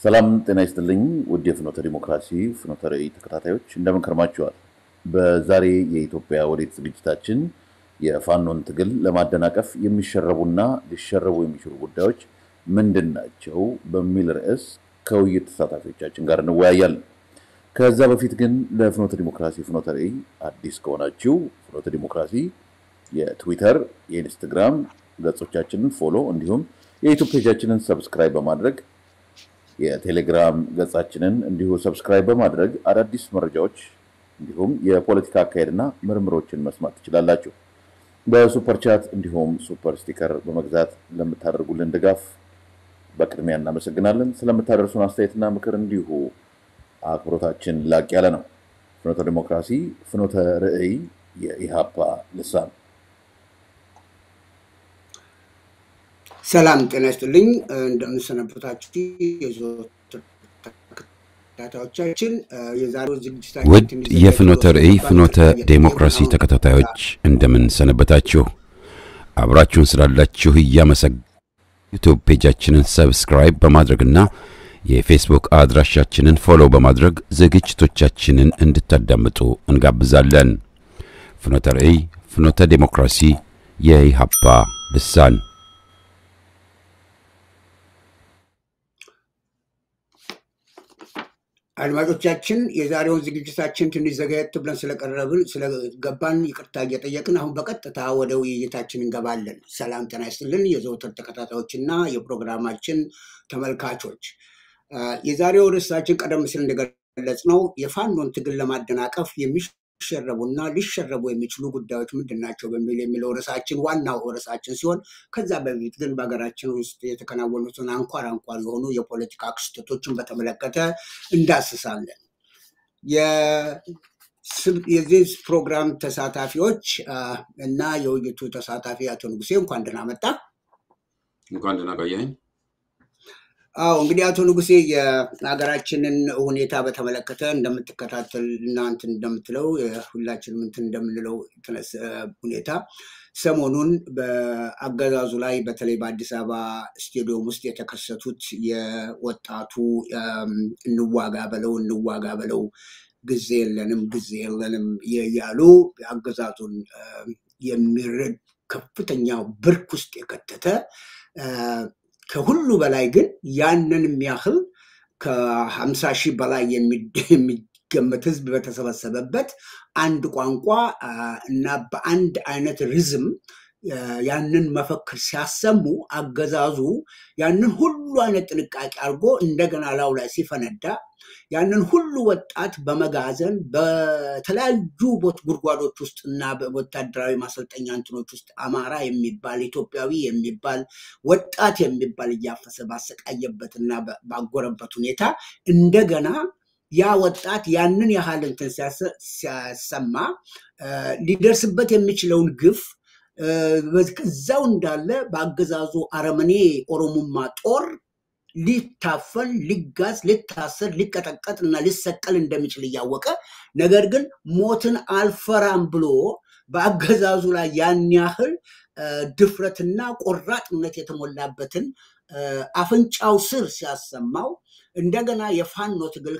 ሰላም ጤና ይስጥልኝ ውድ የፍኖተ ዲሞክራሲ ፍኖተ ራዕይ ተከታታዮች እንደምን ከርማችኋል? በዛሬ የኢትዮጵያ ወዴት ዝግጅታችን የፋኖን ትግል ለማደናቀፍ የሚሸረቡና ሊሸረቡ የሚችሉ ጉዳዮች ምንድን ናቸው በሚል ርዕስ ከውይይት ተሳታፊዎቻችን ጋር እንወያያለን። ከዛ በፊት ግን ለፍኖተ ዲሞክራሲ ፍኖተ ራዕይ አዲስ ከሆናችሁ ፍኖተ ዲሞክራሲ የትዊተር የኢንስትግራም ገጾቻችንን ፎሎ እንዲሁም የዩቱብ ፔጃችንን ሰብስክራይብ በማድረግ የቴሌግራም ገጻችንን እንዲሁ ሰብስክራይብ በማድረግ አዳዲስ መረጃዎች እንዲሁም የፖለቲካ አካሄድና ምርምሮችን መስማት ትችላላችሁ። በሱፐር ቻት እንዲሁም ሱፐር ስቲከር በመግዛት ለምታደርጉልን ድጋፍ በቅድሚያ እናመሰግናለን። ስለምታደርሱን አስተያየትና ምክር እንዲሁ አክብሮታችን ላቅ ያለ ነው። ፍኖተ ዲሞክራሲ ፍኖተ ራዕይ የኢሃፓ ልሳን ሰላም ጤና ይስጥልኝ። እንደምንሰነበታችሁ የዘወትር ተከታታዮቻችን የዛሬው ዝግጅታችን ውድ የፍኖተ ራዕይ ፍኖተ ዴሞክራሲ ተከታታዮች እንደምን ሰነበታችሁ? አብራችሁን ስላላችሁ እያመሰግ ዩቱብ ፔጃችንን ሰብስክራይብ በማድረግና የፌስቡክ አድራሻችንን ፎሎው በማድረግ ዝግጅቶቻችንን እንድታዳምጡ እንጋብዛለን። ፍኖተ ራዕይ ፍኖተ ዴሞክራሲ የኢሃፓ ልሳን አድማጮቻችን የዛሬውን ዝግጅታችን ትንሽ ዘገየት ብለን ስለቀረብን ስለገባን ይቅርታ እየጠየቅን አሁን በቀጥታ ወደ ውይይታችን እንገባለን። ሰላም ጤና ይስጥልን የዘወትር ተከታታዮች እና የፕሮግራማችን ተመልካቾች፣ የዛሬው ርዕሳችን ቀደም ሲል እንደገለጽ ነው የፋኖን ትግል ለማደናቀፍ የሚሸረቡና ሊሸረቡ የሚችሉ ጉዳዮች ምንድን ናቸው በሚል የሚለው ርዕሳችን ዋናው ርዕሳችን ሲሆን ከዛ በፊት ግን በሀገራችን ውስጥ የተከናወኑትን አንኳር አንኳር የሆኑ የፖለቲካ ክስተቶችን በተመለከተ እንዳስሳለን። የዚህ ፕሮግራም ተሳታፊዎች እና የውይይቱ ተሳታፊ አቶ ንጉሴ እንኳን ደህና መጣ። እንኳን ደህና ቆየኸኝ። አዎ እንግዲህ አቶ ንጉሴ የሀገራችንን ሁኔታ በተመለከተ እንደምትከታተል እና እንትን እንደምትለው ሁላችንም እንትን እንደምንለው ሁኔታ ሰሞኑን በአገዛዙ ላይ በተለይ በአዲስ አበባ ስቴዲየም ውስጥ የተከሰቱት የወጣቱ እንዋጋ በለው እንዋጋ በለው ጊዜ የለንም ጊዜ የለንም ያሉ አገዛዙን የሚረድ ከፍተኛ ብርክ ውስጥ የከተተ ከሁሉ በላይ ግን ያንን የሚያህል ከሀምሳ ሺህ በላይ የሚገመት ህዝብ በተሰበሰበበት አንድ ቋንቋ እና በአንድ አይነት ሪዝም ያንን መፈክር ሲያሰሙ አገዛዙ ያንን ሁሉ አይነት ጥንቃቄ አድርጎ እንደገና ላው ላይ ሲፈነዳ ያንን ሁሉ ወጣት በመጋዘን በተለያዩ ቦት ጉድጓዶች ውስጥ እና በወታደራዊ ማሰልጠኛ እንትኖች ውስጥ አማራ የሚባል ኢትዮጵያዊ የሚባል ወጣት የሚባል እያፈሰ ባሰቃየበት እና ባጎረበት ሁኔታ እንደገና ያ ወጣት ያንን ያህል እንትን ሲያሰማ ሊደርስበት የሚችለውን ግፍ እዛው እንዳለ በአገዛዙ አረመኔ ኦሮሞማ ጦር ሊታፈን ሊጋዝ ሊታሰር ሊቀጠቀጥ እና ሊሰቀል እንደሚችል እያወቀ ነገር ግን ሞትን አልፈራም ብሎ በአገዛዙ ላይ ያን ያህል ድፍረትና ቆራጥነት የተሞላበትን አፍንጫው ስር ሲያሰማው እንደገና የፋኖ ትግል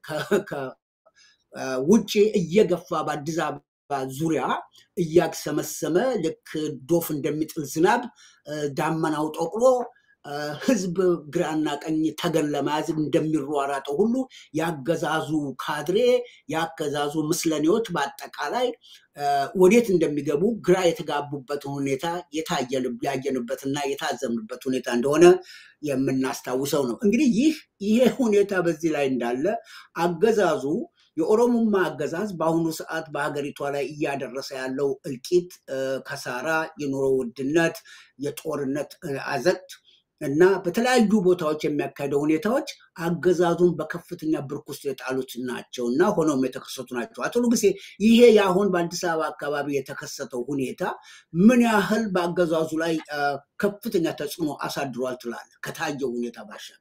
ውጭ እየገፋ በአዲስ አበባ ዙሪያ እያግሰመሰመ ልክ ዶፍ እንደሚጥል ዝናብ ዳመናው ጠቁሮ ህዝብ ግራና ቀኝ ተገን ለመያዝ እንደሚሯራጠው ሁሉ ያገዛዙ ካድሬ ያገዛዙ ምስለኔዎች በአጠቃላይ ወዴት እንደሚገቡ ግራ የተጋቡበትን ሁኔታ ያየንበትና የታዘምንበት ሁኔታ እንደሆነ የምናስታውሰው ነው። እንግዲህ ይህ ይሄ ሁኔታ በዚህ ላይ እንዳለ አገዛዙ የኦሮሞማ አገዛዝ በአሁኑ ሰዓት በሀገሪቷ ላይ እያደረሰ ያለው እልቂት፣ ከሳራ፣ የኑሮ ውድነት፣ የጦርነት አዘቅት እና በተለያዩ ቦታዎች የሚያካሄደው ሁኔታዎች አገዛዙን በከፍተኛ ብርክ ውስጥ የጣሉት ናቸው እና ሆኖም የተከሰቱ ናቸው። አቶ ንጉሴ ይሄ የአሁን በአዲስ አበባ አካባቢ የተከሰተው ሁኔታ ምን ያህል በአገዛዙ ላይ ከፍተኛ ተጽዕኖ አሳድሯል ትላለህ? ከታየው ሁኔታ ባሻገር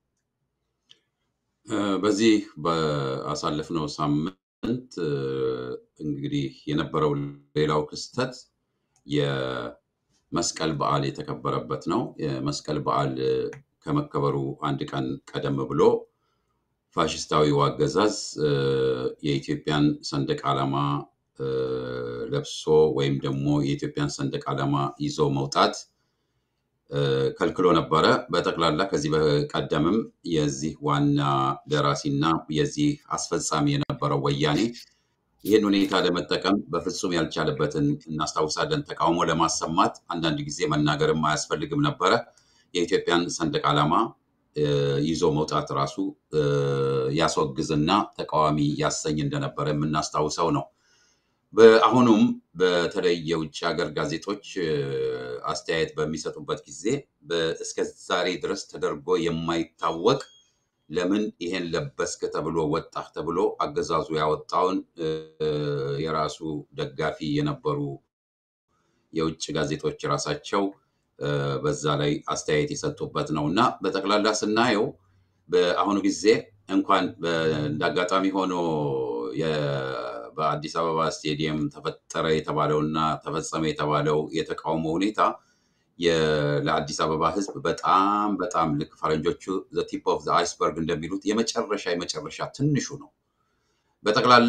በዚህ በአሳለፍነው ሳምንት እንግዲህ የነበረው ሌላው ክስተት መስቀል በዓል የተከበረበት ነው። የመስቀል በዓል ከመከበሩ አንድ ቀን ቀደም ብሎ ፋሽስታዊው አገዛዝ የኢትዮጵያን ሰንደቅ ዓላማ ለብሶ ወይም ደግሞ የኢትዮጵያን ሰንደቅ ዓላማ ይዞ መውጣት ከልክሎ ነበረ። በጠቅላላ ከዚህ በቀደምም የዚህ ዋና ደራሲና የዚህ አስፈጻሚ የነበረው ወያኔ ይህን ሁኔታ ለመጠቀም በፍጹም ያልቻለበትን እናስታውሳለን። ተቃውሞ ለማሰማት አንዳንድ ጊዜ መናገርም አያስፈልግም ነበረ። የኢትዮጵያን ሰንደቅ ዓላማ ይዞ መውጣት ራሱ ያስወግዝና ተቃዋሚ ያሰኝ እንደነበረ የምናስታውሰው ነው። በአሁኑም በተለይ የውጭ ሀገር ጋዜጦች አስተያየት በሚሰጡበት ጊዜ እስከ ዛሬ ድረስ ተደርጎ የማይታወቅ ለምን ይሄን ለበስክ ተብሎ ወጣህ ተብሎ አገዛዙ ያወጣውን የራሱ ደጋፊ የነበሩ የውጭ ጋዜጦች ራሳቸው በዛ ላይ አስተያየት የሰጡበት ነው እና በጠቅላላ ስናየው በአሁኑ ጊዜ እንኳን እንደ አጋጣሚ ሆኖ በአዲስ አበባ ስቴዲየም ተፈጠረ የተባለውና ተፈጸመ የተባለው የተቃውሞ ሁኔታ ለአዲስ አበባ ሕዝብ በጣም በጣም ልክ ፈረንጆቹ ቲፕ ኦፍ አይስበርግ እንደሚሉት የመጨረሻ የመጨረሻ ትንሹ ነው። በጠቅላላ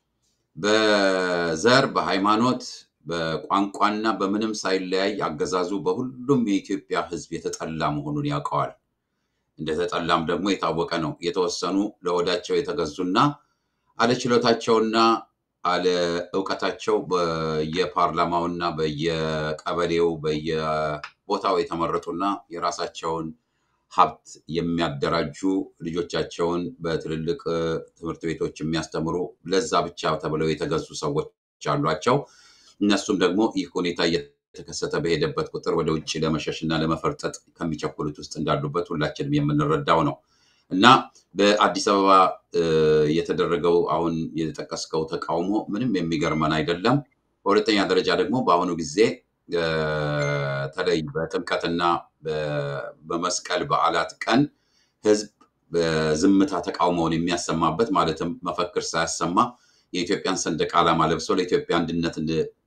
በዘር በሃይማኖት በቋንቋና በምንም ሳይለያይ አገዛዙ በሁሉም የኢትዮጵያ ሕዝብ የተጠላ መሆኑን ያውቀዋል። እንደተጠላም ደግሞ የታወቀ ነው። የተወሰኑ ለወዳቸው የተገዙና አለችሎታቸውና አለ እውቀታቸው በየፓርላማውና በየቀበሌው በየቦታው የተመረጡና የራሳቸውን ሀብት የሚያደራጁ ልጆቻቸውን በትልልቅ ትምህርት ቤቶች የሚያስተምሩ ለዛ ብቻ ተብለው የተገዙ ሰዎች አሏቸው። እነሱም ደግሞ ይህ ሁኔታ እየተከሰተ በሄደበት ቁጥር ወደ ውጭ ለመሸሽ እና ለመፈርጠጥ ከሚቸኩሉት ውስጥ እንዳሉበት ሁላችንም የምንረዳው ነው። እና በአዲስ አበባ የተደረገው አሁን የተጠቀስከው ተቃውሞ ምንም የሚገርመን አይደለም። በሁለተኛ ደረጃ ደግሞ በአሁኑ ጊዜ በተለይ በጥምቀትና በመስቀል በዓላት ቀን ህዝብ በዝምታ ተቃውሞውን የሚያሰማበት ማለትም መፈክር ሳያሰማ የኢትዮጵያን ሰንደቅ ዓላማ ለብሶ ለኢትዮጵያ አንድነት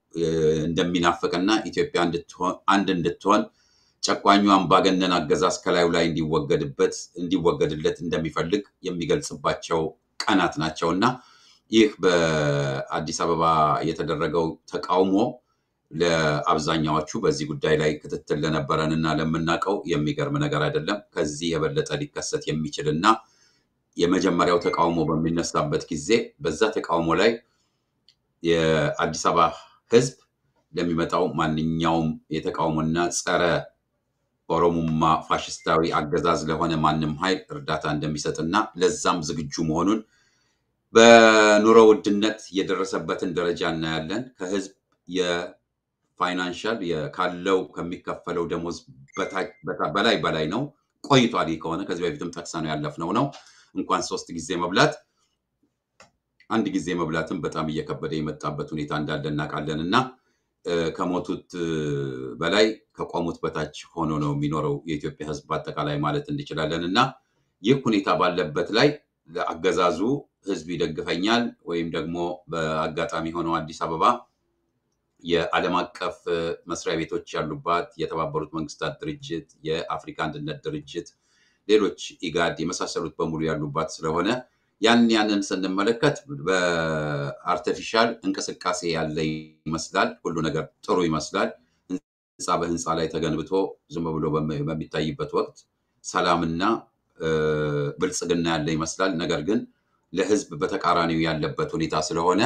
እንደሚናፍቅና ኢትዮጵያ አንድ እንድትሆን ጨቋኙ አምባገነን አገዛዝ ከላዩ ላይ እንዲወገድበት እንዲወገድለት እንደሚፈልግ የሚገልጽባቸው ቀናት ናቸው እና ይህ በአዲስ አበባ የተደረገው ተቃውሞ ለአብዛኛዎቹ በዚህ ጉዳይ ላይ ክትትል ለነበረን እና ለምናውቀው የሚገርም ነገር አይደለም። ከዚህ የበለጠ ሊከሰት የሚችል እና የመጀመሪያው ተቃውሞ በሚነሳበት ጊዜ በዛ ተቃውሞ ላይ የአዲስ አበባ ህዝብ ለሚመጣው ማንኛውም የተቃውሞና ጸረ ኦሮሙማ ፋሽስታዊ አገዛዝ ለሆነ ማንም ኃይል እርዳታ እንደሚሰጥና ለዛም ዝግጁ መሆኑን በኑሮ ውድነት የደረሰበትን ደረጃ እናያለን። ከህዝብ የፋይናንሻል ካለው ከሚከፈለው ደሞዝ በላይ በላይ ነው። ቆይቷል። ይህ ከሆነ ከዚህ በፊትም ጠቅሰ ነው ያለፍነው ነው። እንኳን ሶስት ጊዜ መብላት አንድ ጊዜ መብላትም በጣም እየከበደ የመጣበት ሁኔታ እንዳለ እናውቃለን እና ከሞቱት በላይ ከቆሙት በታች ሆኖ ነው የሚኖረው የኢትዮጵያ ህዝብ በአጠቃላይ ማለት እንችላለን። እና ይህ ሁኔታ ባለበት ላይ ለአገዛዙ ህዝብ ይደግፈኛል ወይም ደግሞ በአጋጣሚ ሆነው አዲስ አበባ የዓለም አቀፍ መስሪያ ቤቶች ያሉባት የተባበሩት መንግስታት ድርጅት፣ የአፍሪካ አንድነት ድርጅት፣ ሌሎች ኢጋድ የመሳሰሉት በሙሉ ያሉባት ስለሆነ ያን ያንን ስንመለከት በአርቲፊሻል እንቅስቃሴ ያለ ይመስላል። ሁሉ ነገር ጥሩ ይመስላል። ህንፃ በህንፃ ላይ ተገንብቶ ዝም ብሎ በሚታይበት ወቅት ሰላምና ብልጽግና ያለ ይመስላል። ነገር ግን ለህዝብ በተቃራኒው ያለበት ሁኔታ ስለሆነ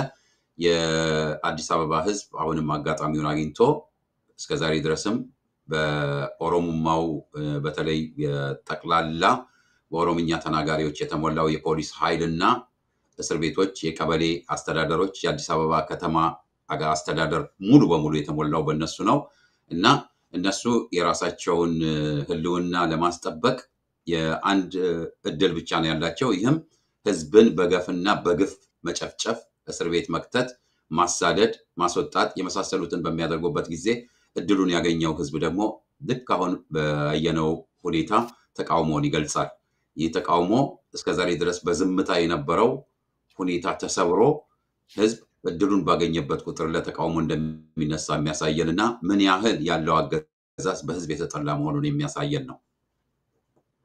የአዲስ አበባ ህዝብ አሁንም አጋጣሚውን አግኝቶ እስከዛሬ ድረስም በኦሮሙማው በተለይ ጠቅላላ በኦሮምኛ ተናጋሪዎች የተሞላው የፖሊስ ኃይልና እስር ቤቶች፣ የቀበሌ አስተዳደሮች፣ የአዲስ አበባ ከተማ አስተዳደር ሙሉ በሙሉ የተሞላው በእነሱ ነው እና እነሱ የራሳቸውን ህልውና ለማስጠበቅ የአንድ እድል ብቻ ነው ያላቸው። ይህም ህዝብን በገፍና በግፍ መጨፍጨፍ፣ እስር ቤት መክተት፣ ማሳደድ፣ ማስወጣት የመሳሰሉትን በሚያደርጉበት ጊዜ እድሉን ያገኘው ህዝብ ደግሞ ልክ አሁን በያየነው ሁኔታ ተቃውሞውን ይገልጻል። ይህ ተቃውሞ እስከዛሬ ድረስ በዝምታ የነበረው ሁኔታ ተሰብሮ ህዝብ እድሉን ባገኘበት ቁጥር ለተቃውሞ እንደሚነሳ የሚያሳየን እና ምን ያህል ያለው አገዛዝ በህዝብ የተጠላ መሆኑን የሚያሳየን ነው።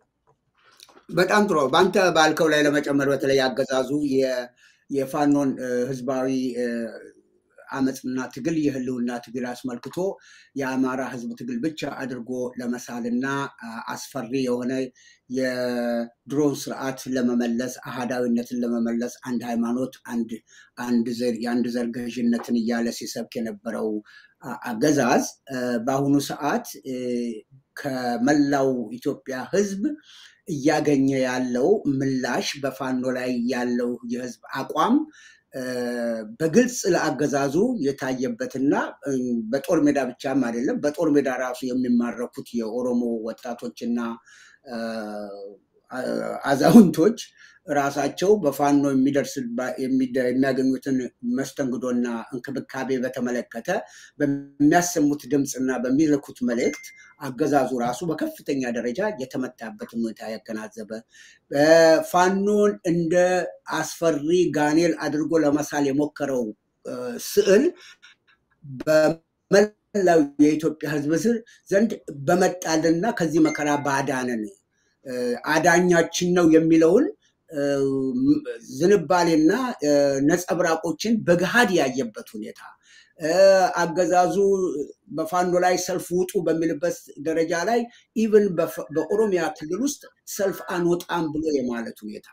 በጣም ጥሩ። በአንተ ባልከው ላይ ለመጨመር በተለይ አገዛዙ የፋኖን ህዝባዊ አመፅና ትግል የህልውና ትግል አስመልክቶ የአማራ ህዝብ ትግል ብቻ አድርጎ ለመሳልና አስፈሪ የሆነ የድሮን ስርዓት ለመመለስ አህዳዊነትን ለመመለስ አንድ ሃይማኖት፣ የአንድ ዘር ገዥነትን እያለ ሲሰብክ የነበረው አገዛዝ በአሁኑ ሰዓት ከመላው ኢትዮጵያ ህዝብ እያገኘ ያለው ምላሽ በፋኖ ላይ ያለው የህዝብ አቋም በግልጽ ለአገዛዙ የታየበትና በጦር ሜዳ ብቻም አይደለም፣ በጦር ሜዳ ራሱ የሚማረኩት የኦሮሞ ወጣቶችና አዛውንቶች ራሳቸው በፋኖ የሚያገኙትን መስተንግዶና እንክብካቤ በተመለከተ በሚያሰሙት ድምፅና በሚልኩት መልእክት አገዛዙ ራሱ በከፍተኛ ደረጃ የተመታበትን ሁኔታ ያገናዘበ ፋኖን እንደ አስፈሪ ጋኔል አድርጎ ለመሳል የሞከረው ስዕል በመላው የኢትዮጵያ ሕዝብ ዘንድ በመጣልና ከዚህ መከራ ባዳንን አዳኛችን ነው የሚለውን ዝንባሌና ነጸብራቆችን በገሃድ ያየበት ሁኔታ አገዛዙ በፋኖ ላይ ሰልፍ ውጡ በሚልበት ደረጃ ላይ ኢቨን በኦሮሚያ ክልል ውስጥ ሰልፍ አንወጣም ብሎ የማለት ሁኔታ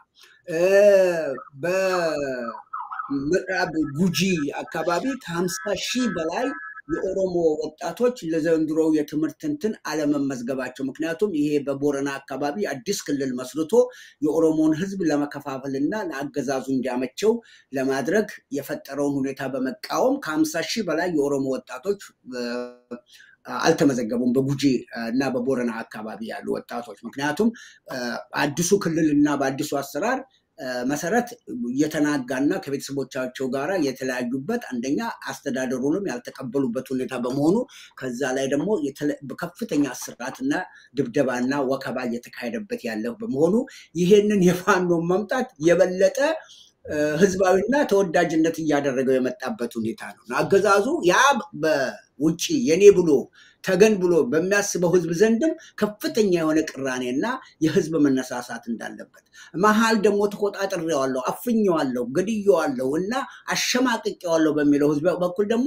በምዕራብ ጉጂ አካባቢ ከሀምሳ ሺህ በላይ የኦሮሞ ወጣቶች ለዘንድሮው የትምህርት እንትን አለመመዝገባቸው ምክንያቱም ይሄ በቦረና አካባቢ አዲስ ክልል መስርቶ የኦሮሞን ህዝብ ለመከፋፈልና ለአገዛዙ እንዲያመቸው ለማድረግ የፈጠረውን ሁኔታ በመቃወም ከሀምሳ ሺህ በላይ የኦሮሞ ወጣቶች አልተመዘገቡም በጉጂ እና በቦረና አካባቢ ያሉ ወጣቶች ምክንያቱም አዲሱ ክልል እና በአዲሱ አሰራር መሰረት የተናጋና ከቤተሰቦቻቸው ጋር የተለያዩበት አንደኛ አስተዳደሩንም ያልተቀበሉበት ሁኔታ በመሆኑ ከዛ ላይ ደግሞ ከፍተኛ እስራትና ድብደባና ወከባ እየተካሄደበት ያለው በመሆኑ ይሄንን የፋኖ መምጣት የበለጠ ህዝባዊና ተወዳጅነት እያደረገው የመጣበት ሁኔታ ነው። አገዛዙ ያ በውጭ የኔ ብሎ ተገን ብሎ በሚያስበው ህዝብ ዘንድም ከፍተኛ የሆነ ቅራኔና የህዝብ መነሳሳት እንዳለበት መሀል ደግሞ ተቆጣጥሬዋለሁ፣ አፍኜዋለሁ፣ ገድዬዋለሁ እና አሸማቅቄዋለሁ በሚለው ህዝብ በኩል ደግሞ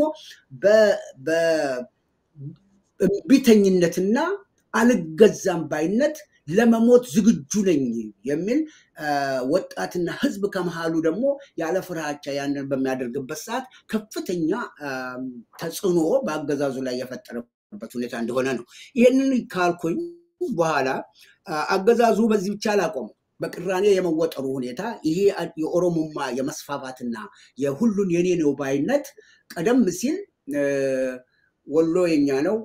በእምቢተኝነትና አልገዛም ባይነት ለመሞት ዝግጁ ነኝ የሚል ወጣትና ህዝብ ከመሃሉ ደግሞ ያለ ፍርሃቻ ያንን በሚያደርግበት ሰዓት ከፍተኛ ተጽዕኖ በአገዛዙ ላይ የፈጠረበት ሁኔታ እንደሆነ ነው። ይህንን ካልኩኝ በኋላ አገዛዙ በዚህ ብቻ አላቆመም። በቅራኔ የመወጠሩ ሁኔታ ይሄ የኦሮሞማ የመስፋፋትና የሁሉን የኔ ነው ባይነት ቀደም ሲል ወሎ የኛ ነው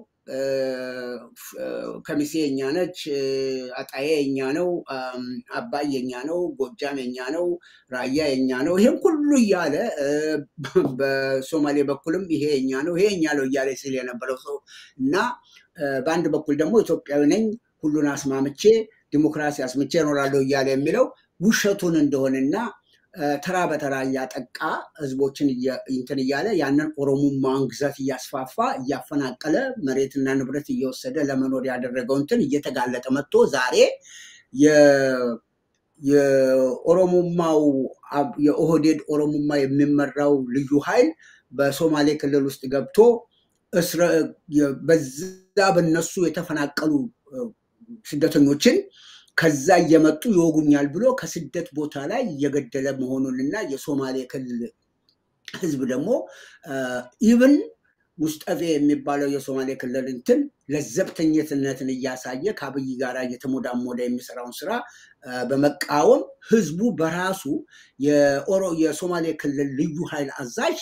ከሚሴ የኛ ነች፣ አጣዬ የኛ ነው፣ አባይ የኛ ነው፣ ጎጃም የኛ ነው፣ ራያ የኛ ነው። ይሄም ሁሉ እያለ በሶማሌ በኩልም ይሄ የኛ ነው፣ ይሄ የኛ ነው እያለ ሲል የነበረው ሰው እና በአንድ በኩል ደግሞ ኢትዮጵያዊ ነኝ ሁሉን አስማምቼ ዲሞክራሲ አስምቼ እኖራለሁ እያለ የሚለው ውሸቱን እንደሆነና ተራ በተራ እያጠቃ ህዝቦችን እንትን እያለ ያንን ኦሮሞማን ግዛት እያስፋፋ እያፈናቀለ መሬትና ንብረት እየወሰደ ለመኖር ያደረገው እንትን እየተጋለጠ መጥቶ ዛሬ የኦሮሞማው የኦህዴድ ኦሮሞማ የሚመራው ልዩ ኃይል በሶማሌ ክልል ውስጥ ገብቶ በዛ በነሱ የተፈናቀሉ ስደተኞችን ከዛ እየመጡ ይወጉኛል ብሎ ከስደት ቦታ ላይ እየገደለ መሆኑንና የሶማሌ ክልል ህዝብ ደግሞ ኢብን ሙስጠፌ የሚባለው የሶማሌ ክልል እንትን ለዘብተኝነትን እያሳየ ከአብይ ጋር እየተሞዳሞደ የሚሰራውን ስራ በመቃወም ህዝቡ በራሱ የሶማሌ ክልል ልዩ ኃይል አዛዥ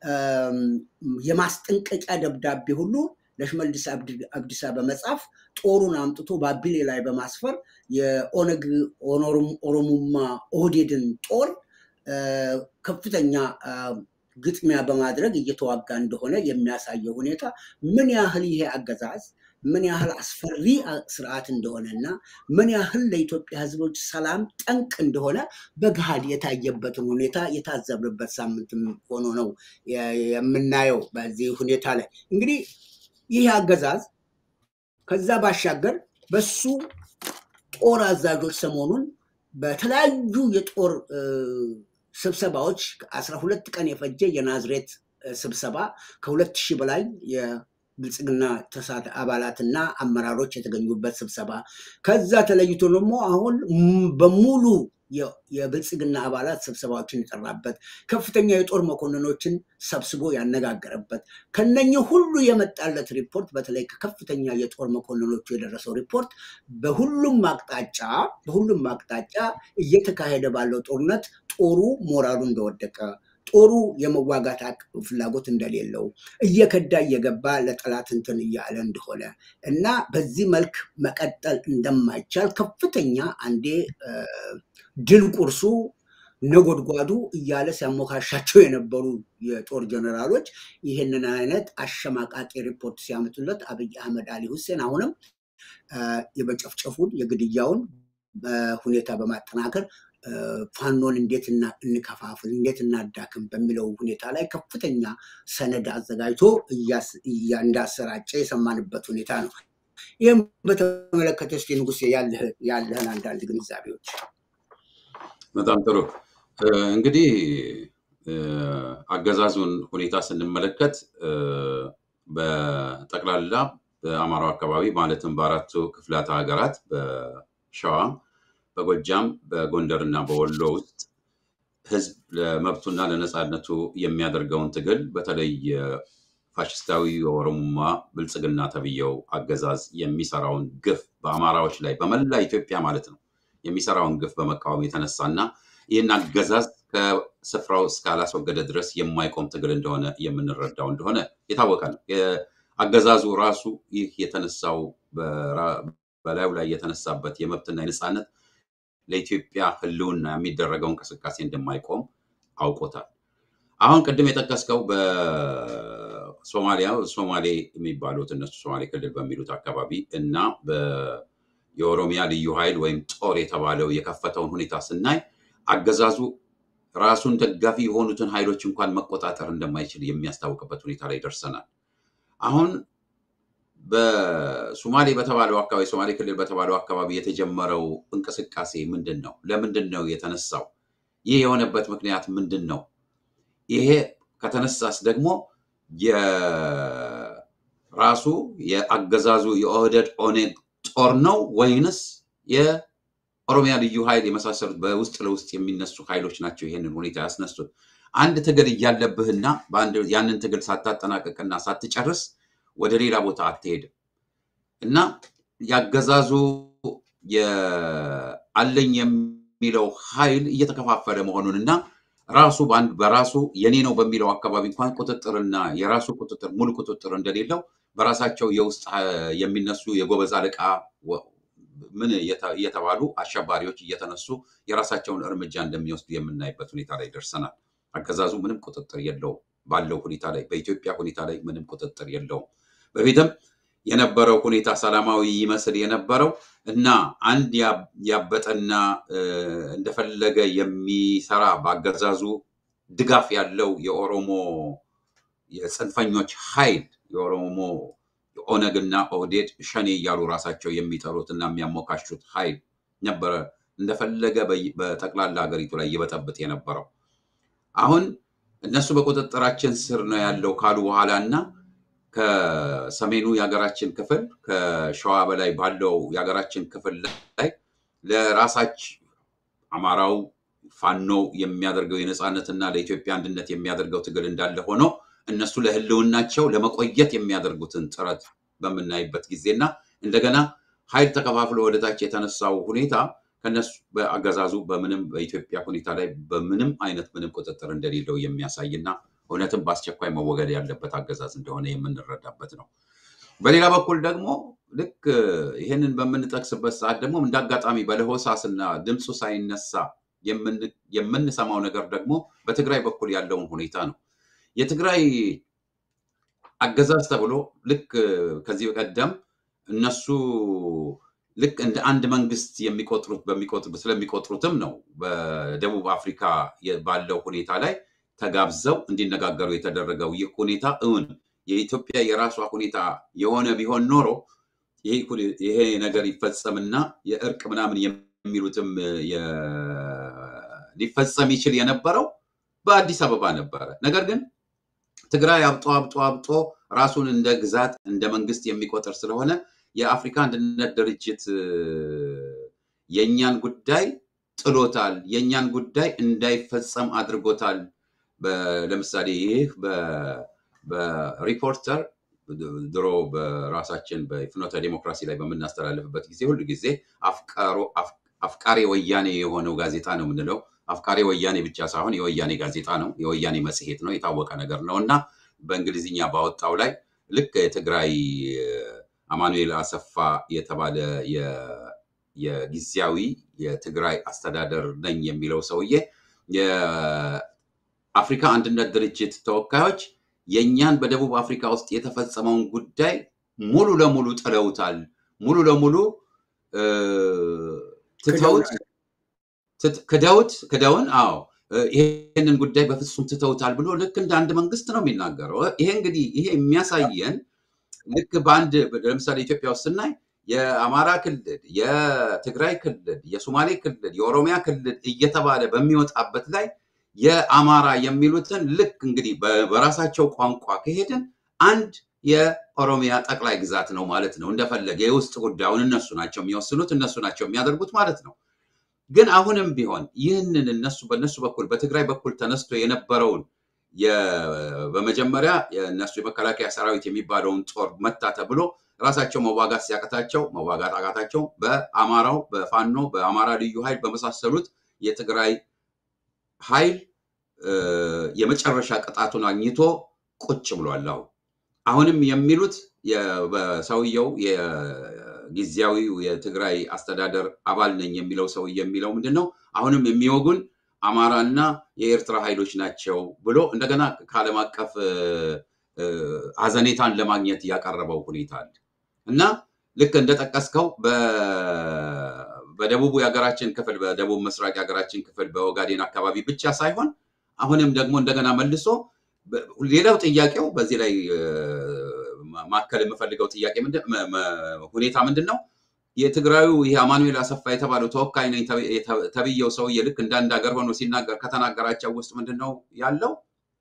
የማስጠንቀቂያ ደብዳቤ ሁሉ ለሽመልስ አብዲሳ በመጻፍ ጦሩን አምጥቶ ባቢሌ ላይ በማስፈር የኦነግ ኦሮሙማ ኦህዴድን ጦር ከፍተኛ ግጥሚያ በማድረግ እየተዋጋ እንደሆነ የሚያሳየው ሁኔታ ምን ያህል ይሄ አገዛዝ ምን ያህል አስፈሪ ስርዓት እንደሆነና ምን ያህል ለኢትዮጵያ ህዝቦች ሰላም ጠንቅ እንደሆነ በገሃድ የታየበትን ሁኔታ የታዘብንበት ሳምንት ሆኖ ነው የምናየው። በዚህ ሁኔታ ላይ እንግዲህ ይህ አገዛዝ ከዛ ባሻገር በሱ የጦር አዛዦች ሰሞኑን በተለያዩ የጦር ስብሰባዎች አስራ ሁለት ቀን የፈጀ የናዝሬት ስብሰባ ከሁለት ሺህ በላይ የብልጽግና ተሳት አባላትና አመራሮች የተገኙበት ስብሰባ ከዛ ተለይቶ ደግሞ አሁን በሙሉ የብልጽግና አባላት ስብሰባዎችን የጠራበት ከፍተኛ የጦር መኮንኖችን ሰብስቦ ያነጋገረበት ከነኚህ ሁሉ የመጣለት ሪፖርት በተለይ ከከፍተኛ የጦር መኮንኖቹ የደረሰው ሪፖርት በሁሉም አቅጣጫ በሁሉም አቅጣጫ እየተካሄደ ባለው ጦርነት ጦሩ ሞራሉ እንደወደቀ ጦሩ የመዋጋት ፍላጎት እንደሌለው እየከዳ እየገባ ለጠላት እንትን እያለ እንደሆነ እና በዚህ መልክ መቀጠል እንደማይቻል ከፍተኛ አንዴ ድል ቁርሱ ነጎድጓዱ እያለ ሲያሞካሻቸው የነበሩ የጦር ጀነራሎች ይህንን አይነት አሸማቃቂ ሪፖርት ሲያመጡለት አብይ አህመድ አሊ ሁሴን አሁንም የመጨፍጨፉን የግድያውን ሁኔታ በማጠናከር ፋኖን እንዴት እንከፋፍል፣ እንዴት እናዳክም በሚለው ሁኔታ ላይ ከፍተኛ ሰነድ አዘጋጅቶ እንዳሰራጨ የሰማንበት ሁኔታ ነው። ይህም በተመለከተ እስኪ ንጉሴ ያለህን አንዳንድ ግንዛቤዎች። በጣም ጥሩ እንግዲህ አገዛዙን ሁኔታ ስንመለከት በጠቅላላ በአማራው አካባቢ ማለትም በአራቱ ክፍላተ ሀገራት በሸዋ በጎጃም በጎንደር እና በወሎ ውስጥ ህዝብ ለመብቱና ለነፃነቱ የሚያደርገውን ትግል በተለይ ፋሽስታዊ የኦሮሞማ ብልጽግና ተብየው አገዛዝ የሚሰራውን ግፍ በአማራዎች ላይ በመላ ኢትዮጵያ ማለት ነው የሚሰራውን ግፍ በመቃወም የተነሳና ይህን አገዛዝ ከስፍራው እስካላስወገደ ድረስ የማይቆም ትግል እንደሆነ የምንረዳው እንደሆነ የታወቀ ነው። አገዛዙ ራሱ ይህ የተነሳው በላዩ ላይ የተነሳበት የመብትና የነፃነት ለኢትዮጵያ ህልውና የሚደረገው እንቅስቃሴ እንደማይቆም አውቆታል። አሁን ቅድም የጠቀስከው በሶማሊያ ሶማሌ የሚባሉት እነሱ ሶማሌ ክልል በሚሉት አካባቢ እና የኦሮሚያ ልዩ ኃይል ወይም ጦር የተባለው የከፈተውን ሁኔታ ስናይ አገዛዙ ራሱን ደጋፊ የሆኑትን ኃይሎች እንኳን መቆጣጠር እንደማይችል የሚያስታውቅበት ሁኔታ ላይ ደርሰናል። አሁን በሶማሌ በተባለው አካባቢ ሶማሌ ክልል በተባለው አካባቢ የተጀመረው እንቅስቃሴ ምንድን ነው? ለምንድን ነው የተነሳው? ይህ የሆነበት ምክንያት ምንድን ነው? ይሄ ከተነሳስ ደግሞ የራሱ የአገዛዙ የኦህደድ ኦኔግ ጦር ነው ወይንስ የኦሮሚያ ልዩ ኃይል የመሳሰሉት በውስጥ ለውስጥ የሚነሱ ኃይሎች ናቸው ይሄንን ሁኔታ ያስነሱት? አንድ ትግል እያለብህና ያንን ትግል ሳታጠናቀቅና ሳትጨርስ ወደ ሌላ ቦታ አትሄድም እና ያገዛዙ አለኝ የሚለው ኃይል እየተከፋፈለ መሆኑን እና ራሱ በራሱ የኔ ነው በሚለው አካባቢ እንኳን ቁጥጥርና የራሱ ቁጥጥር ሙሉ ቁጥጥር እንደሌለው በራሳቸው የውስጥ የሚነሱ የጎበዝ አለቃ ምን እየተባሉ አሸባሪዎች እየተነሱ የራሳቸውን እርምጃ እንደሚወስዱ የምናይበት ሁኔታ ላይ ደርሰናል። አገዛዙ ምንም ቁጥጥር የለውም ባለው ሁኔታ ላይ በኢትዮጵያ ሁኔታ ላይ ምንም ቁጥጥር የለውም። በፊትም የነበረው ሁኔታ ሰላማዊ ይመስል የነበረው እና አንድ ያበጠና እንደፈለገ የሚሰራ በአገዛዙ ድጋፍ ያለው የኦሮሞ የጽንፈኞች ኃይል የኦሮሞ ኦነግና ኦህዴድ ሸኔ እያሉ ራሳቸው የሚጠሩት እና የሚያሞካሹት ኃይል ነበረ እንደፈለገ በጠቅላላ ሀገሪቱ ላይ ይበጠብጥ የነበረው። አሁን እነሱ በቁጥጥራችን ስር ነው ያለው ካሉ በኋላ እና ከሰሜኑ የሀገራችን ክፍል ከሸዋ በላይ ባለው የሀገራችን ክፍል ላይ ለራሳች አማራው ፋኖ የሚያደርገው የነፃነትና ለኢትዮጵያ አንድነት የሚያደርገው ትግል እንዳለ ሆኖ እነሱ ለህልውናቸው ለመቆየት የሚያደርጉትን ጥረት በምናይበት ጊዜና እንደገና ኃይል ተከፋፍሎ ወደታች የተነሳው ሁኔታ ከነሱ በአገዛዙ በምንም በኢትዮጵያ ሁኔታ ላይ በምንም አይነት ምንም ቁጥጥር እንደሌለው የሚያሳይና እውነትም በአስቸኳይ መወገድ ያለበት አገዛዝ እንደሆነ የምንረዳበት ነው። በሌላ በኩል ደግሞ ልክ ይህንን በምንጠቅስበት ሰዓት ደግሞ እንደ አጋጣሚ በለሆሳስና ድምፁ ሳይነሳ የምንሰማው ነገር ደግሞ በትግራይ በኩል ያለውን ሁኔታ ነው። የትግራይ አገዛዝ ተብሎ ልክ ከዚህ በቀደም እነሱ ልክ እንደ አንድ መንግስት የሚቆጥሩት በሚቆጥሩት ስለሚቆጥሩትም ነው በደቡብ አፍሪካ ባለው ሁኔታ ላይ ተጋብዘው እንዲነጋገሩ የተደረገው ይህ ሁኔታ እውን የኢትዮጵያ የራሷ ሁኔታ የሆነ ቢሆን ኖሮ ይሄ ነገር ይፈጸምና የእርቅ ምናምን የሚሉትም ሊፈጸም ይችል የነበረው በአዲስ አበባ ነበረ። ነገር ግን ትግራይ አብጦ አብጦ አብጦ ራሱን እንደ ግዛት እንደ መንግስት የሚቆጥር ስለሆነ የአፍሪካ አንድነት ድርጅት የእኛን ጉዳይ ጥሎታል፣ የእኛን ጉዳይ እንዳይፈጸም አድርጎታል። ለምሳሌ ይህ በሪፖርተር ድሮ በራሳችን በፍኖተ ዲሞክራሲ ላይ በምናስተላልፍበት ጊዜ ሁሉ ጊዜ አፍቃሪ ወያኔ የሆነው ጋዜጣ ነው የምንለው። አፍቃሪ ወያኔ ብቻ ሳይሆን የወያኔ ጋዜጣ ነው፣ የወያኔ መጽሔት ነው፣ የታወቀ ነገር ነው እና በእንግሊዝኛ ባወጣው ላይ ልክ የትግራይ አማኑኤል አሰፋ የተባለ የጊዜያዊ የትግራይ አስተዳደር ነኝ የሚለው ሰውዬ የአፍሪካ አንድነት ድርጅት ተወካዮች የእኛን በደቡብ አፍሪካ ውስጥ የተፈጸመውን ጉዳይ ሙሉ ለሙሉ ጥለውታል፣ ሙሉ ለሙሉ ትተውት ክደውት ክደውን፣ አዎ ይሄንን ጉዳይ በፍጹም ትተውታል ብሎ ልክ እንደ አንድ መንግስት ነው የሚናገረው። ይሄ እንግዲህ ይሄ የሚያሳየን ልክ በአንድ ለምሳሌ ኢትዮጵያ ውስጥ ስናይ የአማራ ክልል፣ የትግራይ ክልል፣ የሶማሌ ክልል፣ የኦሮሚያ ክልል እየተባለ በሚወጣበት ላይ የአማራ የሚሉትን ልክ እንግዲህ በራሳቸው ቋንቋ ከሄድን አንድ የኦሮሚያ ጠቅላይ ግዛት ነው ማለት ነው። እንደፈለገ የውስጥ ጉዳዩን እነሱ ናቸው የሚወስኑት፣ እነሱ ናቸው የሚያደርጉት ማለት ነው። ግን አሁንም ቢሆን ይህንን እነሱ በእነሱ በኩል በትግራይ በኩል ተነስቶ የነበረውን በመጀመሪያ የእነሱ የመከላከያ ሰራዊት የሚባለውን ጦር መታ ተብሎ ራሳቸው መዋጋት ሲያቅታቸው መዋጋት አቃታቸው። በአማራው በፋኖ በአማራ ልዩ ኃይል በመሳሰሉት የትግራይ ኃይል የመጨረሻ ቅጣቱን አግኝቶ ቁጭ ብሏል። አሁን አሁንም የሚሉት በሰውየው የጊዜያዊው የትግራይ አስተዳደር አባል ነኝ የሚለው ሰው የሚለው ምንድን ነው? አሁንም የሚወጉን አማራና የኤርትራ ኃይሎች ናቸው ብሎ እንደገና ከዓለም አቀፍ ሀዘኔታን ለማግኘት ያቀረበው ሁኔታ አለ እና ልክ እንደጠቀስከው በደቡቡ የሀገራችን ክፍል በደቡብ ምስራቅ የሀገራችን ክፍል በኦጋዴን አካባቢ ብቻ ሳይሆን አሁንም ደግሞ እንደገና መልሶ ሌላው ጥያቄው በዚህ ላይ ማከል የምፈልገው ጥያቄ ሁኔታ ምንድን ነው? የትግራዩ ይህ አማኑኤል አሰፋ የተባለው ተወካይ ነኝ ተብዬው ሰውዬ ልክ እንዳንድ ሀገር ሆኖ ሲናገር ከተናገራቸው ውስጥ ምንድን ነው ያለው?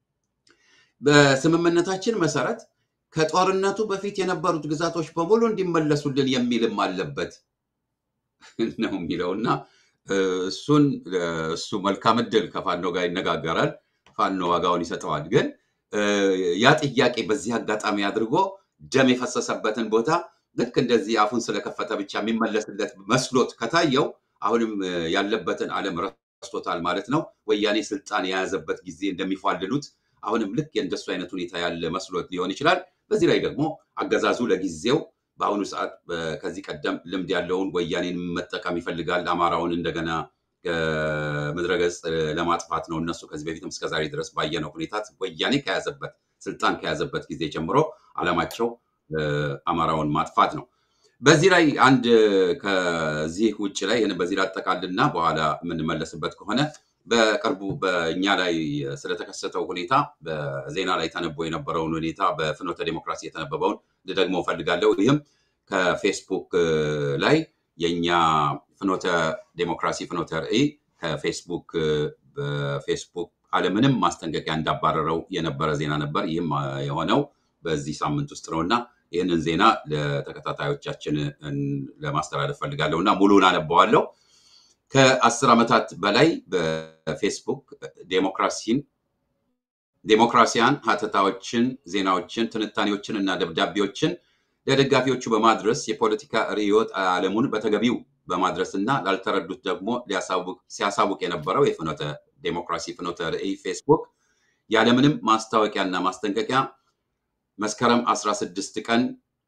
በስምምነታችን መሰረት ከጦርነቱ በፊት የነበሩት ግዛቶች በሙሉ እንዲመለሱልን የሚልም አለበት ነው የሚለው እና እሱን እሱ መልካም እድል ከፋኖ ጋር ይነጋገራል። ፋኖ ዋጋውን ይሰጠዋል። ግን ያ ጥያቄ በዚህ አጋጣሚ አድርጎ ደም የፈሰሰበትን ቦታ ልክ እንደዚህ አፉን ስለከፈተ ብቻ የሚመለስለት መስሎት ከታየው አሁንም ያለበትን ዓለም ረስቶታል ማለት ነው። ወያኔ ስልጣን የያዘበት ጊዜ እንደሚፏልሉት አሁንም ልክ የእንደሱ አይነት ሁኔታ ያለ መስሎት ሊሆን ይችላል። በዚህ ላይ ደግሞ አገዛዙ ለጊዜው በአሁኑ ሰዓት ከዚህ ቀደም ልምድ ያለውን ወያኔን መጠቀም ይፈልጋል። አማራውን እንደገና ከምድረገጽ ለማጥፋት ነው። እነሱ ከዚህ በፊትም እስከዛሬ ድረስ ባየነው ሁኔታ ወያኔ ከያዘበት ስልጣን ከያዘበት ጊዜ ጀምሮ ዓላማቸው አማራውን ማጥፋት ነው። በዚህ ላይ አንድ ከዚህ ውጭ ላይ በዚህ ላጠቃልና በኋላ የምንመለስበት ከሆነ በቅርቡ በእኛ ላይ ስለተከሰተው ሁኔታ በዜና ላይ ተነቦ የነበረውን ሁኔታ በፍኖተ ዴሞክራሲ የተነበበውን ልደግሞ እፈልጋለሁ። ይህም ከፌስቡክ ላይ የእኛ ፍኖተ ዴሞክራሲ ፍኖተ ርዕይ ከፌስቡክ በፌስቡክ አለምንም ማስጠንቀቂያ እንዳባረረው የነበረ ዜና ነበር። ይህም የሆነው በዚህ ሳምንት ውስጥ ነው እና ይህንን ዜና ለተከታታዮቻችን ለማስተላለፍ ፈልጋለሁ እና ሙሉን አነበዋለሁ። ከአስር ዓመታት በላይ በፌስቡክ ዴሞክራሲን ዴሞክራሲያን ሀተታዎችን፣ ዜናዎችን፣ ትንታኔዎችን እና ደብዳቤዎችን ለደጋፊዎቹ በማድረስ የፖለቲካ ርዕዮተ ዓለሙን በተገቢው በማድረስ እና ላልተረዱት ደግሞ ሲያሳውቅ የነበረው የፍኖተ ዴሞክራሲ ፍኖተ ርዕይ ፌስቡክ ያለምንም ማስታወቂያና ማስጠንቀቂያ መስከረም 16 ቀን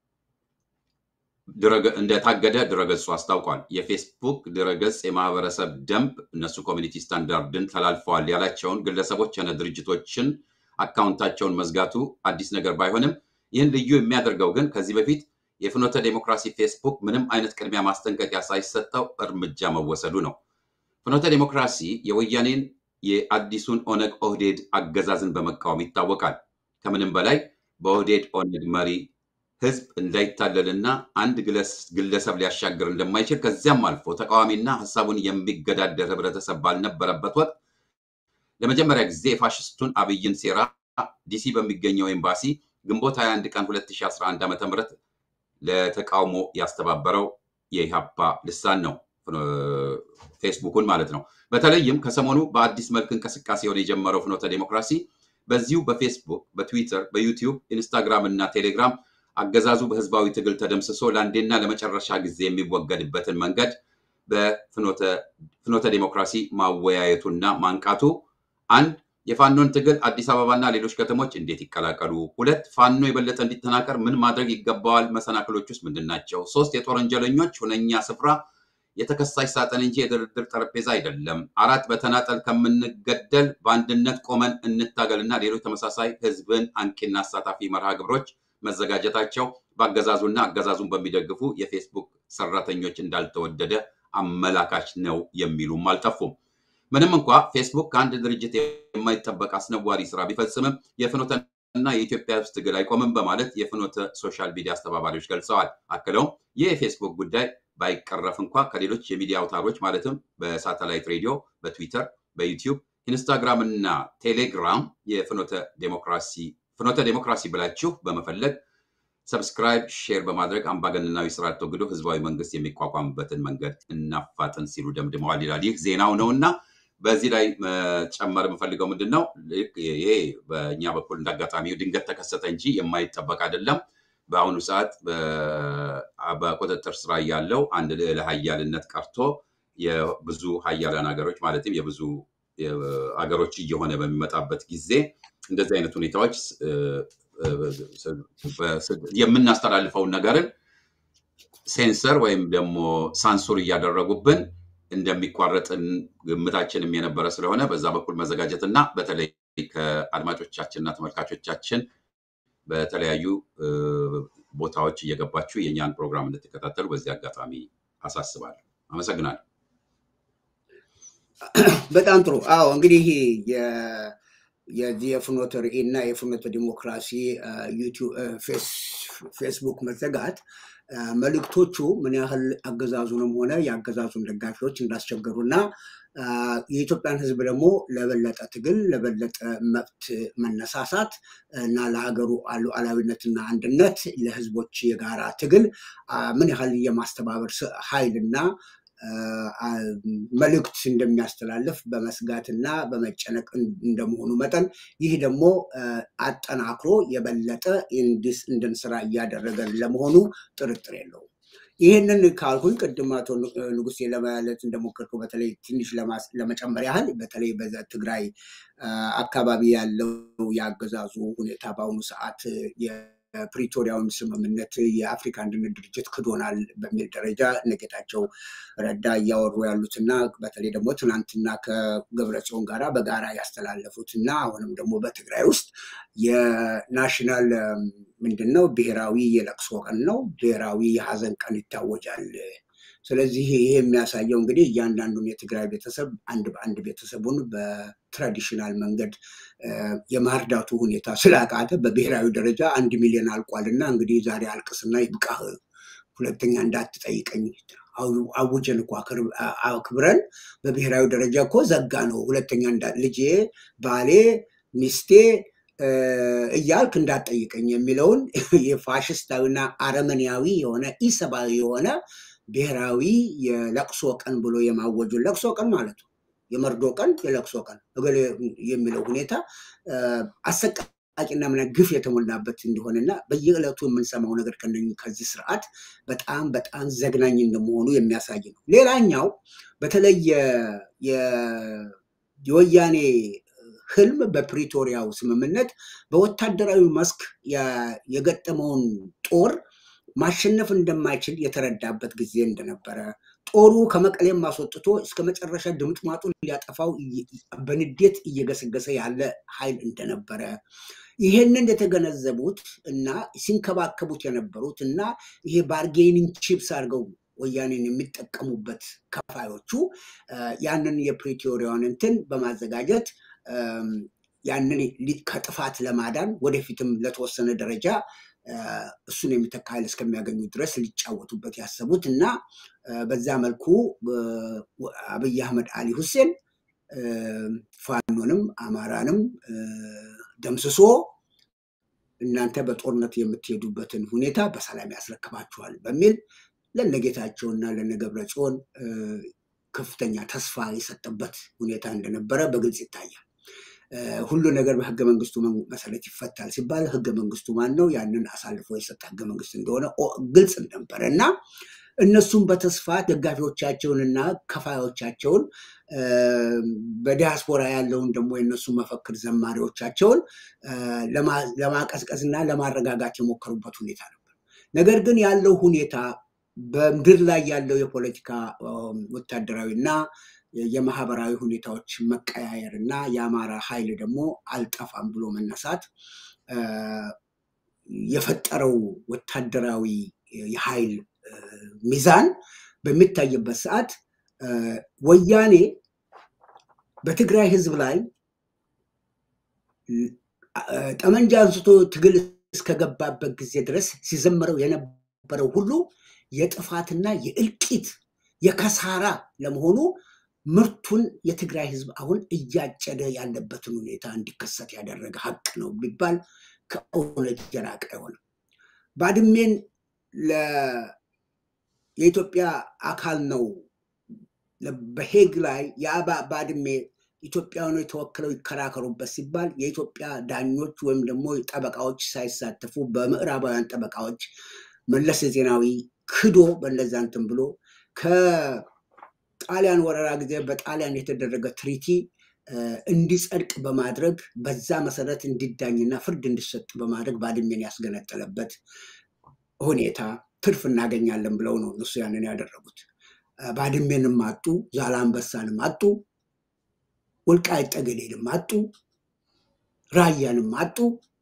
እንደታገደ ድረገጹ አስታውቋል። የፌስቡክ ድረገጽ የማህበረሰብ ደንብ እነሱ ኮሚኒቲ ስታንዳርድን ተላልፈዋል ያላቸውን ግለሰቦች ሆነ ድርጅቶችን አካውንታቸውን መዝጋቱ አዲስ ነገር ባይሆንም ይህን ልዩ የሚያደርገው ግን ከዚህ በፊት የፍኖተ ዴሞክራሲ ፌስቡክ ምንም አይነት ቅድሚያ ማስጠንቀቂያ ሳይሰጠው እርምጃ መወሰዱ ነው። ፍኖተ ዴሞክራሲ የወያኔን የአዲሱን ኦነግ ኦህዴድ አገዛዝን በመቃወም ይታወቃል። ከምንም በላይ በኦህዴድ ኦነግ መሪ ህዝብ እንዳይታለልና አንድ ግለሰብ ሊያሻግር እንደማይችል ከዚያም አልፎ ተቃዋሚና ሀሳቡን የሚገዳደር ህብረተሰብ ባልነበረበት ወቅት ለመጀመሪያ ጊዜ የፋሽስቱን አብይን ሴራ ዲሲ በሚገኘው ኤምባሲ ግንቦት 21 ቀን 2011 ዓ ም ለተቃውሞ ያስተባበረው የኢሃፓ ልሳን ነው፣ ፌስቡኩን ማለት ነው። በተለይም ከሰሞኑ በአዲስ መልክ እንቅስቃሴውን የጀመረው ፍኖተ ዴሞክራሲ በዚሁ በፌስቡክ፣ በትዊተር፣ በዩቲዩብ፣ ኢንስታግራም እና ቴሌግራም አገዛዙ በህዝባዊ ትግል ተደምስሶ ለአንዴና ለመጨረሻ ጊዜ የሚወገድበትን መንገድ በፍኖተ ዴሞክራሲ ማወያየቱና ማንቃቱ አንድ የፋኖን ትግል አዲስ አበባና ሌሎች ከተሞች እንዴት ይቀላቀሉ፣ ሁለት ፋኖ የበለጠ እንዲጠናከር ምን ማድረግ ይገባዋል፣ መሰናክሎች ውስጥ ምንድን ናቸው፣ ሶስት የጦር ወንጀለኞች ሁነኛ ስፍራ የተከሳሽ ሳጥን እንጂ የድርድር ጠረጴዛ አይደለም፣ አራት በተናጠል ከምንገደል በአንድነት ቆመን እንታገልና ሌሎች ተመሳሳይ ህዝብን አንቂና አሳታፊ መርሃ ግብሮች መዘጋጀታቸው በአገዛዙና አገዛዙን በሚደግፉ የፌስቡክ ሰራተኞች እንዳልተወደደ አመላካች ነው የሚሉም አልጠፉም። ምንም እንኳ ፌስቡክ ከአንድ ድርጅት የማይጠበቅ አስነዋሪ ስራ ቢፈጽምም የፍኖተና የኢትዮጵያ ህዝብ ትግል አይቆምም በማለት የፍኖተ ሶሻል ሚዲያ አስተባባሪዎች ገልጸዋል። አክለውም ይህ የፌስቡክ ጉዳይ ባይቀረፍ እንኳ ከሌሎች የሚዲያ አውታሮች ማለትም በሳተላይት ሬዲዮ፣ በትዊተር፣ በዩቲዩብ፣ ኢንስታግራም እና ቴሌግራም የፍኖተ ዴሞክራሲ ፍኖተ ዴሞክራሲ ብላችሁ በመፈለግ ሰብስክራይብ፣ ሼር በማድረግ አምባገነናዊ ስርዓት ተወግዶ ህዝባዊ መንግስት የሚቋቋምበትን መንገድ እናፋጥን ሲሉ ደምድመዋል ይላል። ይህ ዜናው ነው እና በዚህ ላይ መጨመር የምፈልገው ምንድን ነው፣ ይሄ በእኛ በኩል እንዳጋጣሚ ድንገት ተከሰተ እንጂ የማይጠበቅ አይደለም። በአሁኑ ሰዓት በቁጥጥር ስራ ያለው አንድ ልዕለ ሀያልነት ቀርቶ የብዙ ሀያላን ሀገሮች ማለትም የብዙ ሀገሮች እየሆነ በሚመጣበት ጊዜ እንደዚህ አይነት ሁኔታዎች የምናስተላልፈውን ነገርን ሴንሰር ወይም ደግሞ ሳንሱር እያደረጉብን እንደሚቋረጥን ግምታችንም የነበረ ስለሆነ በዛ በኩል መዘጋጀት እና በተለይ ከአድማጮቻችንና ተመልካቾቻችን በተለያዩ ቦታዎች እየገባችሁ የእኛን ፕሮግራም እንድትከታተሉ በዚህ አጋጣሚ አሳስባለሁ። አመሰግናለሁ። በጣም ጥሩ። አዎ እንግዲህ የዚህ የፍኖተ ርዕይ እና የፍኖተ ዲሞክራሲ ፌስቡክ መዘጋት መልእክቶቹ ምን ያህል አገዛዙንም ሆነ የአገዛዙን ደጋፊዎች እንዳስቸገሩ እና የኢትዮጵያን ሕዝብ ደግሞ ለበለጠ ትግል ለበለጠ መብት መነሳሳት እና ለሀገሩ ሉዓላዊነትና አንድነት ለሕዝቦች የጋራ ትግል ምን ያህል የማስተባበር ኃይልና መልእክት እንደሚያስተላልፍ በመስጋትና በመጨነቅ እንደመሆኑ መጠን ይህ ደግሞ አጠናክሮ የበለጠ እንድንስራ እያደረገን ለመሆኑ ጥርጥር የለውም። ይህንን ካልኩኝ ቅድም አቶ ንጉሴ ለማለት እንደሞከርኩ በተለይ ትንሽ ለመጨመር ያህል በተለይ በትግራይ አካባቢ ያለው የአገዛዙ ሁኔታ በአሁኑ ሰዓት የፕሪቶሪያውን ስምምነት የአፍሪካ አንድነት ድርጅት ክዶናል በሚል ደረጃ እነጌታቸው ረዳ እያወሩ ያሉትና በተለይ ደግሞ ትናንትና ከገብረጽዮን ጋራ በጋራ ያስተላለፉት እና አሁንም ደግሞ በትግራይ ውስጥ የናሽናል ምንድን ነው ብሔራዊ የለቅሶ ቀን ነው፣ ብሔራዊ የሀዘን ቀን ይታወጃል። ስለዚህ ይሄ የሚያሳየው እንግዲህ እያንዳንዱን የትግራይ ቤተሰብ አንድ በአንድ ቤተሰቡን በትራዲሽናል መንገድ የማርዳቱ ሁኔታ ስላቃተ በብሔራዊ ደረጃ አንድ ሚሊዮን አልቋል እና እንግዲህ ዛሬ አልቅስና ይብቃህ፣ ሁለተኛ እንዳትጠይቀኝ አውጀን እኮ አክብረን በብሔራዊ ደረጃ እኮ ዘጋ ነው። ሁለተኛ ልጄ፣ ባሌ፣ ሚስቴ እያልክ እንዳትጠይቀኝ የሚለውን የፋሽስታዊና አረመኔያዊ የሆነ ኢሰብአዊ የሆነ ብሔራዊ የለቅሶ ቀን ብሎ የማወጁን ለቅሶ ቀን ማለት ነው። የመርዶ ቀን፣ የለቅሶ ቀን እገሌ የሚለው ሁኔታ አሰቃቂና ምና ግፍ የተሞላበት እንደሆነና በየዕለቱ የምንሰማው ነገር ከዚህ ስርዓት በጣም በጣም ዘግናኝ እንደመሆኑ የሚያሳይ ነው። ሌላኛው በተለይ የወያኔ ህልም በፕሪቶሪያው ስምምነት በወታደራዊ መስክ የገጠመውን ጦር ማሸነፍ እንደማይችል የተረዳበት ጊዜ እንደነበረ ጦሩ ከመቀሌም አስወጥቶ እስከ መጨረሻ ድምጥማጡን ሊያጠፋው በንዴት እየገሰገሰ ያለ ኃይል እንደነበረ ይሄንን የተገነዘቡት እና ሲንከባከቡት የነበሩት እና ይሄ ባርጌኒንግ ቺፕስ አድርገው ወያኔን የሚጠቀሙበት ከፋዮቹ ያንን የፕሪቶሪያውን እንትን በማዘጋጀት ያንን ከጥፋት ለማዳን ወደፊትም ለተወሰነ ደረጃ እሱን የሚተካ ኃይል እስከሚያገኙ ድረስ ሊጫወቱበት ያሰቡት እና በዛ መልኩ አብይ አህመድ አሊ ሁሴን ፋኖንም አማራንም ደምስሶ እናንተ በጦርነት የምትሄዱበትን ሁኔታ በሰላም ያስረክባችኋል በሚል ለነጌታቸውና ለነገብረ ጽዮን ከፍተኛ ተስፋ የሰጠበት ሁኔታ እንደነበረ በግልጽ ይታያል። ሁሉ ነገር በህገ መንግስቱ መሰረት ይፈታል ሲባል ህገ መንግስቱ ማን ነው? ያንን አሳልፎ የሰጠ ህገ መንግስት እንደሆነ ግልጽ ነበረ እና እነሱም በተስፋ ደጋፊዎቻቸውንና ከፋዮቻቸውን በዲያስፖራ ያለውን ደግሞ የእነሱ መፈክር ዘማሪዎቻቸውን ለማቀዝቀዝ እና ለማረጋጋት የሞከሩበት ሁኔታ ነበር። ነገር ግን ያለው ሁኔታ በምድር ላይ ያለው የፖለቲካ ወታደራዊ እና የማህበራዊ ሁኔታዎች መቀያየር እና የአማራ ኃይል ደግሞ አልጠፋም ብሎ መነሳት የፈጠረው ወታደራዊ የኃይል ሚዛን በሚታይበት ሰዓት ወያኔ በትግራይ ህዝብ ላይ ጠመንጃ አንስቶ ትግል እስከገባበት ጊዜ ድረስ ሲዘምረው የነበረው ሁሉ የጥፋትና የእልቂት የከሳራ ለመሆኑ ምርቱን የትግራይ ህዝብ አሁን እያጨደ ያለበትን ሁኔታ እንዲከሰት ያደረገ ሀቅ ነው ቢባል ከእውነት የራቀ አይሆንም። ባድሜን የኢትዮጵያ አካል ነው በሄግ ላይ የአባ ባድሜ ኢትዮጵያውያኖች ተወክለው ይከራከሩበት ሲባል የኢትዮጵያ ዳኞች ወይም ደግሞ ጠበቃዎች ሳይሳተፉ በምዕራባውያን ጠበቃዎች መለስ ዜናዊ ክዶ በነዛ እንትን ብሎ ከጣሊያን ወረራ ጊዜ በጣሊያን የተደረገ ትሪቲ እንዲጸድቅ በማድረግ በዛ መሰረት እንዲዳኝና ፍርድ እንዲሰጥ በማድረግ ባድሜን ያስገነጠለበት ሁኔታ ትርፍ እናገኛለን ብለው ነው እነሱ ያንን ያደረጉት። ባድሜንም አጡ፣ ዛላንበሳንም አጡ፣ ወልቃይት ጠገዴንም አጡ፣ ራያንም አጡ፣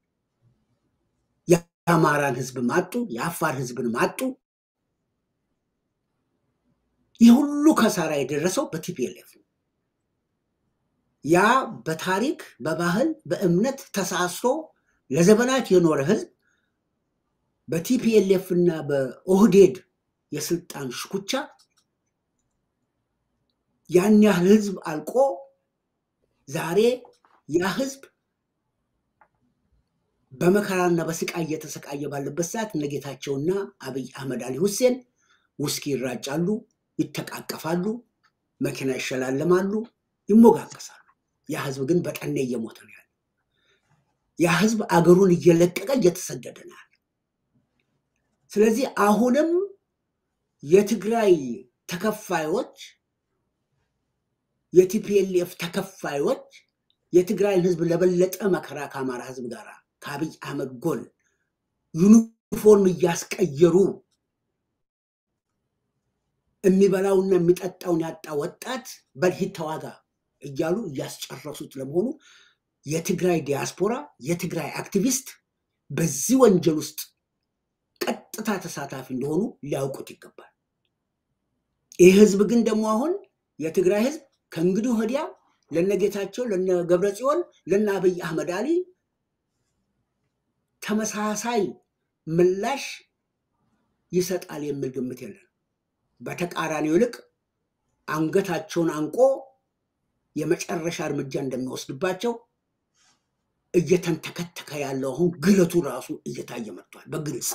የአማራን ህዝብም አጡ፣ የአፋር ህዝብንም አጡ። ይህ ሁሉ ከሳራ የደረሰው በቲፒኤልኤፍ ነው። ያ በታሪክ በባህል በእምነት ተሳስሮ ለዘመናት የኖረ ህዝብ በቲፒኤልኤፍ እና በኦህዴድ የስልጣን ሽኩቻ ያን ያህል ህዝብ አልቆ ዛሬ ያ ህዝብ በመከራና በስቃይ እየተሰቃየ ባለበት ሰዓት እነጌታቸውና አብይ አህመድ አሊ ሁሴን ውስኪ ይራጫሉ፣ ይተቃቀፋሉ፣ መኪና ይሸላለማሉ፣ ይሞጋቀሳሉ። ያ ህዝብ ግን በጠኔ እየሞተ ነው ያለ። ያ ህዝብ አገሩን እየለቀቀ እየተሰደደ ነው ያለ። ስለዚህ አሁንም የትግራይ ተከፋዮች የቲፒኤልኤፍ ተከፋዮች የትግራይን ህዝብ ለበለጠ መከራ ከአማራ ህዝብ ጋር ከአብይ አህመድ ጎን ዩኒፎርም እያስቀየሩ የሚበላውና የሚጠጣውን ያጣ ወጣት በልሂድ ተዋጋ እያሉ እያስጨረሱት ለመሆኑ የትግራይ ዲያስፖራ የትግራይ አክቲቪስት በዚህ ወንጀል ውስጥ ቀጥታ ተሳታፊ እንደሆኑ ሊያውቁት ይገባል። ይህ ህዝብ ግን ደግሞ አሁን የትግራይ ህዝብ ከእንግዲህ ወዲያ ለነጌታቸው ለነ ገብረ ጽዮን ለነ አብይ አህመድ አሊ ተመሳሳይ ምላሽ ይሰጣል የሚል ግምት የለን። በተቃራኒው ይልቅ አንገታቸውን አንቆ የመጨረሻ እርምጃ እንደሚወስድባቸው እየተንተከተከ ያለው አሁን ግለቱ ራሱ እየታየ መጥቷል በግልጽ።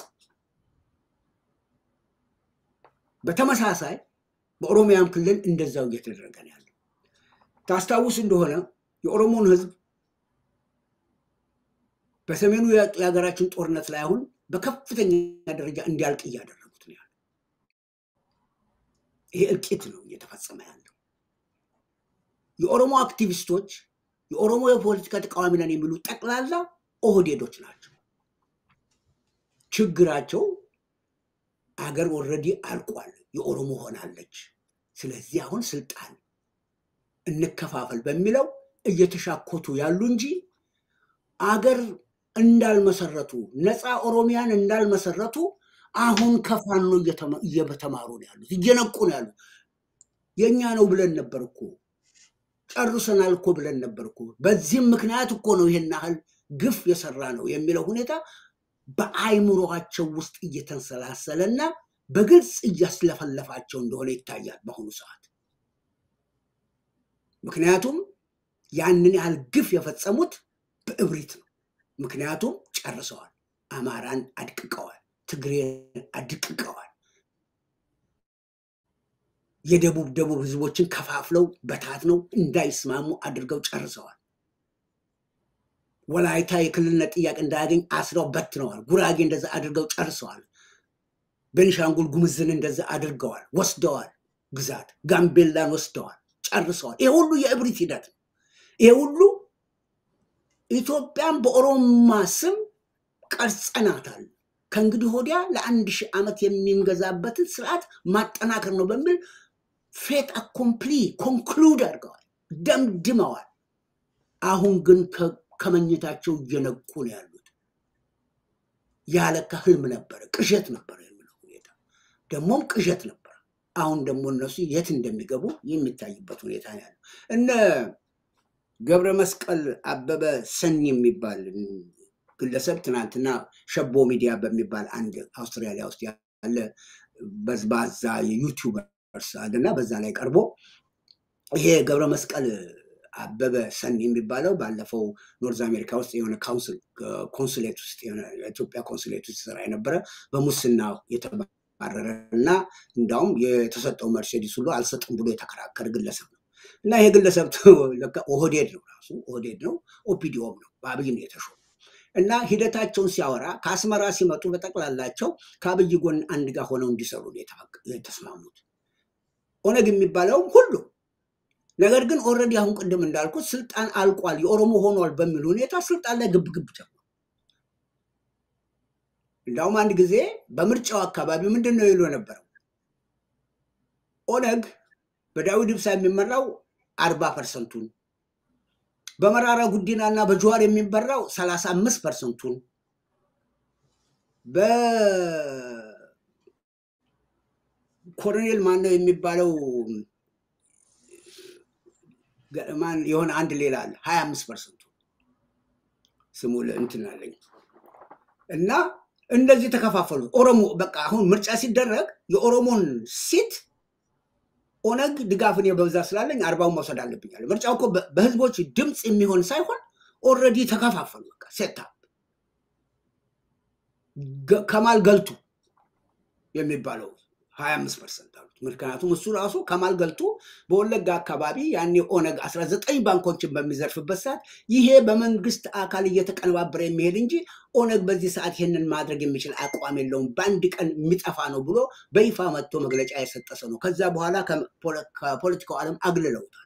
በተመሳሳይ በኦሮሚያም ክልል እንደዛው እየተደረገ ነው ያለው። ታስታውስ እንደሆነ የኦሮሞን ህዝብ በሰሜኑ የሀገራችን ጦርነት ላይ አሁን በከፍተኛ ደረጃ እንዲያልቅ እያደረጉት ነው ያለው። ይሄ እልቂት ነው እየተፈጸመ ያለው። የኦሮሞ አክቲቪስቶች የኦሮሞ የፖለቲካ ተቃዋሚ ነን የሚሉ ጠቅላላ ኦህዴዶች ናቸው። ችግራቸው አገር ኦልሬዲ አልቋል፣ የኦሮሞ ሆናለች። ስለዚህ አሁን ስልጣን እንከፋፈል በሚለው እየተሻኮቱ ያሉ እንጂ አገር እንዳልመሰረቱ ነፃ ኦሮሚያን እንዳልመሰረቱ አሁን ከፋኖ እየተማሩ ነው ያሉት፣ እየነቁ ነው ያሉት። የእኛ ነው ብለን ነበር እኮ ጨርሰናል እኮ ብለን ነበር እኮ። በዚህም ምክንያት እኮ ነው ይሄን ያህል ግፍ የሰራ ነው የሚለው ሁኔታ በአይምሮቸው ውስጥ እየተንሰላሰለና በግልጽ እያስለፈለፋቸው እንደሆነ ይታያል በአሁኑ ሰዓት። ምክንያቱም ያንን ያህል ግፍ የፈጸሙት በእብሪት ነው። ምክንያቱም ጨርሰዋል። አማራን አድቅቀዋል፣ ትግሬን አድቅቀዋል። የደቡብ ደቡብ ህዝቦችን ከፋፍለው በታትነው እንዳይስማሙ አድርገው ጨርሰዋል። ወላይታ የክልልነት ጥያቄ እንዳያገኝ አስረው በትነዋል። ጉራጌ እንደዛ አድርገው ጨርሰዋል። ቤኒሻንጉል ጉምዝን እንደዛ አድርገዋል፣ ወስደዋል። ግዛት ጋምቤላን ወስደዋል፣ ጨርሰዋል። ይሄ ሁሉ የእብሪት ሂደት ነው። ይሄ ሁሉ ኢትዮጵያን በኦሮማ ስም ቀርጸናታል፣ ከእንግዲህ ወዲያ ለአንድ ሺህ ዓመት የሚንገዛበትን ስርዓት ማጠናከር ነው በሚል ፌት አኮምፕሊ ኮንክሉድ አድርገዋል፣ ደምድመዋል። አሁን ግን ከመኝታቸው እየነቁ ነው ያሉት። ያለካ ህልም ነበረ፣ ቅዠት ነበረ የሚለው ሁኔታ ደግሞም ቅዠት ነበረ። አሁን ደግሞ እነሱ የት እንደሚገቡ የሚታይበት ሁኔታ ነው ያለው። እነ ገብረ መስቀል አበበ ሰኝ የሚባል ግለሰብ ትናንትና ሸቦ ሚዲያ በሚባል አንድ አውስትራሊያ ውስጥ ያለ በዝባዛ የዩቲዩበርስ አለና በዛ ላይ ቀርቦ ይሄ ገብረ መስቀል አበበ ሰን የሚባለው ባለፈው ኖርዝ አሜሪካ ውስጥ የሆነ ኮንሱሌት ውስጥ የኢትዮጵያ ኮንሱሌት ውስጥ ስራ የነበረ በሙስና የተባረረ እና እንዳውም የተሰጠው መርሴዲስ ሁሉ አልሰጥም ብሎ የተከራከረ ግለሰብ ነው እና ይሄ ግለሰብ ኦህዴድ ነው ራሱ ኦህዴድ ነው ኦፒዲኦም ነው በአብይ ነው የተሾመው እና ሂደታቸውን ሲያወራ ከአስመራ ሲመጡ በጠቅላላቸው ከአብይ ጎን አንድ ጋር ሆነው እንዲሰሩ የተስማሙት ኦነግ የሚባለውም ሁሉ ነገር ግን ኦልሬዲ አሁን ቅድም እንዳልኩት ስልጣን አልቋል፣ የኦሮሞ ሆኗል በሚል ሁኔታ ስልጣን ላይ ግብግብ ጀምሯል። እንዳውም አንድ ጊዜ በምርጫው አካባቢ ምንድን ነው ይሉ የነበረው ኦነግ በዳዊት ኢብሳ የሚመራው አርባ ፐርሰንቱን በመራራ ጉዲና እና በጀዋር የሚመራው ሰላሳ አምስት ፐርሰንቱን በኮሎኔል ማነው የሚባለው ማን የሆነ አንድ ሌላ አለ ሀያ አምስት ፐርሰንቱ ስሙ እንትን አለኝ እና እንደዚህ ተከፋፈሉ። ኦሮሞ በቃ አሁን ምርጫ ሲደረግ የኦሮሞን ሲት ኦነግ ድጋፍን በብዛት ስላለኝ አርባውን መውሰድ አለብኛል። ምርጫው እኮ በህዝቦች ድምፅ የሚሆን ሳይሆን ኦልሬዲ ተከፋፈሉ። በቃ ሴታ ከማል ገልቱ የሚባለው ሀያ አምስት ፐርሰንት አሉት። ምክንያቱም እሱ ራሱ ከማል ገልቱ በወለጋ አካባቢ ያኔ ኦነግ አስራ ዘጠኝ ባንኮችን በሚዘርፍበት ሰዓት ይሄ በመንግስት አካል እየተቀነባበረ የሚሄድ እንጂ ኦነግ በዚህ ሰዓት ይህንን ማድረግ የሚችል አቋም የለውም፣ በአንድ ቀን የሚጠፋ ነው ብሎ በይፋ መጥቶ መግለጫ የሰጠ ሰው ነው። ከዛ በኋላ ከፖለቲካው ዓለም አግልለውታል።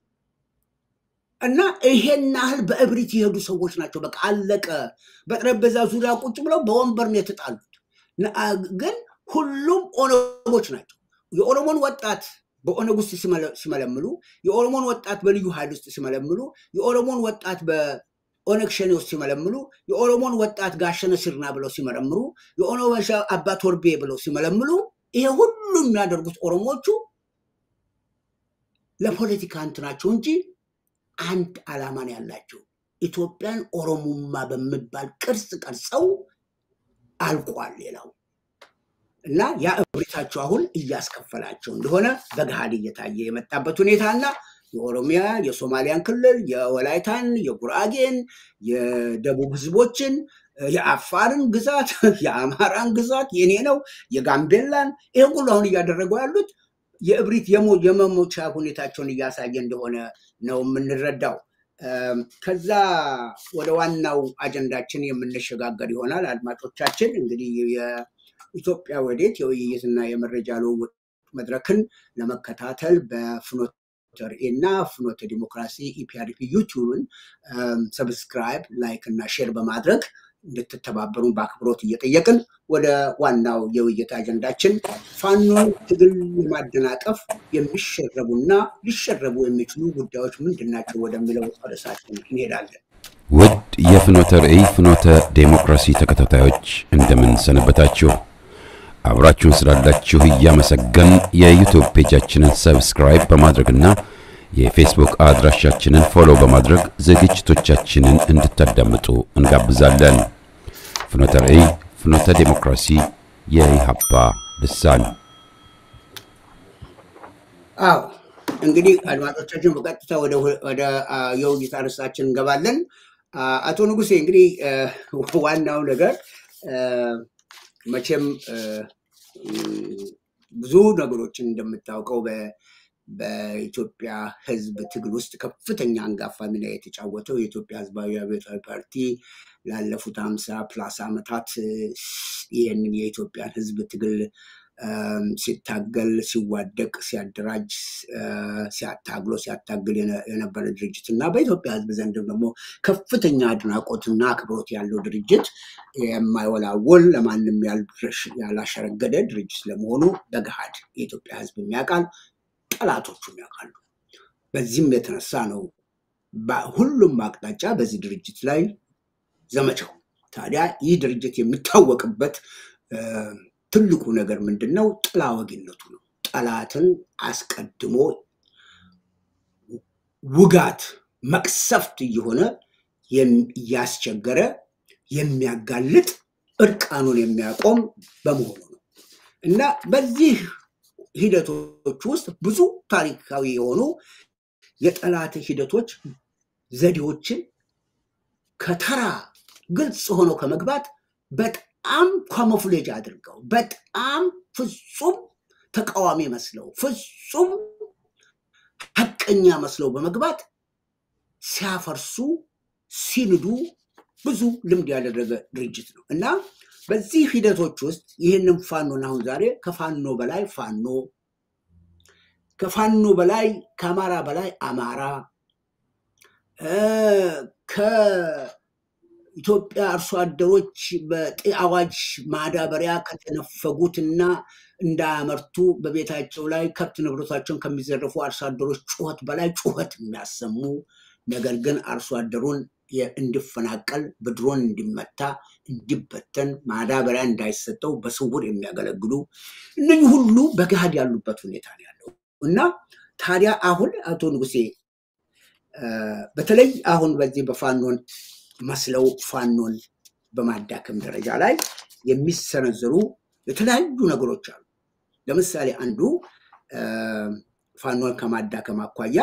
እና ይሄን ያህል በእብሪት የሄዱ ሰዎች ናቸው። በቃ አለቀ። በጠረጴዛ ዙሪያ ቁጭ ብለው በወንበር ነው የተጣሉት። ግን ሁሉም ኦነጎች ናቸው። የኦሮሞን ወጣት በኦነግ ውስጥ ሲመለምሉ፣ የኦሮሞን ወጣት በልዩ ኃይል ውስጥ ሲመለምሉ፣ የኦሮሞን ወጣት በኦነግ ሸኔ ውስጥ ሲመለምሉ፣ የኦሮሞን ወጣት ጋሸነ ሲርና ብለው ሲመረምሩ፣ የኦሮሞ አባ ቶርቤ ብለው ሲመለምሉ፣ ይሄ ሁሉ የሚያደርጉት ኦሮሞቹ ለፖለቲካ እንትናቸው እንጂ አንድ ዓላማን ያላቸው ኢትዮጵያን ኦሮሞማ በሚባል ቅርጽ ቀርጸው አልቋል ሌላው እና ያ እብሪታቸው አሁን እያስከፈላቸው እንደሆነ በገሃድ እየታየ የመጣበት ሁኔታ እና የኦሮሚያ የሶማሊያን ክልል የወላይታን የጉራጌን የደቡብ ህዝቦችን የአፋርን ግዛት የአማራን ግዛት የኔ ነው የጋምቤላን ይህን ሁሉ አሁን እያደረጉ ያሉት የእብሪት የመሞቻ ሁኔታቸውን እያሳየ እንደሆነ ነው የምንረዳው። ከዛ ወደ ዋናው አጀንዳችን የምንሸጋገር ይሆናል። አድማጮቻችን እንግዲህ የኢትዮጵያ ወዴት የውይይትና የመረጃ ልውውጥ መድረክን ለመከታተል በፍኖተ ርዕይ እና ፍኖተ ዲሞክራሲ ኢፒአርፒ ዩቲዩብን ሰብስክራይብ፣ ላይክ እና ሼር በማድረግ እንድትተባበሩን በአክብሮት እየጠየቅን ወደ ዋናው የውይይት አጀንዳችን ፋኖን ትግል ለማደናቀፍ የሚሸረቡና ሊሸረቡ የሚችሉ ጉዳዮች ምንድን ናቸው ወደሚለው ርዕሳችን እንሄዳለን። ውድ የፍኖተ ርዕይ ፍኖተ ዴሞክራሲ ተከታታዮች እንደምን ሰነበታችሁ? አብራችሁን ስላላችሁ እያመሰገን የዩቱብ ፔጃችንን ሰብስክራይብ በማድረግና የፌስቡክ አድራሻችንን ፎሎ በማድረግ ዝግጅቶቻችንን እንድታዳምጡ እንጋብዛለን። ፍኖተ ራእይ ፍኖተ ዴሞክራሲ የኢሃፓ ልሳን አዎ እንግዲህ አድማጮቻችን በቀጥታ ወደ የውይይት አርዕስታችን እንገባለን። አቶ ንጉሴ እንግዲህ ዋናው ነገር መቼም ብዙ ነገሮችን እንደምታውቀው በኢትዮጵያ ሕዝብ ትግል ውስጥ ከፍተኛ አንጋፋ ሚና የተጫወተው የኢትዮጵያ ሕዝባዊ አብዮታዊ ፓርቲ ላለፉት ሀምሳ ፕላስ ዓመታት ይህንን የኢትዮጵያን ሕዝብ ትግል ሲታገል፣ ሲዋደቅ፣ ሲያደራጅ፣ ሲያታግሎ ሲያታግል የነበረ ድርጅት እና በኢትዮጵያ ሕዝብ ዘንድ ደግሞ ከፍተኛ አድናቆትና አክብሮት ያለው ድርጅት የማይወላወል ለማንም ያላሸረገደ ድርጅት ለመሆኑ በገሃድ የኢትዮጵያ ሕዝብ የሚያውቃል፣ ጠላቶቹም ያውቃሉ። በዚህም የተነሳ ነው ሁሉም አቅጣጫ በዚህ ድርጅት ላይ ዘመቻው። ታዲያ ይህ ድርጅት የሚታወቅበት ትልቁ ነገር ምንድን ነው? ጥላ ወጊነቱ ነው። ጠላትን አስቀድሞ ውጋት፣ መቅሰፍት እየሆነ እያስቸገረ የሚያጋልጥ እርቃኑን የሚያቆም በመሆኑ ነው እና በዚህ ሂደቶች ውስጥ ብዙ ታሪካዊ የሆኑ የጠላት ሂደቶች ዘዴዎችን ከተራ ግልጽ ሆነው ከመግባት በጣም ካሞፍሌጅ አድርገው በጣም ፍጹም ተቃዋሚ መስለው ፍጹም ሀቀኛ መስለው በመግባት ሲያፈርሱ ሲንዱ ብዙ ልምድ ያደረገ ድርጅት ነው እና በዚህ ሂደቶች ውስጥ ይህንን ፋኖን አሁን ዛሬ ከፋኖ በላይ ፋኖ ከፋኖ በላይ ከአማራ በላይ አማራ ኢትዮጵያ አርሶ አደሮች በአዋጅ ማዳበሪያ ከተነፈጉትና እንዳያመርቱ በቤታቸው ላይ ከብት ንብረታቸውን ከሚዘረፉ አርሶ አደሮች ጩኸት በላይ ጩኸት የሚያሰሙ ነገር ግን አርሶ አደሩን እንዲፈናቀል በድሮን እንዲመታ እንዲበተን ማዳበሪያ እንዳይሰጠው በስውር የሚያገለግሉ እነኚህ ሁሉ በገሃድ ያሉበት ሁኔታ ነው ያለው እና ታዲያ አሁን አቶ ንጉሴ በተለይ አሁን በዚህ በፋኖን መስለው ፋኖን በማዳከም ደረጃ ላይ የሚሰነዘሩ የተለያዩ ነገሮች አሉ። ለምሳሌ አንዱ ፋኖን ከማዳከም አኳያ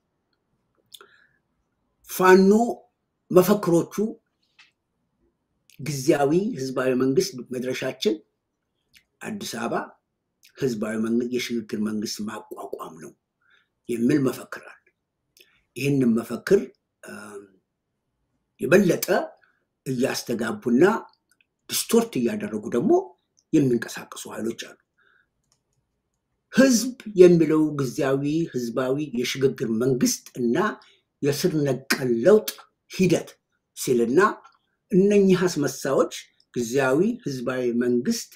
ፋኖ መፈክሮቹ ጊዜያዊ ህዝባዊ መንግስት መድረሻችን አዲስ አበባ ህዝባዊ የሽግግር መንግስት ማቋቋም ነው የሚል መፈክር አለ። ይህንን መፈክር የበለጠ እያስተጋቡና ዲስቶርት እያደረጉ ደግሞ የሚንቀሳቀሱ ኃይሎች አሉ። ህዝብ የሚለው ጊዜያዊ ህዝባዊ የሽግግር መንግስት እና የስር ነቀል ለውጥ ሂደት ሲልና እነኚህ አስመሳዮች ጊዜያዊ ህዝባዊ መንግስት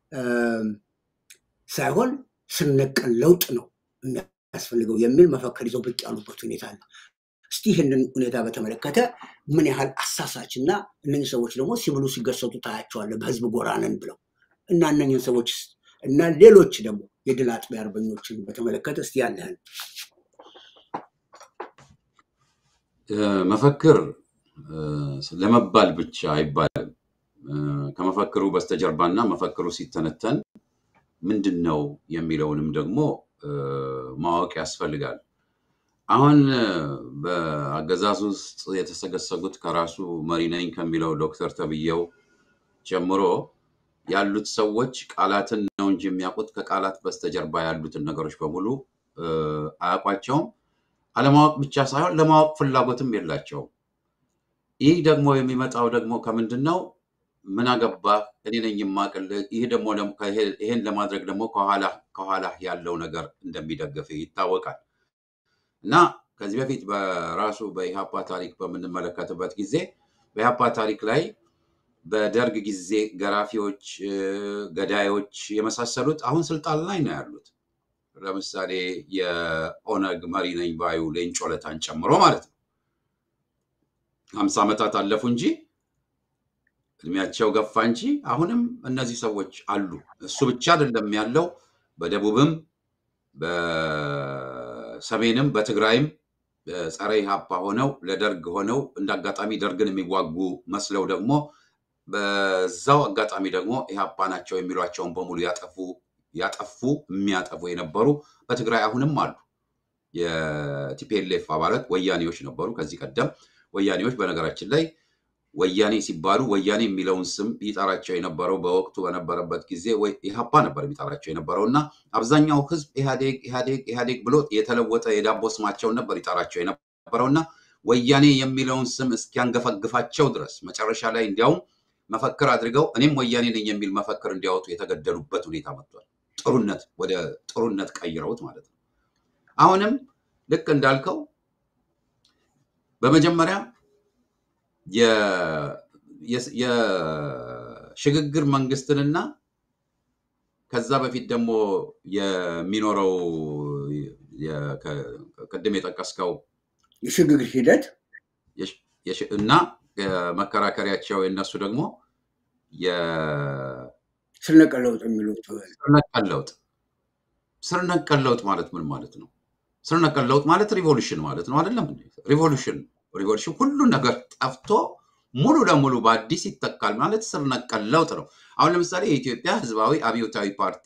ሳይሆን ስር ነቀል ለውጥ ነው የሚያስፈልገው የሚል መፈክር ይዘው ብቅ ያሉበት ሁኔታ አለ። እስቲ ይህንን ሁኔታ በተመለከተ ምን ያህል አሳሳች እና እነኝህ ሰዎች ደግሞ ሲብሉ ሲገሰጡ ታያቸዋለ በህዝብ ጎራነን ብለው እና እነኝህን ሰዎች እና ሌሎች ደግሞ የድል አጥቢያ አርበኞችን በተመለከተ እስቲ ያለህን መፈክር ለመባል ብቻ አይባልም። ከመፈክሩ በስተጀርባና መፈክሩ ሲተነተን ምንድን ነው የሚለውንም ደግሞ ማወቅ ያስፈልጋል። አሁን በአገዛዝ ውስጥ የተሰገሰጉት ከራሱ መሪ ነኝ ከሚለው ዶክተር ተብዬው ጀምሮ ያሉት ሰዎች ቃላትን ነው እንጂ የሚያውቁት ከቃላት በስተጀርባ ያሉትን ነገሮች በሙሉ አያውቋቸውም። አለማወቅ ብቻ ሳይሆን ለማወቅ ፍላጎትም የላቸውም። ይህ ደግሞ የሚመጣው ደግሞ ከምንድን ነው? ምን አገባ እኔ ነኝ የማቅልህ። ይህ ደግሞ ይሄን ለማድረግ ደግሞ ከኋላ ያለው ነገር እንደሚደግፍ ይታወቃል። እና ከዚህ በፊት በራሱ በኢሃፓ ታሪክ በምንመለከትበት ጊዜ በኢሃፓ ታሪክ ላይ በደርግ ጊዜ ገራፊዎች፣ ገዳዮች የመሳሰሉት አሁን ስልጣን ላይ ነው ያሉት። ለምሳሌ የኦነግ መሪ ነኝ ባዩ ሌንጮ ለታን ጨምሮ ማለት ነው። ሀምሳ ዓመታት አለፉ እንጂ እድሜያቸው ገፋ እንጂ አሁንም እነዚህ ሰዎች አሉ። እሱ ብቻ አይደለም ያለው በደቡብም በሰሜንም በትግራይም ጸረ ኢህአፓ ሆነው ለደርግ ሆነው እንደ አጋጣሚ ደርግን የሚዋጉ መስለው ደግሞ በዛው አጋጣሚ ደግሞ ኢህአፓ ናቸው የሚሏቸውን በሙሉ ያጠፉ ያጠፉ የሚያጠፉ የነበሩ በትግራይ አሁንም አሉ። የቲፒኤልኤፍ አባላት ወያኔዎች ነበሩ። ከዚህ ቀደም ወያኔዎች በነገራችን ላይ ወያኔ ሲባሉ ወያኔ የሚለውን ስም ይጠራቸው የነበረው በወቅቱ በነበረበት ጊዜ ወይ ኢህአፓ ነበር የሚጠራቸው የነበረው እና አብዛኛው ህዝብ ኢህአዴግ ኢህአዴግ ኢህአዴግ ብሎ የተለወጠ የዳቦ ስማቸውን ነበር ይጠራቸው የነበረው እና ወያኔ የሚለውን ስም እስኪያንገፈግፋቸው ድረስ መጨረሻ ላይ እንዲያውም መፈክር አድርገው እኔም ወያኔ ነኝ የሚል መፈክር እንዲያወጡ የተገደሉበት ሁኔታ መጥቷል። ጥሩነት ወደ ጥሩነት ቀይረውት ማለት ነው። አሁንም ልክ እንዳልከው በመጀመሪያ የሽግግር መንግስትንና ከዛ በፊት ደግሞ የሚኖረው ቅድም የጠቀስከው የሽግግር ሂደት እና መከራከሪያቸው የነሱ ደግሞ ስር ነቀል ለውጥ የሚሉት ስር ነቀል ለውጥ ስር ነቀል ለውጥ ማለት ምን ማለት ነው? ስር ነቀል ለውጥ ማለት ሪቮሉሽን ማለት ነው አይደለም? ሪቮሉሽን ሪቮሉሽን ሁሉ ነገር ጠፍቶ ሙሉ ለሙሉ በአዲስ ይተካል ማለት ስር ነቀል ለውጥ ነው። አሁን ለምሳሌ የኢትዮጵያ ህዝባዊ አብዮታዊ ፓርቲ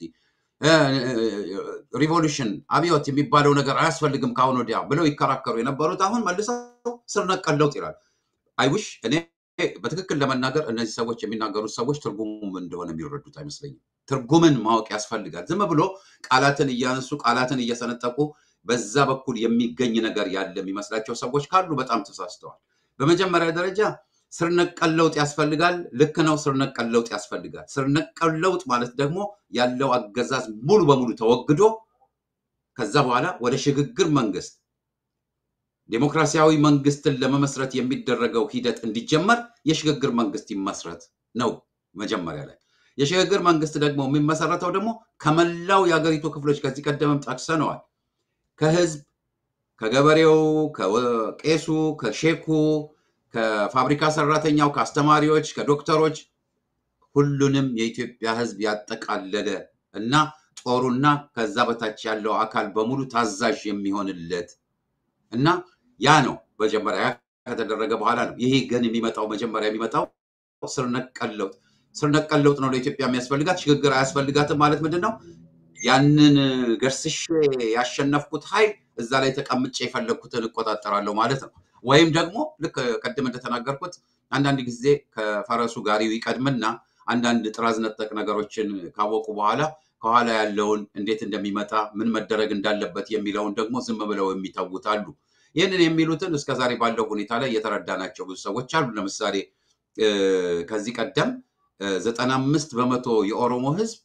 ሪቮሉሽን አብዮት የሚባለው ነገር አያስፈልግም ከአሁን ወዲያ ብለው ይከራከሩ የነበሩት አሁን መልሰው ስር ነቀል ለውጥ ይላል። አይውሽ እኔ በትክክል ለመናገር እነዚህ ሰዎች የሚናገሩት ሰዎች ትርጉሙም እንደሆነ የሚረዱት አይመስለኝም። ትርጉምን ማወቅ ያስፈልጋል። ዝም ብሎ ቃላትን እያነሱ ቃላትን እየሰነጠቁ በዛ በኩል የሚገኝ ነገር ያለ የሚመስላቸው ሰዎች ካሉ በጣም ተሳስተዋል። በመጀመሪያ ደረጃ ስር ነቀል ለውጥ ያስፈልጋል። ልክ ነው። ስር ነቀል ለውጥ ያስፈልጋል። ስር ነቀል ለውጥ ማለት ደግሞ ያለው አገዛዝ ሙሉ በሙሉ ተወግዶ ከዛ በኋላ ወደ ሽግግር መንግስት ዴሞክራሲያዊ መንግስትን ለመመስረት የሚደረገው ሂደት እንዲጀመር የሽግግር መንግስት ይመስረት ነው መጀመሪያ ላይ። የሽግግር መንግስት ደግሞ የሚመሰረተው ደግሞ ከመላው የሀገሪቱ ክፍሎች ከዚህ ቀደምም ጠቅሰነዋል። ከህዝብ፣ ከገበሬው፣ ከቄሱ፣ ከሼኩ፣ ከፋብሪካ ሰራተኛው፣ ከአስተማሪዎች፣ ከዶክተሮች ሁሉንም የኢትዮጵያ ህዝብ ያጠቃለለ እና ጦሩና ከዛ በታች ያለው አካል በሙሉ ታዛዥ የሚሆንለት እና ያ ነው መጀመሪያ ከተደረገ በኋላ ነው። ይሄ ግን የሚመጣው መጀመሪያ የሚመጣው ስር ነቀል ለውጥ ስር ነቀል ለውጥ ነው ለኢትዮጵያ የሚያስፈልጋት። ሽግግር አያስፈልጋትም ማለት ምንድን ነው? ያንን ገርስሼ ያሸነፍኩት ኃይል እዛ ላይ ተቀምጬ የፈለግኩትን እቆጣጠራለሁ ማለት ነው። ወይም ደግሞ ልክ ቅድም እንደተናገርኩት አንዳንድ ጊዜ ከፈረሱ ጋሪው ይቀድምና አንዳንድ ጥራዝ ነጠቅ ነገሮችን ካወቁ በኋላ ከኋላ ያለውን እንዴት እንደሚመጣ ምን መደረግ እንዳለበት የሚለውን ደግሞ ዝም ብለው የሚተዉት አሉ። ይህንን የሚሉትን እስከዛሬ ባለው ሁኔታ ላይ የተረዳናቸው ብዙ ሰዎች አሉ። ለምሳሌ ከዚህ ቀደም ዘጠና አምስት በመቶ የኦሮሞ ህዝብ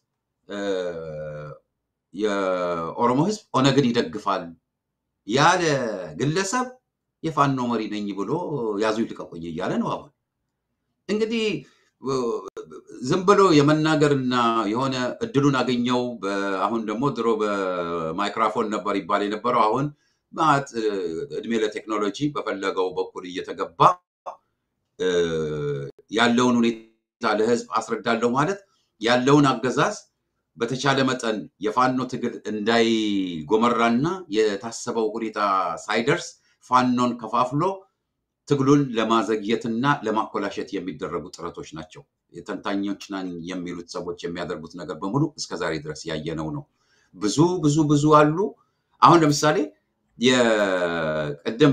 የኦሮሞ ህዝብ ኦነግን ይደግፋል ያለ ግለሰብ የፋኖ መሪ ነኝ ብሎ ያዙ ይልቀቁኝ እያለ ነው። አሁን እንግዲህ ዝም ብሎ የመናገርና የሆነ እድሉን አገኘው። አሁን ደግሞ ድሮ በማይክራፎን ነበር ይባል የነበረው። አሁን ማለት እድሜ ለቴክኖሎጂ በፈለገው በኩል እየተገባ ያለውን ሁኔታ ለህዝብ አስረዳለሁ ማለት ያለውን አገዛዝ በተቻለ መጠን የፋኖ ትግል እንዳይጎመራና የታሰበው ሁኔታ ሳይደርስ ፋኖን ከፋፍሎ ትግሉን ለማዘግየትና ለማኮላሸት የሚደረጉ ጥረቶች ናቸው። የተንታኞች ነን የሚሉት ሰዎች የሚያደርጉት ነገር በሙሉ እስከዛሬ ድረስ ያየነው ነው። ብዙ ብዙ ብዙ አሉ። አሁን ለምሳሌ የቅድም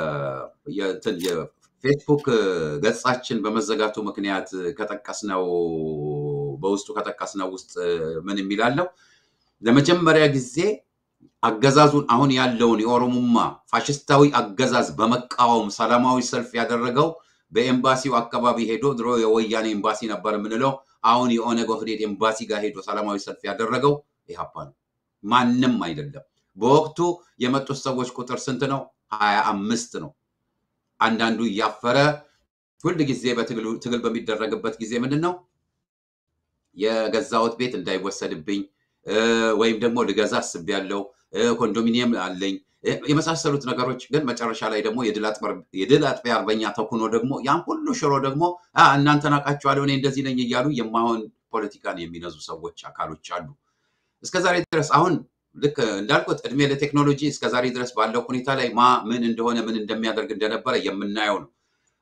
የፌስቡክ ገጻችን በመዘጋቱ ምክንያት ከጠቀስነው በውስጡ ከጠቀስነው ውስጥ ምን የሚላለው ለመጀመሪያ ጊዜ አገዛዙን አሁን ያለውን የኦሮሞማ ፋሽስታዊ አገዛዝ በመቃወም ሰላማዊ ሰልፍ ያደረገው በኤምባሲው አካባቢ ሄዶ ድሮ የወያኔ ኤምባሲ ነበር የምንለው አሁን የኦነግ ኦህዴድ ኤምባሲ ጋር ሄዶ ሰላማዊ ሰልፍ ያደረገው ኢህአፓ ነው፣ ማንም አይደለም። በወቅቱ የመጡት ሰዎች ቁጥር ስንት ነው? ሀያ አምስት ነው። አንዳንዱ እያፈረ ሁል ጊዜ በትግል በሚደረግበት ጊዜ ምንድን ነው የገዛሁት ቤት እንዳይወሰድብኝ ወይም ደግሞ ልገዛ አስቤያለሁ፣ ኮንዶሚኒየም አለኝ የመሳሰሉት ነገሮች ግን መጨረሻ ላይ ደግሞ የድል አጥቢያ አርበኛ ተኩኖ ደግሞ ያን ሁሉ ሽሮ ደግሞ እናንተን አውቃችኋለሁ እኔ እንደዚህ ነኝ እያሉ የማሆን ፖለቲካን የሚነዙ ሰዎች አካሎች አሉ። እስከዛሬ ድረስ አሁን ልክ እንዳልኩት እድሜ ለቴክኖሎጂ እስከዛሬ ድረስ ባለው ሁኔታ ላይ ማ ምን እንደሆነ ምን እንደሚያደርግ እንደነበረ የምናየው ነው።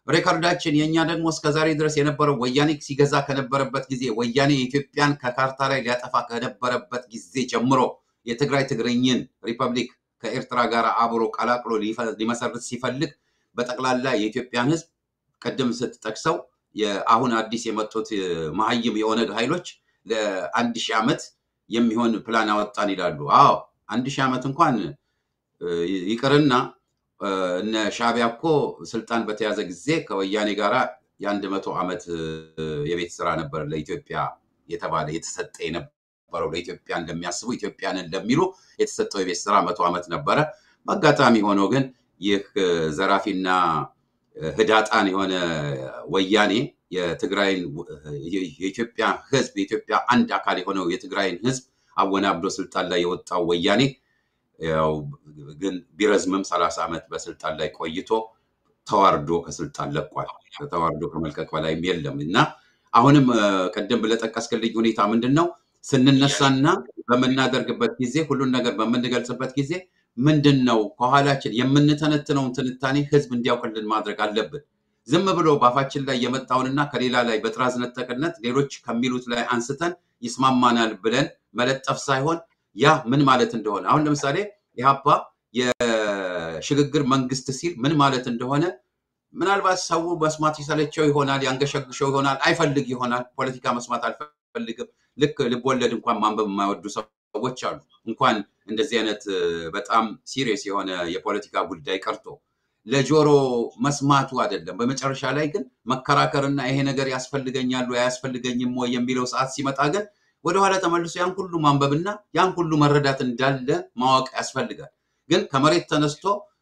ሬከርዳችን የእኛ ደግሞ እስከዛሬ ድረስ የነበረው ወያኔ ሲገዛ ከነበረበት ጊዜ ወያኔ የኢትዮጵያን ከካርታ ላይ ሊያጠፋ ከነበረበት ጊዜ ጀምሮ የትግራይ ትግርኝን ሪፐብሊክ ከኤርትራ ጋር አብሮ ቀላቅሎ ሊመሰርት ሲፈልግ በጠቅላላ የኢትዮጵያን ህዝብ ቅድም ስትጠቅሰው አሁን አዲስ የመጡት መሀይም የኦነግ ኃይሎች ለአንድ ሺህ ዓመት የሚሆን ፕላን አወጣን ይላሉ። አዎ አንድ ሺህ ዓመት እንኳን ይቅርና እነ ሻቢያ እኮ ስልጣን በተያዘ ጊዜ ከወያኔ ጋራ የአንድ መቶ ዓመት የቤት ስራ ነበር ለኢትዮጵያ የተባለ የተሰጠ የነበረው ለኢትዮጵያ እንደሚያስቡ ኢትዮጵያንን ለሚሉ የተሰጠው የቤት ስራ መቶ ዓመት ነበረ። በአጋጣሚ ሆኖ ግን ይህ ዘራፊና ህዳጣን የሆነ ወያኔ የትግራይን የኢትዮጵያ ህዝብ የኢትዮጵያ አንድ አካል የሆነው የትግራይን ህዝብ አወናብዶ ስልጣን ላይ የወጣው ወያኔ ያው ግን ቢረዝምም ሰላሳ ዓመት በስልጣን ላይ ቆይቶ ተዋርዶ ከስልጣን ለቋል። ተዋርዶ ከመልቀቅ በላይም የለም እና አሁንም ቅድም ብለጠቀስክልኝ ሁኔታ ምንድን ነው ስንነሳና በምናደርግበት ጊዜ ሁሉን ነገር በምንገልጽበት ጊዜ ምንድን ነው ከኋላችን የምንተነትነውን ትንታኔ ህዝብ እንዲያውቅልን ማድረግ አለብን። ዝም ብሎ ባፋችን ላይ የመጣውንና ከሌላ ላይ በጥራዝ ነጠቅነት ሌሎች ከሚሉት ላይ አንስተን ይስማማናል ብለን መለጠፍ ሳይሆን ያ ምን ማለት እንደሆነ አሁን ለምሳሌ ኢህአፓ የሽግግር መንግስት ሲል ምን ማለት እንደሆነ ምናልባት ሰው መስማት ይሰለቸው ይሆናል፣ ያንገሸግሸው ይሆናል፣ አይፈልግ ይሆናል። ፖለቲካ መስማት አልፈልግም። ልክ ልቦለድ እንኳን ማንበብ የማይወዱ ሰዎች አሉ። እንኳን እንደዚህ አይነት በጣም ሲሪየስ የሆነ የፖለቲካ ጉዳይ ቀርቶ ለጆሮ መስማቱ አይደለም። በመጨረሻ ላይ ግን መከራከርና ይሄ ነገር ያስፈልገኛል ወይ አያስፈልገኝም ወይ የሚለው ሰዓት ሲመጣ ግን ወደኋላ ተመልሶ ያን ሁሉ ማንበብና ያን ሁሉ መረዳት እንዳለ ማወቅ ያስፈልጋል። ግን ከመሬት ተነስቶ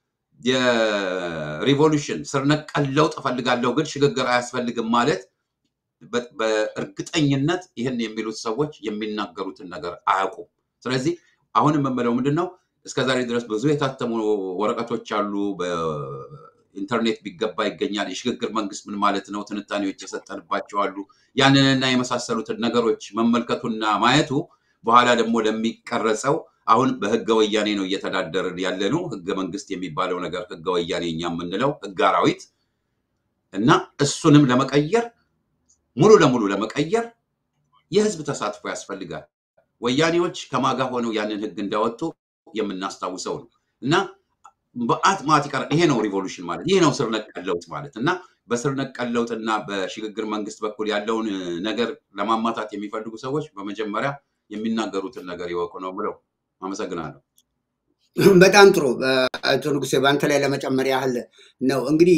የሪቮሉሽን ስር ነቀል ለውጥ እፈልጋለሁ ግን ሽግግር አያስፈልግም ማለት በእርግጠኝነት ይህን የሚሉት ሰዎች የሚናገሩትን ነገር አያውቁም። ስለዚህ አሁን የምምለው ምንድን ነው እስከዛሬ ድረስ ብዙ የታተሙ ወረቀቶች አሉ። በኢንተርኔት ቢገባ ይገኛል። የሽግግር መንግስት ምን ማለት ነው? ትንታኔዎች የሰጠንባቸው አሉ። ያንንና የመሳሰሉትን ነገሮች መመልከቱና ማየቱ በኋላ ደግሞ ለሚቀረጸው አሁን በህገ ወያኔ ነው እየተዳደርን ያለ ነው። ህገ መንግስት የሚባለው ነገር ህገ ወያኔ እኛ የምንለው ህገ አራዊት እና እሱንም ለመቀየር ሙሉ ለሙሉ ለመቀየር የህዝብ ተሳትፎ ያስፈልጋል። ወያኔዎች ከማጋ ሆነው ያንን ህግ እንዳወጡ የምናስታውሰው ነው እና በአት ማት ይቀር ይሄ ነው ሪቮሉሽን ማለት ይሄ ነው ስር ነቀል ለውጥ ማለት እና በስር ነቀል ለውጥ እና በሽግግር መንግስት በኩል ያለውን ነገር ለማማታት የሚፈልጉ ሰዎች በመጀመሪያ የሚናገሩትን ነገር ይወቁ ነው ብለው አመሰግናለሁ። በጣም ጥሩ አቶ ንጉሴ፣ በአንተ ላይ ለመጨመር ያህል ነው እንግዲህ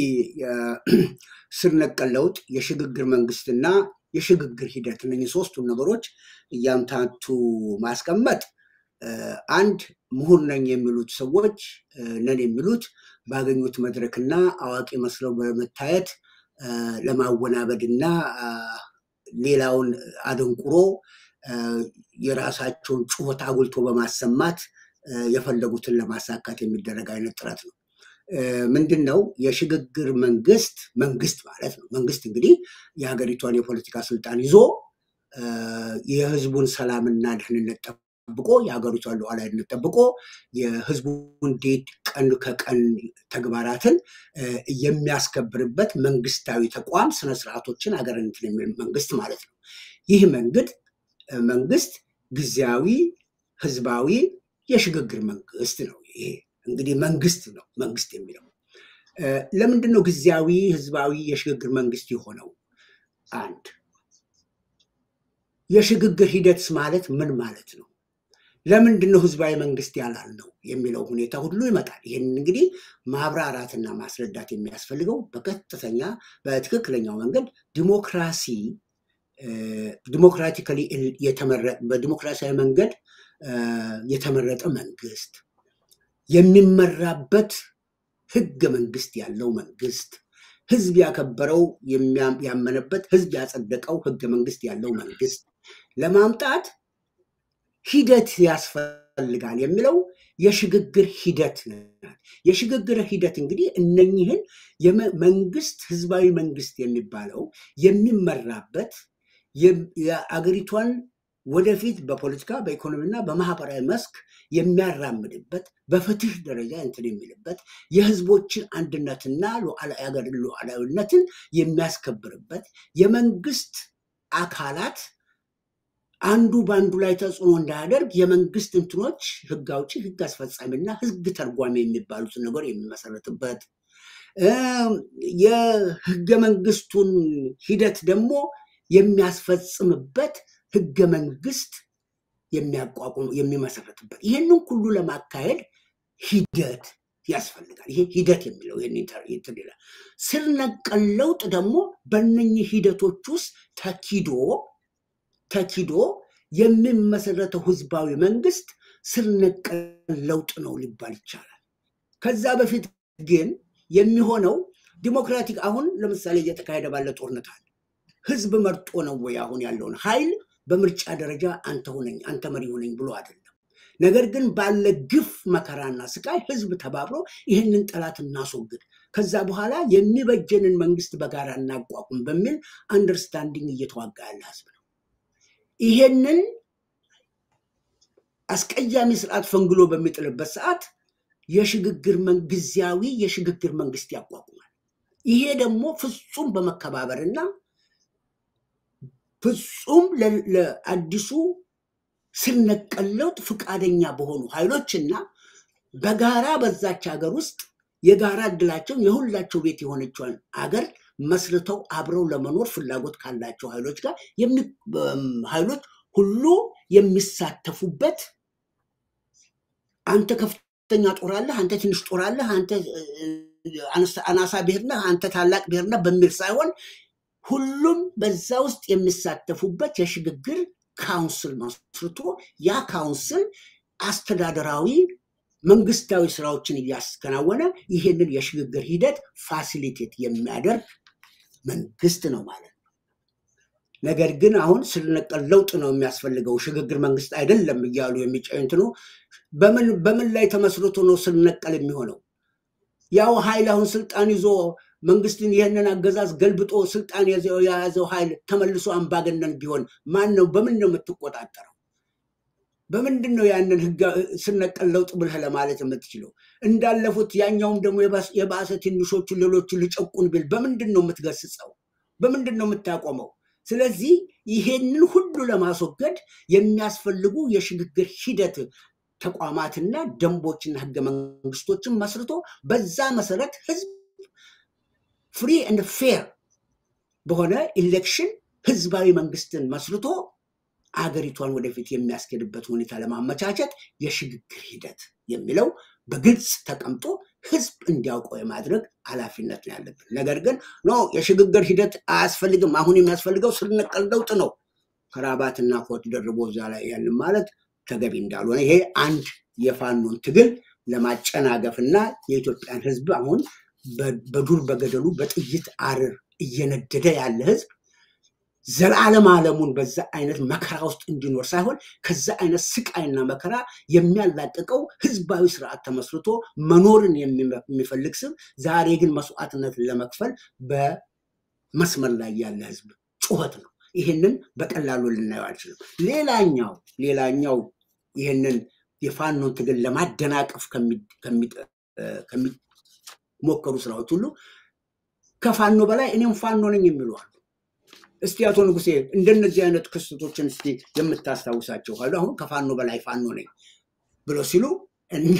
ስር ነቀል ለውጥ፣ የሽግግር መንግስትና የሽግግር ሂደት እነኚህ ሶስቱን ነገሮች እያምታቱ ማስቀመጥ አንድ ምሁር ነኝ የሚሉት ሰዎች ነን የሚሉት ባገኙት መድረክና አዋቂ መስለው በመታየት ለማወናበድ እና ሌላውን አደንቁሮ የራሳቸውን ጩኸት አጉልቶ በማሰማት የፈለጉትን ለማሳካት የሚደረግ አይነት ጥረት ነው። ምንድን ነው የሽግግር መንግስት መንግስት ማለት ነው። መንግስት እንግዲህ የሀገሪቷን የፖለቲካ ስልጣን ይዞ የህዝቡን ሰላምና ደህንነት ጠብቆ የሀገሪቷን ሉዓላዊነት ጠብቆ የህዝቡን ዴት ቀን ከቀን ተግባራትን የሚያስከብርበት መንግስታዊ ተቋም ስነስርዓቶችን ሀገርነትን የሚል መንግስት ማለት ነው። ይህ መንግድ መንግስት ጊዜያዊ ህዝባዊ የሽግግር መንግስት ነው። ይሄ እንግዲህ መንግስት ነው መንግስት የሚለው ለምንድን ነው ጊዜያዊ ህዝባዊ የሽግግር መንግስት የሆነው? አንድ የሽግግር ሂደትስ ማለት ምን ማለት ነው? ለምንድን ነው ህዝባዊ መንግስት ያላልነው የሚለው ሁኔታ ሁሉ ይመጣል። ይህን እንግዲህ ማብራራትና ማስረዳት የሚያስፈልገው በቀጥተኛ በትክክለኛው መንገድ ዲሞክራሲ ዲሞክራቲካሊ በዲሞክራሲያዊ መንገድ የተመረጠ መንግስት የሚመራበት ህገ መንግስት ያለው መንግስት ህዝብ ያከበረው ያመነበት ህዝብ ያጸደቀው ህገ መንግስት ያለው መንግስት ለማምጣት ሂደት ያስፈልጋል የሚለው የሽግግር ሂደት የሽግግር ሂደት እንግዲህ እነኝህን መንግስት ህዝባዊ መንግስት የሚባለው የሚመራበት የአገሪቷን ወደፊት በፖለቲካ በኢኮኖሚና በማህበራዊ መስክ የሚያራምድበት በፍትህ ደረጃ እንትን የሚልበት የህዝቦችን አንድነትና የሀገር ሉዓላዊነትን የሚያስከብርበት የመንግስት አካላት አንዱ በአንዱ ላይ ተጽዕኖ እንዳያደርግ የመንግስት እንትኖች ህግ አውጪ፣ ህግ አስፈጻሚና ህግ ተርጓሚ የሚባሉትን ነገር የሚመሰረትበት የህገ መንግስቱን ሂደት ደግሞ የሚያስፈጽምበት ህገ መንግስት የሚያቋቁም የሚመሰረትበት ይህንን ሁሉ ለማካሄድ ሂደት ያስፈልጋል። ይሄ ሂደት የሚለው ይህን ይላል። ስር ነቀል ለውጥ ደግሞ በእነኚህ ሂደቶች ውስጥ ተኪዶ ተኪዶ የሚመሰረተው ህዝባዊ መንግስት ስር ነቀል ለውጥ ነው ሊባል ይቻላል። ከዛ በፊት ግን የሚሆነው ዲሞክራቲክ አሁን ለምሳሌ እየተካሄደ ባለ ጦርነት አለ። ህዝብ መርጦ ነው ወይ አሁን ያለውን ኃይል በምርጫ ደረጃ አንተ ሁነኝ አንተ መሪ ሁነኝ ብሎ አይደለም። ነገር ግን ባለ ግፍ መከራና ስቃይ ህዝብ ተባብሮ ይህንን ጠላት እናስወግድ፣ ከዛ በኋላ የሚበጀንን መንግስት በጋራ እናቋቁም በሚል አንደርስታንዲንግ እየተዋጋ ያለ ህዝብ ነው። ይሄንን አስቀያሚ ስርዓት ፈንግሎ በሚጥልበት ሰዓት የሽግግር ጊዜያዊ የሽግግር መንግስት ያቋቁማል። ይሄ ደግሞ ፍጹም በመከባበርና ፍጹም ለአዲሱ ስር ነቀል ለውጥ ፈቃደኛ በሆኑ ኃይሎችና በጋራ በዛች ሀገር ውስጥ የጋራ እድላቸው የሁላቸው ቤት የሆነችውን አገር መስርተው አብረው ለመኖር ፍላጎት ካላቸው ኃይሎች ጋር ኃይሎች ሁሉ የሚሳተፉበት አንተ ከፍተኛ ጦር አለህ፣ አንተ ትንሽ ጦር አለህ፣ አንተ አናሳ ብሔር ነህ፣ አንተ ታላቅ ብሔር ነህ በሚል ሳይሆን ሁሉም በዛ ውስጥ የሚሳተፉበት የሽግግር ካውንስል መስርቶ ያ ካውንስል አስተዳደራዊ መንግስታዊ ስራዎችን እያስከናወነ ይህንን የሽግግር ሂደት ፋሲሊቴት የሚያደርግ መንግስት ነው ማለት ነው። ነገር ግን አሁን ስር ነቀል ለውጥ ነው የሚያስፈልገው ሽግግር መንግስት አይደለም እያሉ የሚጨንትኑ በምን ላይ ተመስርቶ ነው ስር ነቀል የሚሆነው? ያው ኃይል አሁን ስልጣን ይዞ መንግስትን ይህንን አገዛዝ ገልብጦ ስልጣን የያዘው ኃይል ተመልሶ አምባገነን ቢሆን ማን ነው? በምን ነው የምትቆጣጠረው? በምንድን ነው ያንን ስር ነቀል ለውጥ ብለህ ለማለት የምትችለው? እንዳለፉት ያኛውም ደግሞ የባሰ ትንሾቹ ሌሎቹ ልጨቁን ቢል በምንድን ነው የምትገስጸው? በምንድን ነው የምታቆመው? ስለዚህ ይሄንን ሁሉ ለማስወገድ የሚያስፈልጉ የሽግግር ሂደት ተቋማትና ደንቦችና ህገ መንግስቶችን መስርቶ በዛ መሰረት ህዝብ ፍሪ ኤንድ ፌር በሆነ ኢሌክሽን ህዝባዊ መንግስትን መስርቶ አገሪቷን ወደፊት የሚያስኬድበት ሁኔታ ለማመቻቸት የሽግግር ሂደት የሚለው በግልጽ ተቀምጦ ህዝብ እንዲያውቀው የማድረግ ኃላፊነት ነው ያለብን። ነገር ግን ኖ የሽግግር ሂደት አያስፈልግም፣ አሁን የሚያስፈልገው ስር ነቀል ለውጥ ነው፣ ከራባትና ኮት ደርቦ እዛ ላይ ያንን ማለት ተገቢ እንዳልሆነ ይሄ አንድ የፋኖን ትግል ለማጨናገፍና የኢትዮጵያን ህዝብ አሁን በዱር በገደሉ በጥይት አርር እየነደደ ያለ ህዝብ ዘላለም ዓለሙን በዛ አይነት መከራ ውስጥ እንዲኖር ሳይሆን ከዛ አይነት ስቃይና መከራ የሚያላቅቀው ህዝባዊ ስርዓት ተመስርቶ መኖርን የሚፈልግ ስብ ዛሬ ግን መስዋዕትነትን ለመክፈል በመስመር ላይ ያለ ህዝብ ጩኸት ነው። ይህንን በቀላሉ ልናየው አልችልም። ሌላኛው ሌላኛው ይህንን የፋኖን ትግል ለማደናቀፍ ከሚሞከሩ ስራዎች ሁሉ ከፋኖ በላይ እኔም ፋኖ ነኝ የሚሉ አሉ። እስቲ አቶ ንጉሴ እንደነዚህ አይነት ክስተቶችን እስቲ የምታስታውሳቸው ካሉ አሁን ከፋኖ በላይ ፋኖ ነኝ ብሎ ሲሉ እና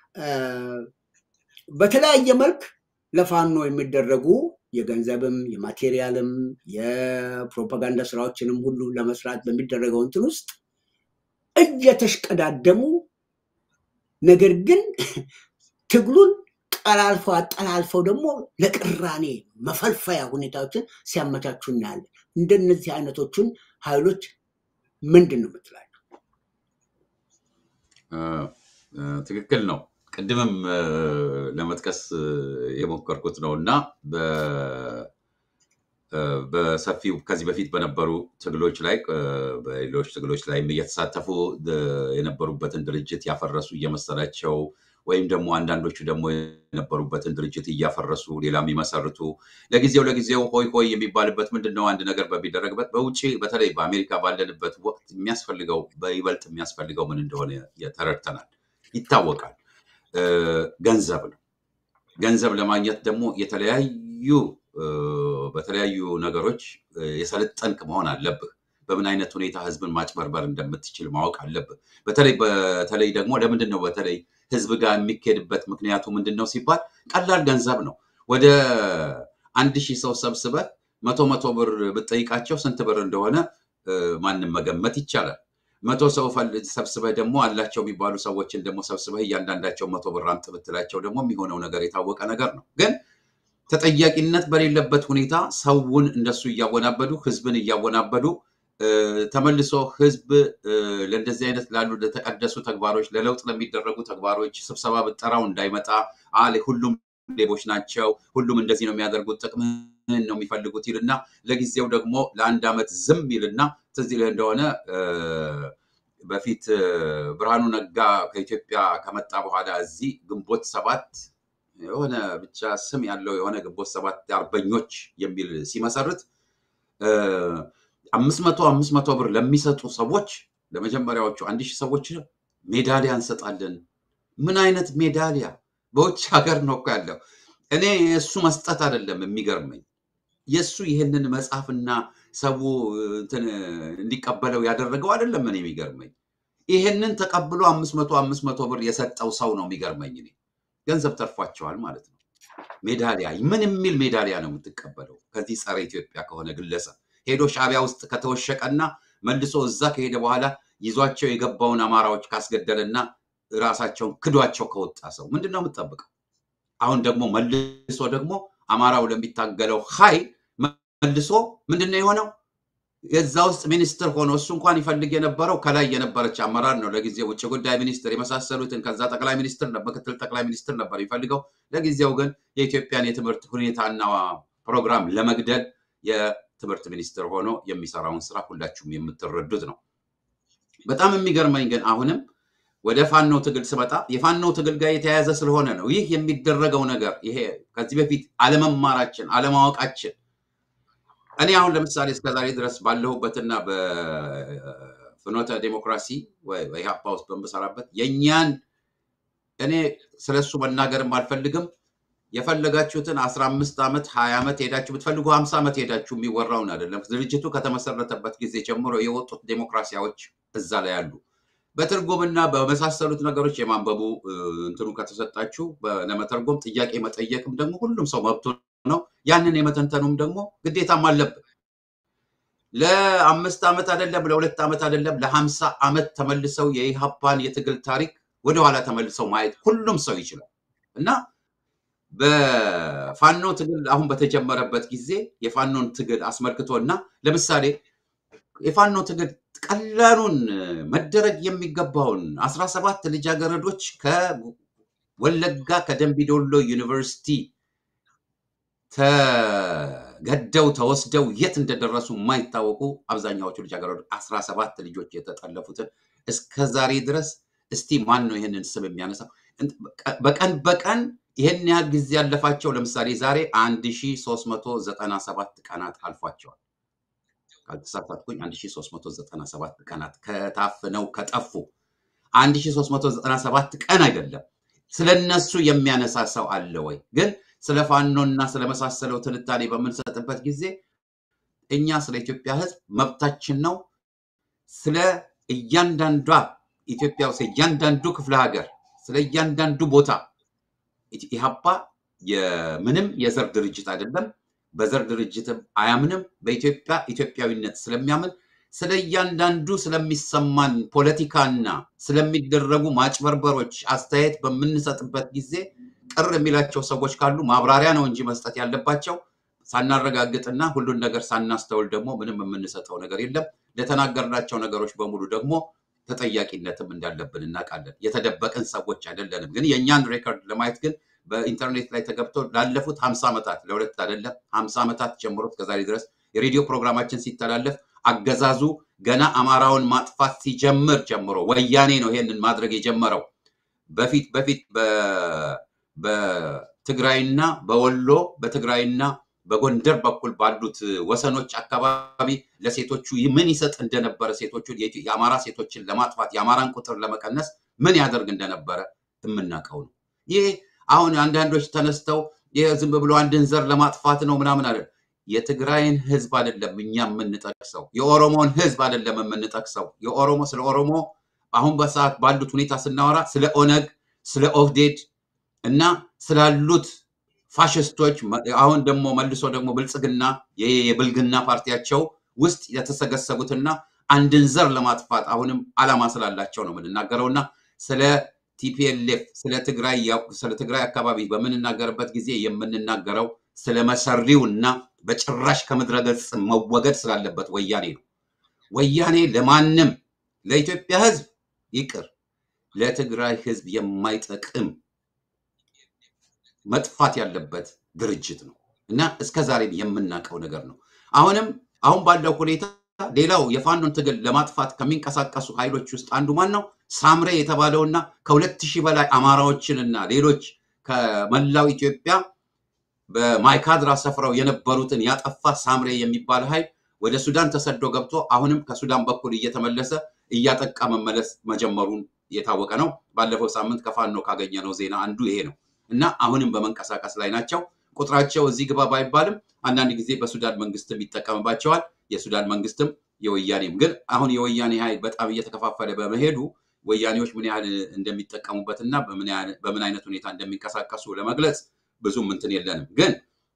በተለያየ መልክ ለፋኖ የሚደረጉ የገንዘብም የማቴሪያልም የፕሮፓጋንዳ ስራዎችንም ሁሉ ለመስራት በሚደረገው እንትን ውስጥ እየተሽቀዳደሙ ነገር ግን ትግሉን ቀላልፈው አጠላልፈው ደግሞ ለቅራኔ መፈልፈያ ሁኔታዎችን ሲያመቻቹ እናያለን። እንደነዚህ አይነቶቹን ኃይሎች ምንድን ነው የምትላቸው? ትክክል ነው። ቅድምም ለመጥቀስ የሞከርኩት ነው እና በሰፊው ከዚህ በፊት በነበሩ ትግሎች ላይ በሌሎች ትግሎች ላይም እየተሳተፉ የነበሩበትን ድርጅት ያፈረሱ እየመሰላቸው ወይም ደግሞ አንዳንዶቹ ደግሞ የነበሩበትን ድርጅት እያፈረሱ ሌላ የሚመሰርቱ ለጊዜው ለጊዜው ሆይ ሆይ የሚባልበት ምንድን ነው? አንድ ነገር በሚደረግበት በውጭ በተለይ በአሜሪካ ባለንበት ወቅት የሚያስፈልገው በይበልጥ የሚያስፈልገው ምን እንደሆነ ተረድተናል፣ ይታወቃል። ገንዘብ ነው። ገንዘብ ለማግኘት ደግሞ የተለያዩ በተለያዩ ነገሮች የሰለጠንክ መሆን አለብህ። በምን አይነት ሁኔታ ህዝብን ማጭበርበር እንደምትችል ማወቅ አለብህ። በተለይ በተለይ ደግሞ ለምንድን ነው በተለይ ህዝብ ጋር የሚካሄድበት ምክንያቱ ምንድን ነው ሲባል ቀላል ገንዘብ ነው። ወደ አንድ ሺህ ሰው ሰብስበህ መቶ መቶ ብር ብትጠይቃቸው ስንት ብር እንደሆነ ማንም መገመት ይቻላል። መቶ ሰው ሰብስበህ ደግሞ አላቸው የሚባሉ ሰዎችን ደግሞ ሰብስበህ እያንዳንዳቸው መቶ ብር አምጥ ብትላቸው ደግሞ የሚሆነው ነገር የታወቀ ነገር ነው። ግን ተጠያቂነት በሌለበት ሁኔታ ሰውን እንደሱ እያወናበዱ ህዝብን እያወናበዱ ተመልሶ ህዝብ ለእንደዚህ አይነት ላሉ ለተቀደሱ ተግባሮች ለለውጥ ለሚደረጉ ተግባሮች ስብሰባ ብጠራው እንዳይመጣ አለ ሁሉም ሌቦች ናቸው፣ ሁሉም እንደዚህ ነው የሚያደርጉት፣ ጥቅምህን ነው የሚፈልጉት ይልና ለጊዜው ደግሞ ለአንድ ዓመት ዝም ይልና ትዝ ይልህ እንደሆነ በፊት ብርሃኑ ነጋ ከኢትዮጵያ ከመጣ በኋላ እዚህ ግንቦት ሰባት የሆነ ብቻ ስም ያለው የሆነ ግንቦት ሰባት አርበኞች የሚል ሲመሰርት አምስት መቶ አምስት መቶ ብር ለሚሰጡ ሰዎች ለመጀመሪያዎቹ አንድ ሺህ ሰዎች ሜዳሊያ እንሰጣለን። ምን አይነት ሜዳሊያ? በውጭ ሀገር ነው እኮ ያለው። እኔ የእሱ መስጠት አይደለም የሚገርመኝ፣ የእሱ ይህንን መጽሐፍና ሰው እንዲቀበለው ያደረገው አይደለም። እኔ የሚገርመኝ ይህንን ተቀብሎ አምስት መቶ አምስት መቶ ብር የሰጠው ሰው ነው የሚገርመኝ። እኔ ገንዘብ ተርፏቸዋል ማለት ነው። ሜዳሊያ ምን የሚል ሜዳሊያ ነው የምትቀበለው ከዚህ ጸረ ኢትዮጵያ ከሆነ ግለሰብ ሄዶ ሻዕቢያ ውስጥ ከተወሸቀና መልሶ እዛ ከሄደ በኋላ ይዟቸው የገባውን አማራዎች ካስገደለና ራሳቸውን ክዷቸው ከወጣ ሰው ምንድን ነው የምትጠብቀው? አሁን ደግሞ መልሶ ደግሞ አማራው ለሚታገለው ኃይል መልሶ ምንድን ነው የሆነው? የዛ ውስጥ ሚኒስትር ሆኖ እሱ እንኳን ይፈልግ የነበረው ከላይ የነበረች አመራር ነው። ለጊዜው ውጭ ጉዳይ ሚኒስትር የመሳሰሉትን ከዛ ጠቅላይ ሚኒስትር ምክትል ጠቅላይ ሚኒስትር ነበር የሚፈልገው። ለጊዜው ግን የኢትዮጵያን የትምህርት ሁኔታና ፕሮግራም ለመግደል የትምህርት ሚኒስትር ሆኖ የሚሰራውን ስራ ሁላችሁም የምትረዱት ነው። በጣም የሚገርመኝ ግን አሁንም ወደ ፋኖ ትግል ስመጣ የፋኖ ትግል ጋር የተያያዘ ስለሆነ ነው ይህ የሚደረገው ነገር። ይሄ ከዚህ በፊት አለመማራችን፣ አለማወቃችን እኔ አሁን ለምሳሌ እስከዛሬ ድረስ ባለሁበትና በፍኖተ ዴሞክራሲ ኢህአፓ ውስጥ በምሰራበት የእኛን እኔ ስለሱ መናገርም አልፈልግም። የፈለጋችሁትን አስራ አምስት ዓመት ሀያ ዓመት ሄዳችሁ ብትፈልጉ ሀምሳ ዓመት ሄዳችሁ የሚወራውን አይደለም። ድርጅቱ ከተመሰረተበት ጊዜ ጀምሮ የወጡት ዴሞክራሲያዎች እዛ ላይ አሉ። በትርጉምና በመሳሰሉት ነገሮች የማንበቡ እንትኑ ከተሰጣችሁ ለመተርጎም ጥያቄ መጠየቅም ደግሞ ሁሉም ሰው መብቱ ነው። ያንን የመተንተኑም ደግሞ ግዴታም አለብን። ለአምስት ዓመት አይደለም፣ ለሁለት ዓመት አይደለም፣ ለሀምሳ ዓመት ተመልሰው የኢሃፓን የትግል ታሪክ ወደኋላ ተመልሰው ማየት ሁሉም ሰው ይችላል እና በፋኖ ትግል አሁን በተጀመረበት ጊዜ የፋኖን ትግል አስመልክቶ እና ለምሳሌ የፋኖ ትግል ቀላሉን መደረግ የሚገባውን አስራ ሰባት ልጃገረዶች ከወለጋ ከደንቢዶሎ ዩኒቨርሲቲ ተገደው ተወስደው የት እንደደረሱ የማይታወቁ አብዛኛዎቹ ልጃገረዶች አስራ ሰባት ልጆች የተጠለፉትን እስከ ዛሬ ድረስ እስቲ ማን ነው ይህንን ስም የሚያነሳው? በቀን በቀን ይህን ያህል ጊዜ ያለፋቸው ለምሳሌ ዛሬ 1397 ቀናት አልፏቸዋል። ካልተሳሳትኩኝ 1397 ቀናት ከታፍነው ከጠፉ 1397 ቀን አይደለም። ስለነሱ የሚያነሳ ሰው አለ ወይ? ግን ስለ ፋኖና ስለመሳሰለው ትንታኔ በምንሰጥበት ጊዜ እኛ ስለ ኢትዮጵያ ሕዝብ መብታችን ነው። ስለ እያንዳንዷ ኢትዮጵያ ውስጥ እያንዳንዱ ክፍለ ሀገር ስለ እያንዳንዱ ቦታ ኢህአፓ የምንም የዘር ድርጅት አይደለም። በዘር ድርጅትም አያምንም። በኢትዮጵያ ኢትዮጵያዊነት ስለሚያምን ስለ እያንዳንዱ ስለሚሰማን ፖለቲካና ስለሚደረጉ ማጭበርበሮች አስተያየት በምንሰጥበት ጊዜ ቅር የሚላቸው ሰዎች ካሉ ማብራሪያ ነው እንጂ መስጠት ያለባቸው ሳናረጋግጥና ሁሉን ነገር ሳናስተውል ደግሞ ምንም የምንሰጠው ነገር የለም። ለተናገርናቸው ነገሮች በሙሉ ደግሞ ተጠያቂነትም እንዳለብን እናውቃለን። የተደበቅን ሰዎች አይደለንም። ግን የእኛን ሬከርድ ለማየት ግን በኢንተርኔት ላይ ተገብቶ ላለፉት ሀምሳ ዓመታት ለሁለት አይደለም ሀምሳ ዓመታት ጀምሮ እስከዛሬ ድረስ የሬዲዮ ፕሮግራማችን ሲተላለፍ አገዛዙ ገና አማራውን ማጥፋት ሲጀምር ጀምሮ ወያኔ ነው ይሄንን ማድረግ የጀመረው። በፊት በፊት በ- በትግራይና በወሎ በትግራይና በጎንደር በኩል ባሉት ወሰኖች አካባቢ ለሴቶቹ ምን ይሰጥ እንደነበረ ሴቶቹን የኢትዮ- የአማራ ሴቶችን ለማጥፋት የአማራን ቁጥር ለመቀነስ ምን ያደርግ እንደነበረ የምናውቀው ነው። ይህ አሁን አንዳንዶች ተነስተው ይህ ዝም ብሎ አንድን ዘር ለማጥፋት ነው ምናምን አለ። የትግራይን ህዝብ አይደለም እኛ የምንጠቅሰው፣ የኦሮሞን ህዝብ አይደለም የምንጠቅሰው። የኦሮሞ ስለ ኦሮሞ አሁን በሰዓት ባሉት ሁኔታ ስናወራ ስለ ኦነግ፣ ስለ ኦህዴድ እና ስላሉት ፋሽስቶች መ- አሁን ደግሞ መልሶ ደግሞ ብልጽግና ይሄ የብልግና ፓርቲያቸው ውስጥ የተሰገሰጉትና አንድን ዘር ለማጥፋት አሁንም አላማ ስላላቸው ነው የምንናገረውና ስለ ቲፒኤልኤፍ ስለ ትግራይ ያው- ስለ ትግራይ አካባቢ በምንናገርበት ጊዜ የምንናገረው ስለ መሰሪው እና በጭራሽ ከምድረ ገጽ መወገድ ስላለበት ወያኔ ነው። ወያኔ ለማንም ለኢትዮጵያ ህዝብ ይቅር ለትግራይ ህዝብ የማይጠቅም መጥፋት ያለበት ድርጅት ነው እና እስከ ዛሬም የምናውቀው ነገር ነው። አሁንም አሁን ባለው ሁኔታ ሌላው የፋኖን ትግል ለማጥፋት ከሚንቀሳቀሱ ኃይሎች ውስጥ አንዱ ማን ነው? ሳምሬ የተባለውና ከሁለት ሺህ በላይ አማራዎችንና ሌሎች ከመላው ኢትዮጵያ በማይካድራ ሰፍረው የነበሩትን ያጠፋ ሳምሬ የሚባል ኃይል ወደ ሱዳን ተሰዶ ገብቶ አሁንም ከሱዳን በኩል እየተመለሰ እያጠቃ መመለስ መጀመሩን የታወቀ ነው። ባለፈው ሳምንት ከፋኖ ካገኘነው ዜና አንዱ ይሄ ነው እና አሁንም በመንቀሳቀስ ላይ ናቸው። ቁጥራቸው እዚህ ግባ ባይባልም አንዳንድ ጊዜ በሱዳን መንግስትም ይጠቀምባቸዋል። የሱዳን መንግስትም የወያኔም ግን አሁን የወያኔ ኃይል በጣም እየተከፋፈለ በመሄዱ ወያኔዎች ምን ያህል እንደሚጠቀሙበት እና በምን ያህል- በምን አይነት ሁኔታ እንደሚንቀሳቀሱ ለመግለጽ ብዙም እንትን የለንም። ግን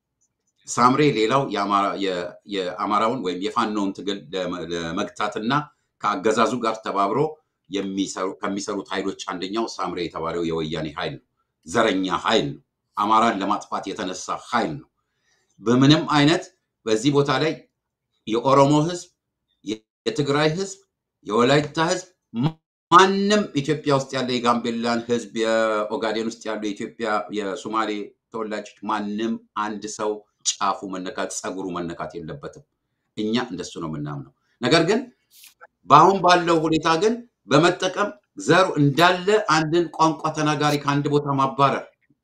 ሳምሬ ሌላው የአማራ- የ- የአማራውን ወይም የፋኖውን ትግል ለመ- ለመግታትና ከአገዛዙ ጋር ተባብሮ የሚሰሩ ከሚሰሩት ኃይሎች አንደኛው ሳምሬ የተባለው የወያኔ ኃይል ነው። ዘረኛ ኃይል ነው። አማራን ለማጥፋት የተነሳ ኃይል ነው። በምንም አይነት በዚህ ቦታ ላይ የኦሮሞ ህዝብ፣ የ- የትግራይ ህዝብ፣ የወላይታ ህዝብ ማንም ኢትዮጵያ ውስጥ ያለ የጋምቤላን ህዝብ፣ የኦጋዴን ውስጥ ያሉ የኢትዮጵያ የሶማሌ ተወላጆች ማንም አንድ ሰው ጫፉ መነካት ጸጉሩ መነካት የለበትም። እኛ እንደሱ ነው የምናምነው። ነገር ግን በአሁን ባለው ሁኔታ ግን በመጠቀም ዘሩ እንዳለ አንድን ቋንቋ ተናጋሪ ከአንድ ቦታ ማባረር፣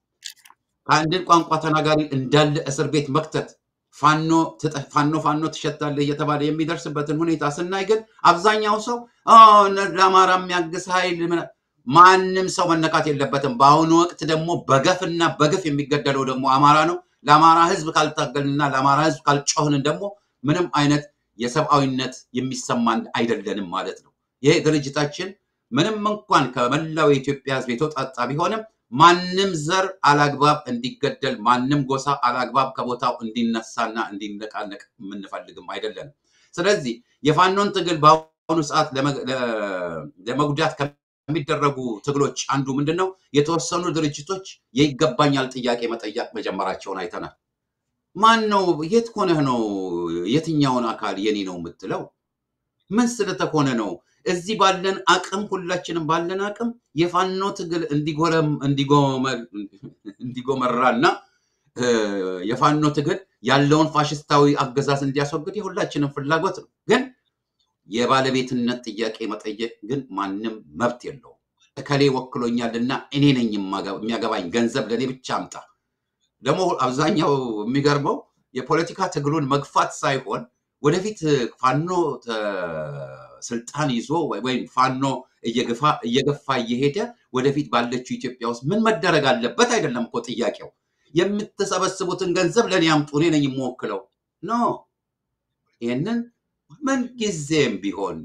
ከአንድን ቋንቋ ተናጋሪ እንዳለ እስር ቤት መክተት፣ ፋኖ ትጠ- ፋኖ ፋኖ ትሸታለህ እየተባለ የሚደርስበትን ሁኔታ ስናይ ግን አብዛኛው ሰው "ኦ፣ እነ- ለአማራ የሚያግዝ ኃይል ምና-" ማንም ሰው መነካት የለበትም። በአሁኑ ወቅት ደግሞ በገፍና በግፍ የሚገደለው ደግሞ አማራ ነው። ለአማራ ህዝብ ካልታገልንና ለአማራ ህዝብ ካልጮህንን ደግሞ ምንም አይነት የሰብአዊነት የሚሰማን አይደለንም ማለት ነው። ይሄ ድርጅታችን ምንም እንኳን ከመላው የኢትዮጵያ ህዝብ የተውጣጣ ቢሆንም ማንም ዘር አላግባብ እንዲገደል፣ ማንም ጎሳ አላግባብ ከቦታው እንዲነሳና እንዲነቃነቅ የምንፈልግም አይደለንም። ስለዚህ የፋኖን ትግል በአሁኑ ሰዓት ለመ- ለ- ለመጉዳት ከሚደረጉ ትግሎች አንዱ ምንድን ነው? የተወሰኑ ድርጅቶች የይገባኛል ጥያቄ መጠየቅ መጀመራቸውን አይተናል። ማን ነው? የት ሆነህ ነው የትኛውን አካል የኔ ነው የምትለው? ምን ስለተኮነ ነው? እዚህ ባለን አቅም ሁላችንም ባለን አቅም የፋኖ ትግል እንዲጎረም እንዲጎመ- እንዲጎመራና እ፣ የፋኖ ትግል ያለውን ፋሽስታዊ አገዛዝ እንዲያስወግድ የሁላችንም ፍላጎት ነው። ግን የባለቤትነት ጥያቄ መጠየቅ ግን ማንም መብት የለውም። እከሌ ወክሎኛልና እኔ ነኝ የማገ- የሚያገባኝ ገንዘብ ለእኔ ብቻ አምጣ። ደግሞ አብዛኛው የሚገርመው የፖለቲካ ትግሉን መግፋት ሳይሆን ወደፊት ፋኖ ተ- ስልጣን ይዞ ወይ- ወይም ፋኖ እየገፋ እየገፋ እየሄደ ወደፊት ባለችው ኢትዮጵያ ውስጥ ምን መደረግ አለበት አይደለም እኮ ጥያቄው። የምትሰበስቡትን ገንዘብ ለእኔ አምጡ፣ እኔ ነኝ የምወክለው። ኖ ይህንን ምን ጊዜም ቢሆን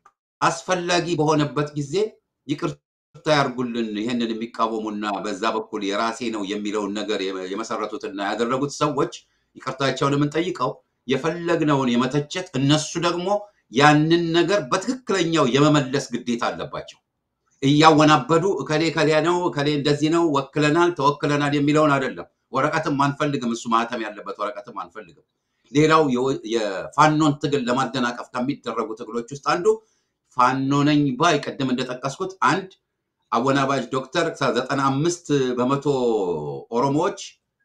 አስፈላጊ በሆነበት ጊዜ ይቅርታ ያርጉልን። ይህንን የሚቃወሙና በዛ በኩል የራሴ ነው የሚለውን ነገር የመ- የመሰረቱትና ያደረጉት ሰዎች ይቅርታቸውን የምንጠይቀው የፈለግነውን የመተቸት እነሱ ደግሞ ያንን ነገር በትክክለኛው የመመለስ ግዴታ አለባቸው። እያወናበዱ እከሌ ከሌ ነው እከሌ እንደዚህ ነው ወክለናል ተወክለናል የሚለውን አይደለም። ወረቀትም አንፈልግም፣ እሱ ማህተም ያለበት ወረቀትም አንፈልግም። ሌላው የወ- የፋኖን ትግል ለማደናቀፍ ከሚደረጉ ትግሎች ውስጥ አንዱ ፋኖ ነኝ ባይ ቅድም እንደጠቀስኩት አንድ አወናባጅ ዶክተር ዘጠና አምስት በመቶ ኦሮሞዎች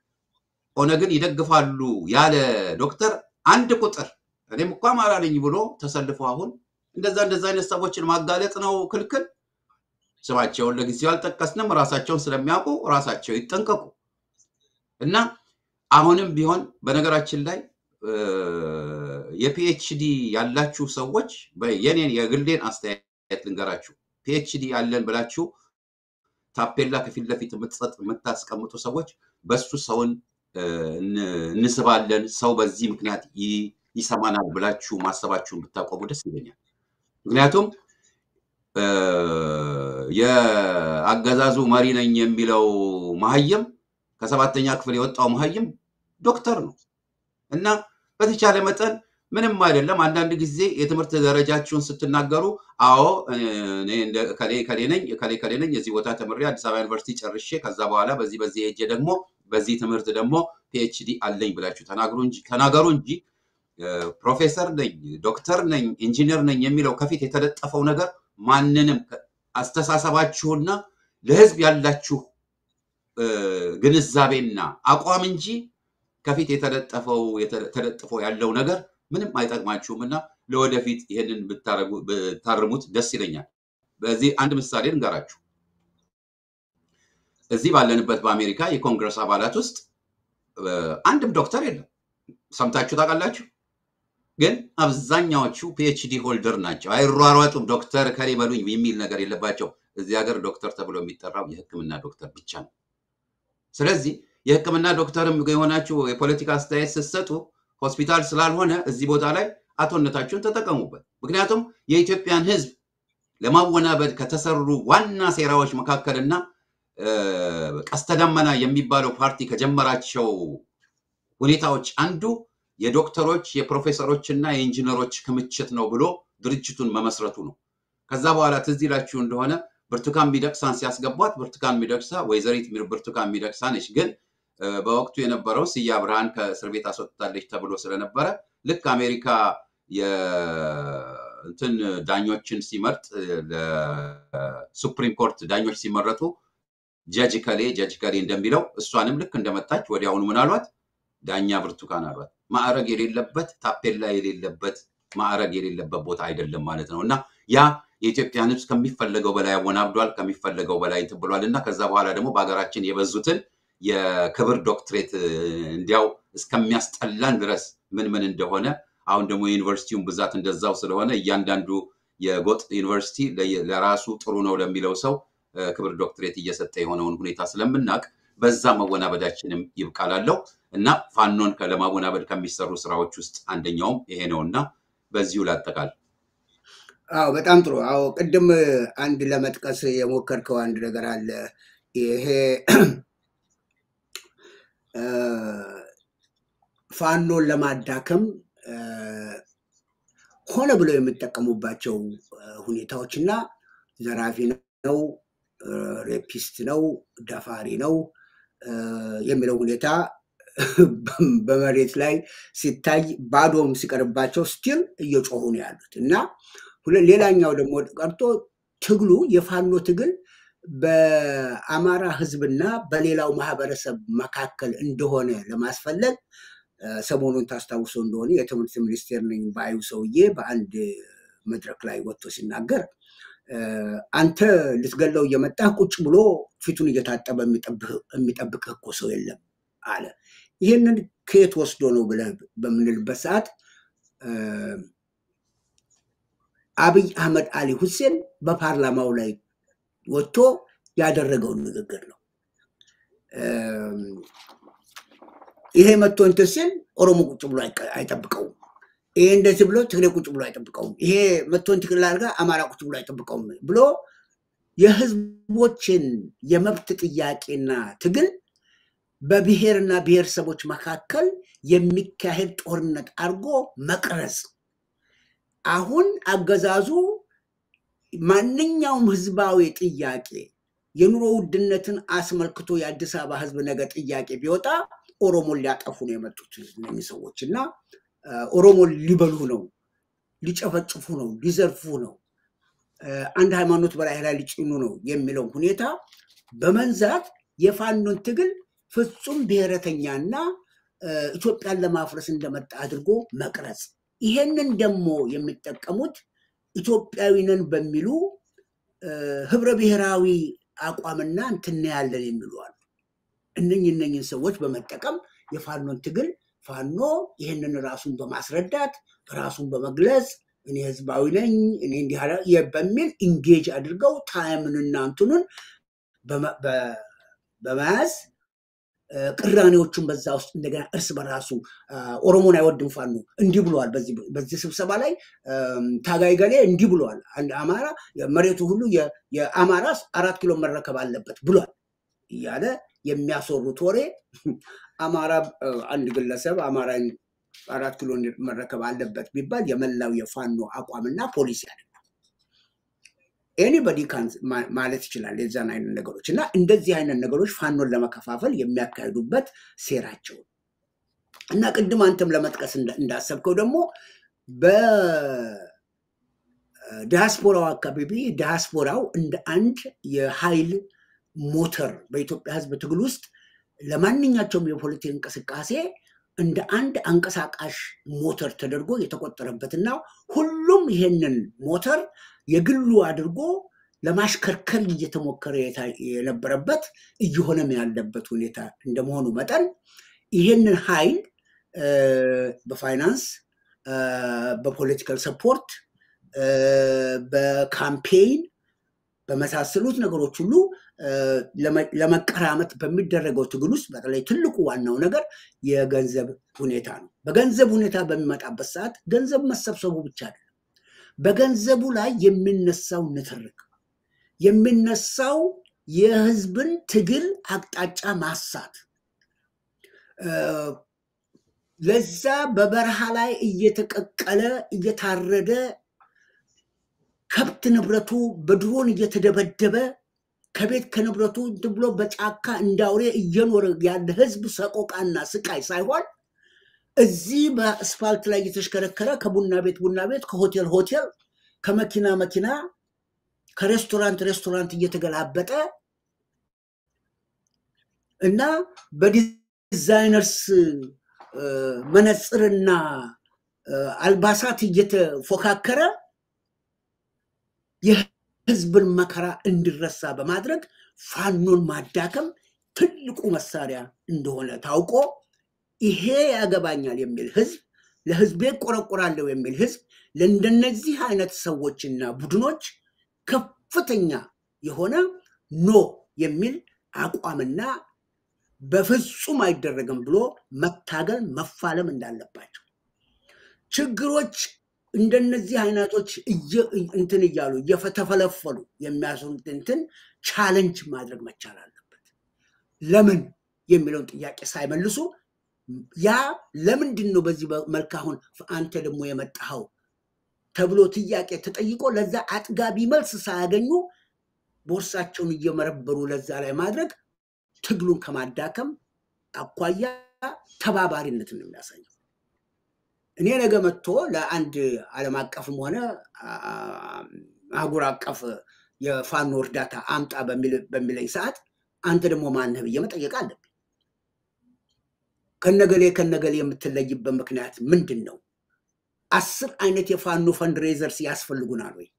ኦነግን ይደግፋሉ ያለ ዶክተር አንድ ቁጥር እኔም እኮ አማራ ነኝ ብሎ ተሰልፎ አሁን እንደዛ እንደዛ አይነት ሰዎችን ማጋለጥ ነው ክልክል። ስማቸውን ለጊዜው አልጠቀስንም። ራሳቸውን ስለሚያውቁ ራሳቸው ይጠንቀቁ እና አሁንም ቢሆን በነገራችን ላይ የፒኤችዲ ያላችሁ ሰዎች የኔን የግሌን አስተያየት ልንገራችሁ። ፒኤችዲ ያለን ብላችሁ ታፔላ ከፊት ለፊት የምትሰጥ የምታስቀምጡ ሰዎች በሱ ሰውን እንስባለን፣ ሰው በዚህ ምክንያት ይሰማናል ብላችሁ ማሰባችሁን ብታቆሙ ደስ ይለኛል። ምክንያቱም የአገዛዙ መሪ ነኝ የሚለው መሀይም ከሰባተኛ ክፍል የወጣው መሀይም ዶክተር ነው እና በተቻለ መጠን ምንም አይደለም። አንዳንድ ጊዜ የትምህርት ደረጃችሁን ስትናገሩ አዎ ከሌ ከሌ ነኝ ከሌ ከሌ ነኝ የዚህ ቦታ ተምሬ አዲስ አበባ ዩኒቨርሲቲ ጨርሼ ከዛ በኋላ በዚህ በዚህ ሄጄ ደግሞ በዚህ ትምህርት ደግሞ ፒኤችዲ አለኝ ብላችሁ ተናገሩ እንጂ ፕሮፌሰር ነኝ፣ ዶክተር ነኝ፣ ኢንጂነር ነኝ የሚለው ከፊት የተለጠፈው ነገር ማንንም አስተሳሰባችሁና ለህዝብ ያላችሁ ግንዛቤና አቋም እንጂ ከፊት የተለጠፈው ተለጥፎ ያለው ነገር ምንም አይጠቅማችሁም እና ለወደፊት ይህንን ብታርሙት ደስ ይለኛል። በዚህ አንድ ምሳሌ እንገራችሁ። እዚህ ባለንበት በአሜሪካ የኮንግረስ አባላት ውስጥ አንድም ዶክተር የለም። ሰምታችሁ ታውቃላችሁ? ግን አብዛኛዎቹ ፒኤችዲ ሆልደር ናቸው። አይሯሯጡም። ዶክተር ከሌ በሉኝ የሚል ነገር የለባቸው። እዚህ ሀገር ዶክተር ተብሎ የሚጠራው የሕክምና ዶክተር ብቻ ነው። ስለዚህ የሕክምና ዶክተርም የሆናችሁ የፖለቲካ አስተያየት ስትሰጡ ሆስፒታል ስላልሆነ እዚህ ቦታ ላይ አቶነታችሁን ተጠቀሙበት። ምክንያቱም የኢትዮጵያን ሕዝብ ለማወናበድ ከተሰሩ ዋና ሴራዎች መካከልና ቀስተ ደመና የሚባለው ፓርቲ ከጀመራቸው ሁኔታዎች አንዱ የዶክተሮች የፕሮፌሰሮች እና የኢንጂነሮች ክምችት ነው ብሎ ድርጅቱን መመስረቱ ነው። ከዛ በኋላ ትዝ ይላችሁ እንደሆነ ብርቱካን ሚደቅሳን ሲያስገቧት ብርቱካን ሚደቅሳ ወይዘሪት ብርቱካን ሚደቅሳ ነች። ግን በወቅቱ የነበረው ስያ ብርሃን ከእስር ቤት አስወጥታለች ተብሎ ስለነበረ ልክ አሜሪካ እንትን ዳኞችን ሲመርጥ ለሱፕሪም ኮርት ዳኞች ሲመረጡ ጀጅ ከሌ ጀጅ ከሌ እንደሚለው እሷንም ልክ እንደመጣች ወዲያውኑ ምን አሏት? ዳኛ ብርቱካን አሏት። ማዕረግ የሌለበት ታፔላ የሌለበት ማዕረግ የሌለበት ቦታ አይደለም ማለት ነው። እና ያ የኢትዮጵያን ሕዝብ ከሚፈለገው በላይ አወናብዷል፣ ከሚፈለገው በላይ እንትን ብሏል። እና ከዛ በኋላ ደግሞ በሀገራችን የበዙትን የክብር ዶክትሬት እንዲያው እስከሚያስጠላን ድረስ ምን ምን እንደሆነ አሁን ደግሞ የዩኒቨርሲቲውን ብዛት እንደዛው ስለሆነ እያንዳንዱ የጎጥ ዩኒቨርሲቲ ለራሱ ጥሩ ነው ለሚለው ሰው ክብር ዶክትሬት እየሰጠ የሆነውን ሁኔታ ስለምናውቅ በዛ መወናበዳችንም ይብቃላለው እና ፋኖን ለማወናበድ ከሚሰሩ ስራዎች ውስጥ አንደኛውም ይሄ ነው እና በዚሁ ላጠቃል። አዎ በጣም ጥሩ። አዎ ቅድም አንድ ለመጥቀስ የሞከርከው አንድ ነገር አለ። ይሄ ፋኖን ለማዳከም ሆነ ብለው የሚጠቀሙባቸው ሁኔታዎች እና ዘራፊ ነው፣ ሬፒስት ነው፣ ደፋሪ ነው የሚለው ሁኔታ በመሬት ላይ ሲታይ ባዶም ሲቀርባቸው ስቲል እየጮሁ ነው ያሉት እና ሌላኛው ደግሞ ቀርቶ ትግሉ የፋኖ ትግል በአማራ ሕዝብና በሌላው ማህበረሰብ መካከል እንደሆነ ለማስፈለግ ሰሞኑን ታስታውሰው እንደሆነ የትምህርት ሚኒስቴር ነኝ ባዩ ሰውዬ በአንድ መድረክ ላይ ወጥቶ ሲናገር አንተ ልትገለው እየመጣህ ቁጭ ብሎ ፊቱን እየታጠበ የሚጠብቅህ እኮ ሰው የለም አለ። ይህንን ከየት ወስዶ ነው ብለህ በምንልበት ሰዓት አብይ አህመድ አሊ ሁሴን በፓርላማው ላይ ወጥቶ ያደረገውን ንግግር ነው። ይሄ መጥቶ እንትን ሲል ኦሮሞ ቁጭ ብሎ አይጠብቀውም። ይሄ እንደዚህ ብሎ ትግሬ ቁጭ ብሎ አይጠብቀውም። ይሄ መጥቶ እንትን አድርጋ አማራ ቁጭ ብሎ አይጠብቀውም ብሎ የህዝቦችን የመብት ጥያቄና ትግል በብሔርና ብሔረሰቦች መካከል የሚካሄድ ጦርነት አድርጎ መቅረጽ። አሁን አገዛዙ ማንኛውም ህዝባዊ ጥያቄ የኑሮ ውድነትን አስመልክቶ የአዲስ አበባ ህዝብ ነገ ጥያቄ ቢወጣ ኦሮሞን ሊያጠፉ ነው የመጡት እነኚህ ሰዎች እና ኦሮሞን ሊበሉ ነው፣ ሊጨፈጭፉ ነው፣ ሊዘርፉ ነው፣ አንድ ሃይማኖት በላይ ላይ ሊጭኑ ነው የሚለው ሁኔታ በመንዛት የፋኖን ትግል ፍጹም ብሔረተኛና ኢትዮጵያን ለማፍረስ እንደመጣ አድርጎ መቅረጽ። ይሄንን ደግሞ የሚጠቀሙት ኢትዮጵያዊ ነን በሚሉ ህብረ ብሔራዊ አቋምና እንትን ያለን የሚሉ አሉ። እነኝ እነኝን ሰዎች በመጠቀም የፋኖን ትግል ፋኖ ይህንን ራሱን በማስረዳት ራሱን በመግለጽ እኔ ህዝባዊ ነኝ እኔ እንዲህ በሚል ኢንጌጅ አድርገው ታይምንና እንትኑን በመያዝ ቅራኔዎቹን በዛ ውስጥ እንደገና እርስ በራሱ ኦሮሞን አይወድም ፋኖ እንዲህ ብለዋል። በዚህ ስብሰባ ላይ ታጋይ ገሌ እንዲህ ብለዋል። አማራ መሬቱ ሁሉ የአማራ አራት ኪሎ መረከብ አለበት ብሏል እያለ የሚያስወሩት ወሬ አማራ አንድ ግለሰብ አማራ አራት ኪሎ መረከብ አለበት ቢባል የመላው የፋኖ አቋምና ፖሊሲ አይደለም። ኤኒበዲ ማለት ይችላል የዛን አይነት ነገሮች እና እንደዚህ አይነት ነገሮች ፋኖን ለመከፋፈል የሚያካሂዱበት ሴራቸው እና ቅድም አንተም ለመጥቀስ እንዳሰብከው ደግሞ በዲያስፖራው አካባቢ ዲያስፖራው እንደ አንድ የኃይል ሞተር በኢትዮጵያ ሕዝብ ትግል ውስጥ ለማንኛቸውም የፖለቲክ እንቅስቃሴ እንደ አንድ አንቀሳቃሽ ሞተር ተደርጎ የተቆጠረበትና ሁሉም ይሄንን ሞተር የግሉ አድርጎ ለማሽከርከር እየተሞከረ የነበረበት እየሆነም ያለበት ሁኔታ እንደመሆኑ መጠን ይሄንን ኃይል በፋይናንስ፣ በፖለቲካል ሰፖርት፣ በካምፔይን በመሳሰሉት ነገሮች ሁሉ ለመቀራመት በሚደረገው ትግል ውስጥ በተለይ ትልቁ ዋናው ነገር የገንዘብ ሁኔታ ነው። በገንዘብ ሁኔታ በሚመጣበት ሰዓት ገንዘብ መሰብሰቡ ብቻ አይደለም። በገንዘቡ ላይ የሚነሳው ንትርክ የሚነሳው የህዝብን ትግል አቅጣጫ ማሳት ለዛ በበረሃ ላይ እየተቀቀለ እየታረደ ከብት ንብረቱ በድሮን እየተደበደበ ከቤት ከንብረቱ ብሎ በጫካ እንዳውሬ እየኖረ ያለ ህዝብ ሰቆቃና ስቃይ ሳይሆን እዚህ በአስፋልት ላይ እየተሽከረከረ ከቡና ቤት ቡና ቤት ከሆቴል ሆቴል ከመኪና መኪና ከሬስቶራንት ሬስቶራንት እየተገላበጠ እና በዲዛይነርስ መነፅርና አልባሳት እየተፎካከረ የህዝብን መከራ እንዲረሳ በማድረግ ፋኖን ማዳከም ትልቁ መሳሪያ እንደሆነ ታውቆ ይሄ ያገባኛል የሚል ህዝብ ለህዝቤ ቆረቆራለሁ የሚል ህዝብ ለእንደነዚህ አይነት ሰዎችና ቡድኖች ከፍተኛ የሆነ ኖ የሚል አቋምና በፍጹም አይደረግም ብሎ መታገል መፋለም እንዳለባቸው ችግሮች እንደነዚህ አይነቶች እንትን እያሉ እየተፈለፈሉ የሚያስሩት እንትን ቻለንጅ ማድረግ መቻል አለበት። ለምን የሚለውን ጥያቄ ሳይመልሱ ያ ለምንድን ነው በዚህ መልክ አሁን አንተ ደግሞ የመጣኸው ተብሎ ጥያቄ ተጠይቆ ለዛ አጥጋቢ መልስ ሳያገኙ ቦርሳቸውን እየመረበሩ ለዛ ላይ ማድረግ ትግሉን ከማዳከም አኳያ ተባባሪነትን ነው የሚያሳየው። እኔ ነገ መጥቶ ለአንድ ዓለም አቀፍም ሆነ አህጉር አቀፍ የፋኖ እርዳታ አምጣ በሚለኝ ሰዓት አንተ ደግሞ ማነህ ብዬ መጠየቅ አለብኝ። ከነገሌ ከነገሌ የምትለይበት ምክንያት ምንድን ነው? አስር አይነት የፋኖ ፈንድሬዘርስ ያስፈልጉናል ወይ?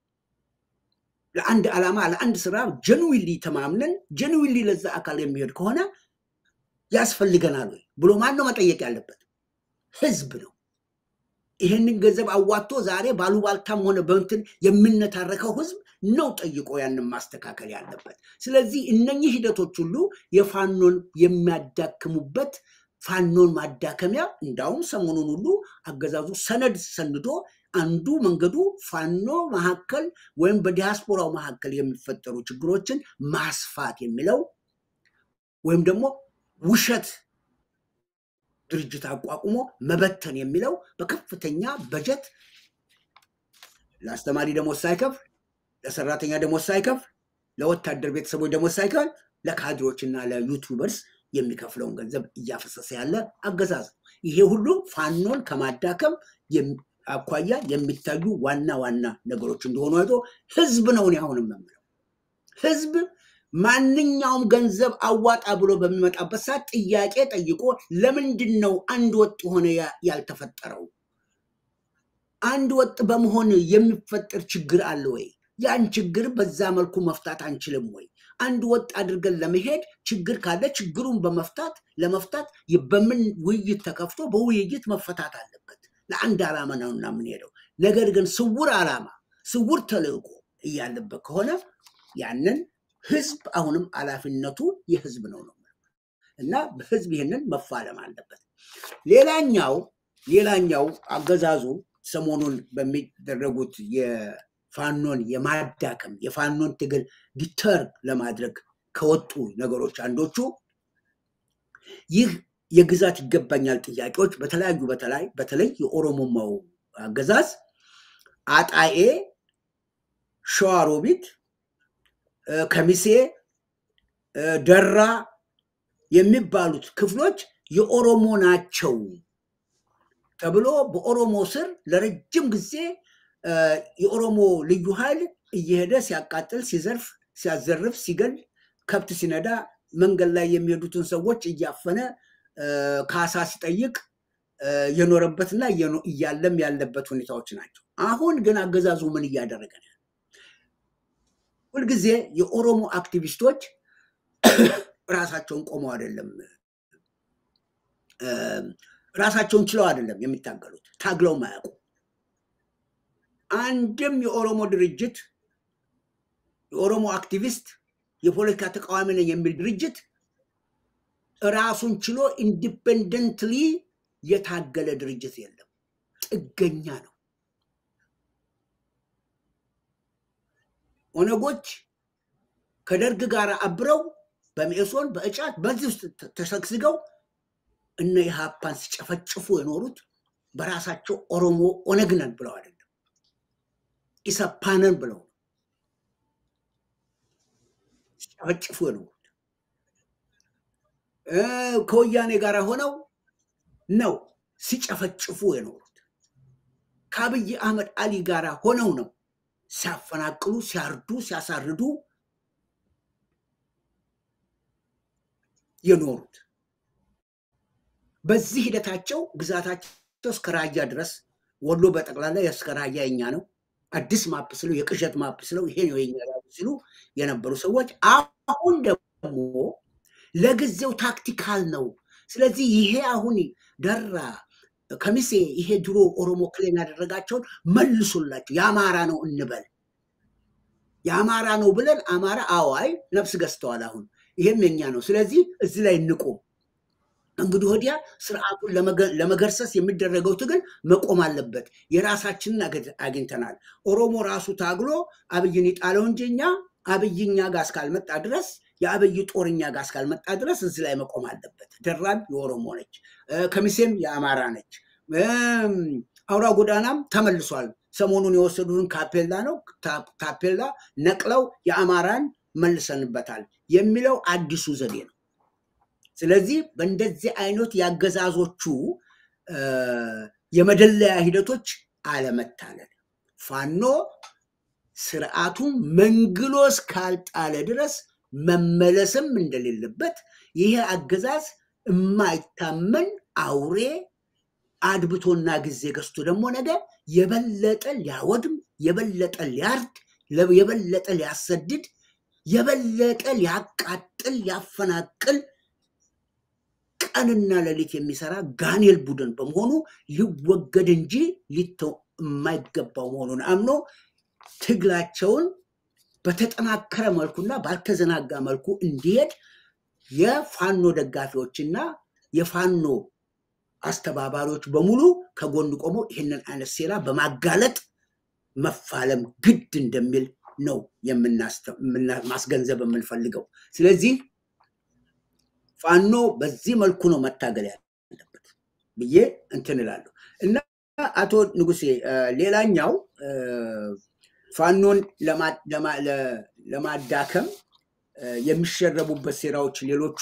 ለአንድ ዓላማ ለአንድ ስራ ጀንዊሊ ተማምነን ጀንዊሊ ለዛ አካል የሚሄድ ከሆነ ያስፈልገናል ወይ ብሎ ማን ነው መጠየቅ ያለበት? ህዝብ ነው። ይህንን ገንዘብ አዋጥቶ ዛሬ ባሉባልታም ሆነ በእንትን የምነታረከው ህዝብ ነው ጠይቆ ያንን ማስተካከል ያለበት። ስለዚህ እነኚህ ሂደቶች ሁሉ የፋኖን የሚያዳክሙበት ፋኖን ማዳከሚያ እንዳውም ሰሞኑን ሁሉ አገዛዙ ሰነድ ሰንዶ አንዱ መንገዱ ፋኖ መካከል ወይም በዲያስፖራው መካከል የሚፈጠሩ ችግሮችን ማስፋት የሚለው ወይም ደግሞ ውሸት ድርጅት አቋቁሞ መበተን የሚለው በከፍተኛ በጀት ለአስተማሪ ደሞዝ ሳይከፍል፣ ለሰራተኛ ደሞዝ ሳይከፍል፣ ለወታደር ቤተሰቦች ደሞዝ ሳይከፍል ለካድሮች እና ለዩቱበርስ የሚከፍለውን ገንዘብ እያፈሰሰ ያለ አገዛዝ ነው። ይሄ ሁሉ ፋኖን ከማዳከም አኳያ የሚታዩ ዋና ዋና ነገሮች እንደሆኑ አይቶ ህዝብ ነው እኔ አሁንም የምለው ህዝብ ማንኛውም ገንዘብ አዋጣ ብሎ በሚመጣበት ሰዓት ጥያቄ ጠይቆ ለምንድን ነው አንድ ወጥ የሆነ ያልተፈጠረው? አንድ ወጥ በመሆን የሚፈጠር ችግር አለ ወይ? ያን ችግር በዛ መልኩ መፍታት አንችልም ወይ? አንድ ወጥ አድርገን ለመሄድ ችግር ካለ ችግሩን በመፍታት ለመፍታት በምን ውይይት ተከፍቶ በውይይት መፈታት አለበት። ለአንድ ዓላማ ነውና የምንሄደው። ነገር ግን ስውር ዓላማ ስውር ተልእኮ እያለበት ከሆነ ያንን ህዝብ አሁንም ኃላፊነቱ የህዝብ ነው ነው እና ህዝብ ይህንን መፋለም አለበት። ሌላኛው ሌላኛው አገዛዙ ሰሞኑን በሚደረጉት የፋኖን የማዳከም የፋኖን ትግል ዲተር ለማድረግ ከወጡ ነገሮች አንዶቹ ይህ የግዛት ይገባኛል ጥያቄዎች በተለያዩ በተለይ በተለይ የኦሮሞማው አገዛዝ አጣዬ፣ ሸዋሮቢት፣ ከሚሴ፣ ደራ የሚባሉት ክፍሎች የኦሮሞ ናቸው ተብሎ በኦሮሞ ስር ለረጅም ጊዜ የኦሮሞ ልዩ ኃይል እየሄደ ሲያቃጥል፣ ሲዘርፍ፣ ሲያዘርፍ፣ ሲገል፣ ከብት ሲነዳ፣ መንገድ ላይ የሚሄዱትን ሰዎች እያፈነ ካሳ ሲጠይቅ የኖረበትና እያለም ያለበት ሁኔታዎች ናቸው። አሁን ግን አገዛዙ ምን እያደረገ ነው? ሁልጊዜ የኦሮሞ አክቲቪስቶች ራሳቸውን ቆመው አይደለም ራሳቸውን ችለው አይደለም የሚታገሉት፣ ታግለው ማያውቁ አንድም የኦሮሞ ድርጅት የኦሮሞ አክቲቪስት የፖለቲካ ተቃዋሚ ነኝ የሚል ድርጅት ራሱን ችሎ ኢንዲፔንደንትሊ የታገለ ድርጅት የለም። ጥገኛ ነው። ኦነጎች ከደርግ ጋር አብረው በሜሶን በእጫት በዚህ ውስጥ ተሰግስገው እነ ኢህአፓን ሲጨፈጭፉ የኖሩት በራሳቸው ኦሮሞ ኦነግ ነን ብለው አይደለም፣ ኢሰፓነን ብለው ሲጨፈጭፉ የኖሩት ከወያኔ ጋር ሆነው ነው ሲጨፈጭፉ የኖሩት። ከአብይ አህመድ አሊ ጋር ሆነው ነው ሲያፈናቅሉ፣ ሲያርዱ፣ ሲያሳርዱ የኖሩት። በዚህ ሂደታቸው ግዛታቸው እስከ ራያ ድረስ ወሎ በጠቅላላ እስከ ራያ የኛ ነው፣ አዲስ ማፕ ስለው የቅዠት ማፕ ስለው ይሄ ነው የኛ ሲሉ የነበሩ ሰዎች አሁን ደግሞ ለጊዜው ታክቲካል ነው። ስለዚህ ይሄ አሁን ደራ ከሚሴ ይሄ ድሮ ኦሮሞ ክሌም ያደረጋቸውን መልሱላቸው፣ የአማራ ነው እንበል። የአማራ ነው ብለን አማራ አዋይ ነፍስ ገዝተዋል። አሁን ይሄም የኛ ነው። ስለዚህ እዚህ ላይ እንቁም። እንግዲህ ወዲያ ስርዓቱን ለመገርሰስ የሚደረገው ትግል መቆም አለበት። የራሳችንን አግኝተናል። ኦሮሞ ራሱ ታግሎ አብይን ይጣለው እንጂ እኛ አብይኛ ጋር እስካልመጣ ድረስ የአብይ ጦርኛ ጋር እስካልመጣ ድረስ እዚህ ላይ መቆም አለበት። ደራም የኦሮሞ ነች፣ ከሚሴም የአማራ ነች። አውራ ጎዳናም ተመልሷል። ሰሞኑን የወሰዱትን ካፔላ ነው ታፔላ ነቅለው የአማራን መልሰንበታል የሚለው አዲሱ ዘዴ ነው። ስለዚህ በእንደዚህ አይነት ያገዛዞቹ የመደለያ ሂደቶች አለመታለል ፋኖ ስርዓቱን መንግሎ እስካልጣለ ድረስ መመለስም እንደሌለበት ይሄ አገዛዝ የማይታመን አውሬ አድብቶና ጊዜ ገዝቶ ደግሞ ነገ የበለጠ ሊያወድም፣ የበለጠ ሊያርድ፣ የበለጠ ሊያሰድድ፣ የበለጠ ሊያቃጥል፣ ሊያፈናቅል ቀንና ሌሊት የሚሰራ ጋኔል ቡድን በመሆኑ ሊወገድ እንጂ ሊተው የማይገባው መሆኑን አምኖ ትግላቸውን በተጠናከረ መልኩና ባልተዘናጋ መልኩ እንዲሄድ የፋኖ ደጋፊዎችና የፋኖ አስተባባሪዎች በሙሉ ከጎን ቆመው ይህንን አይነት ሴራ በማጋለጥ መፋለም ግድ እንደሚል ነው ማስገንዘብ የምንፈልገው። ስለዚህ ፋኖ በዚህ መልኩ ነው መታገል ያለበት ብዬ እንትን እላለሁ እና አቶ ንጉሴ ሌላኛው ፋኖን ለማዳከም የሚሸረቡበት ሴራዎች ሌሎቹ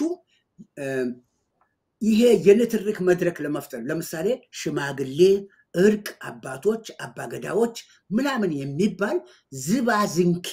ይሄ የንትርክ መድረክ ለመፍጠር ለምሳሌ ሽማግሌ፣ እርቅ፣ አባቶች፣ አባገዳዎች ምናምን የሚባል ዝባዝንኬ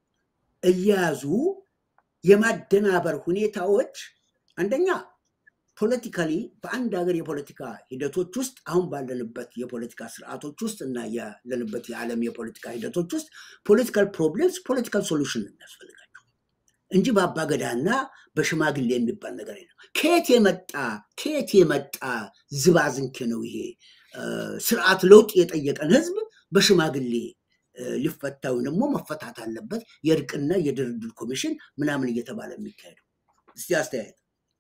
እያያዙ የማደናበር ሁኔታዎች አንደኛ ፖለቲካሊ በአንድ ሀገር የፖለቲካ ሂደቶች ውስጥ አሁን ባለንበት የፖለቲካ ስርዓቶች ውስጥ እና ያለንበት የዓለም የፖለቲካ ሂደቶች ውስጥ ፖለቲካል ፕሮብሌምስ ፖለቲካል ሶሉሽን የሚያስፈልጋቸው እንጂ በአባገዳና በሽማግሌ የሚባል ነገር የለም። ከየት የመጣ ከየት የመጣ ዝባዝንኬ ነው ይሄ? ስርዓት ለውጥ የጠየቀን ህዝብ በሽማግሌ ሊፈታ ወይም ደግሞ መፈታት አለበት የእርቅና የድርድር ኮሚሽን ምናምን እየተባለ የሚካሄደው እስቲ አስተያየት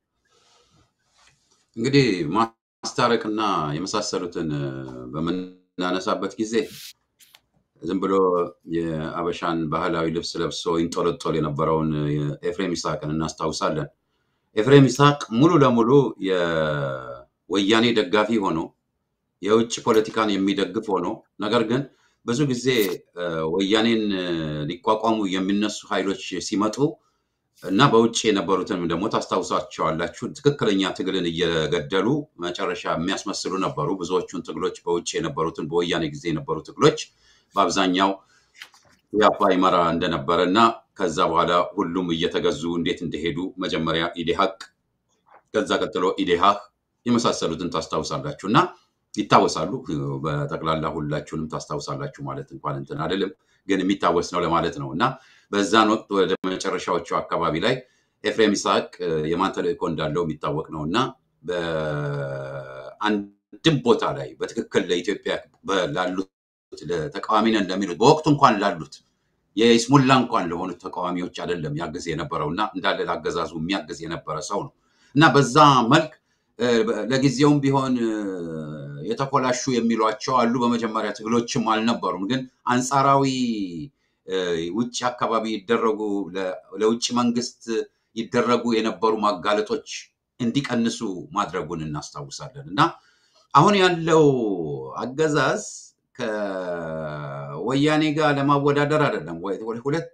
እንግዲህ ማስታረቅና የመሳሰሉትን በምናነሳበት ጊዜ ዝም ብሎ የአበሻን ባህላዊ ልብስ ለብሶ ይንጦለጦል የነበረውን ኤፍሬም ይስሐቅን እናስታውሳለን። ኤፍሬም ይስሐቅ ሙሉ ለሙሉ የወያኔ ደጋፊ ሆኖ የውጭ ፖለቲካን የሚደግፍ ሆኖ ነገር ግን ብዙ ጊዜ ወያኔን ሊቋቋሙ የሚነሱ ኃይሎች ሲመጡ እና በውጭ የነበሩትን ደግሞ ታስታውሳቸዋላችሁ። ትክክለኛ ትግልን እየገደሉ መጨረሻ የሚያስመስሉ ነበሩ። ብዙዎቹን ትግሎች በውጭ የነበሩትን በወያኔ ጊዜ የነበሩ ትግሎች በአብዛኛው ያፓ ይመራ እንደነበረ እና ከዛ በኋላ ሁሉም እየተገዙ እንዴት እንደሄዱ መጀመሪያ ኢዴሀቅ፣ ከዛ ቀጥሎ ኢዴሃህ የመሳሰሉትን ታስታውሳላችሁ እና ይታወሳሉ። በጠቅላላ ሁላችሁንም ታስታውሳላችሁ ማለት እንኳን እንትን አይደለም፣ ግን የሚታወስ ነው ለማለት ነው እና በዛን ወቅት ወደ መጨረሻዎቹ አካባቢ ላይ ኤፍሬም ይስሐቅ የማን ተልእኮ እንዳለው የሚታወቅ ነው እና በአንድም ቦታ ላይ በትክክል ለኢትዮጵያ ላሉት ተቃዋሚ ነን ለሚሉት በወቅቱ እንኳን ላሉት የይስሙላ እንኳን ለሆኑት ተቃዋሚዎች አይደለም ያግዝ የነበረው እና እንዳለ ላገዛዙ የሚያግዝ የነበረ ሰው ነው እና በዛ መልክ ለጊዜውም ቢሆን የተኮላሹ የሚሏቸው አሉ። በመጀመሪያ ትግሎችም አልነበሩም፣ ግን አንጻራዊ ውጭ አካባቢ ይደረጉ ለውጭ መንግስት ይደረጉ የነበሩ ማጋለጦች እንዲቀንሱ ማድረጉን እናስታውሳለን እና አሁን ያለው አገዛዝ ከወያኔ ጋር ለማወዳደር አይደለም። ሁለት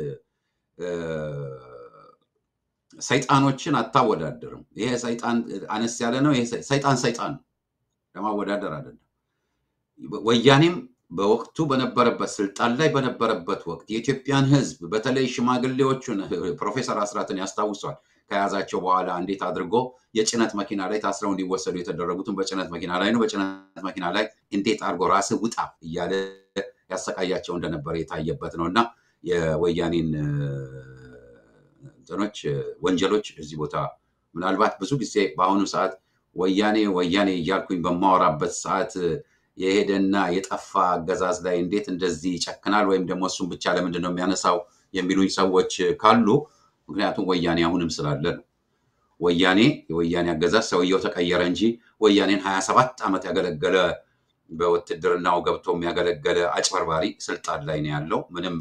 ሰይጣኖችን አታወዳደርም። ይሄ ሰይጣን አነስ ያለ ነው። ይሄ ሰይጣን ሰይጣን ነው። ለማወዳደር አይደለም። ወያኔም በወቅቱ በነበረበት ስልጣን ላይ በነበረበት ወቅት የኢትዮጵያን ሕዝብ በተለይ ሽማግሌዎቹን ፕሮፌሰር አስራትን ያስታውሷል። ከያዛቸው በኋላ እንዴት አድርጎ የጭነት መኪና ላይ ታስረው እንዲወሰዱ የተደረጉትን በጭነት መኪና ላይ ነው። በጭነት መኪና ላይ እንዴት አድርጎ ራስህ ውጣ እያለ ያሰቃያቸው እንደነበረ የታየበት ነው እና የወያኔን እንትኖች ወንጀሎች እዚህ ቦታ ምናልባት ብዙ ጊዜ በአሁኑ ሰዓት ወያኔ ወያኔ እያልኩኝ በማወራበት ሰዓት የሄደና የጠፋ አገዛዝ ላይ እንዴት እንደዚህ ይጨክናል ወይም ደግሞ እሱም ብቻ ለምንድን ነው የሚያነሳው የሚሉኝ ሰዎች ካሉ ምክንያቱም ወያኔ አሁንም ስላለ ነው። ወያኔ የወያኔ አገዛዝ ሰውየው ተቀየረ እንጂ ወያኔን ሀያ ሰባት ዓመት ያገለገለ በውትድርናው ገብቶ የሚያገለገለ አጭበርባሪ ስልጣን ላይ ነው ያለው። ምንም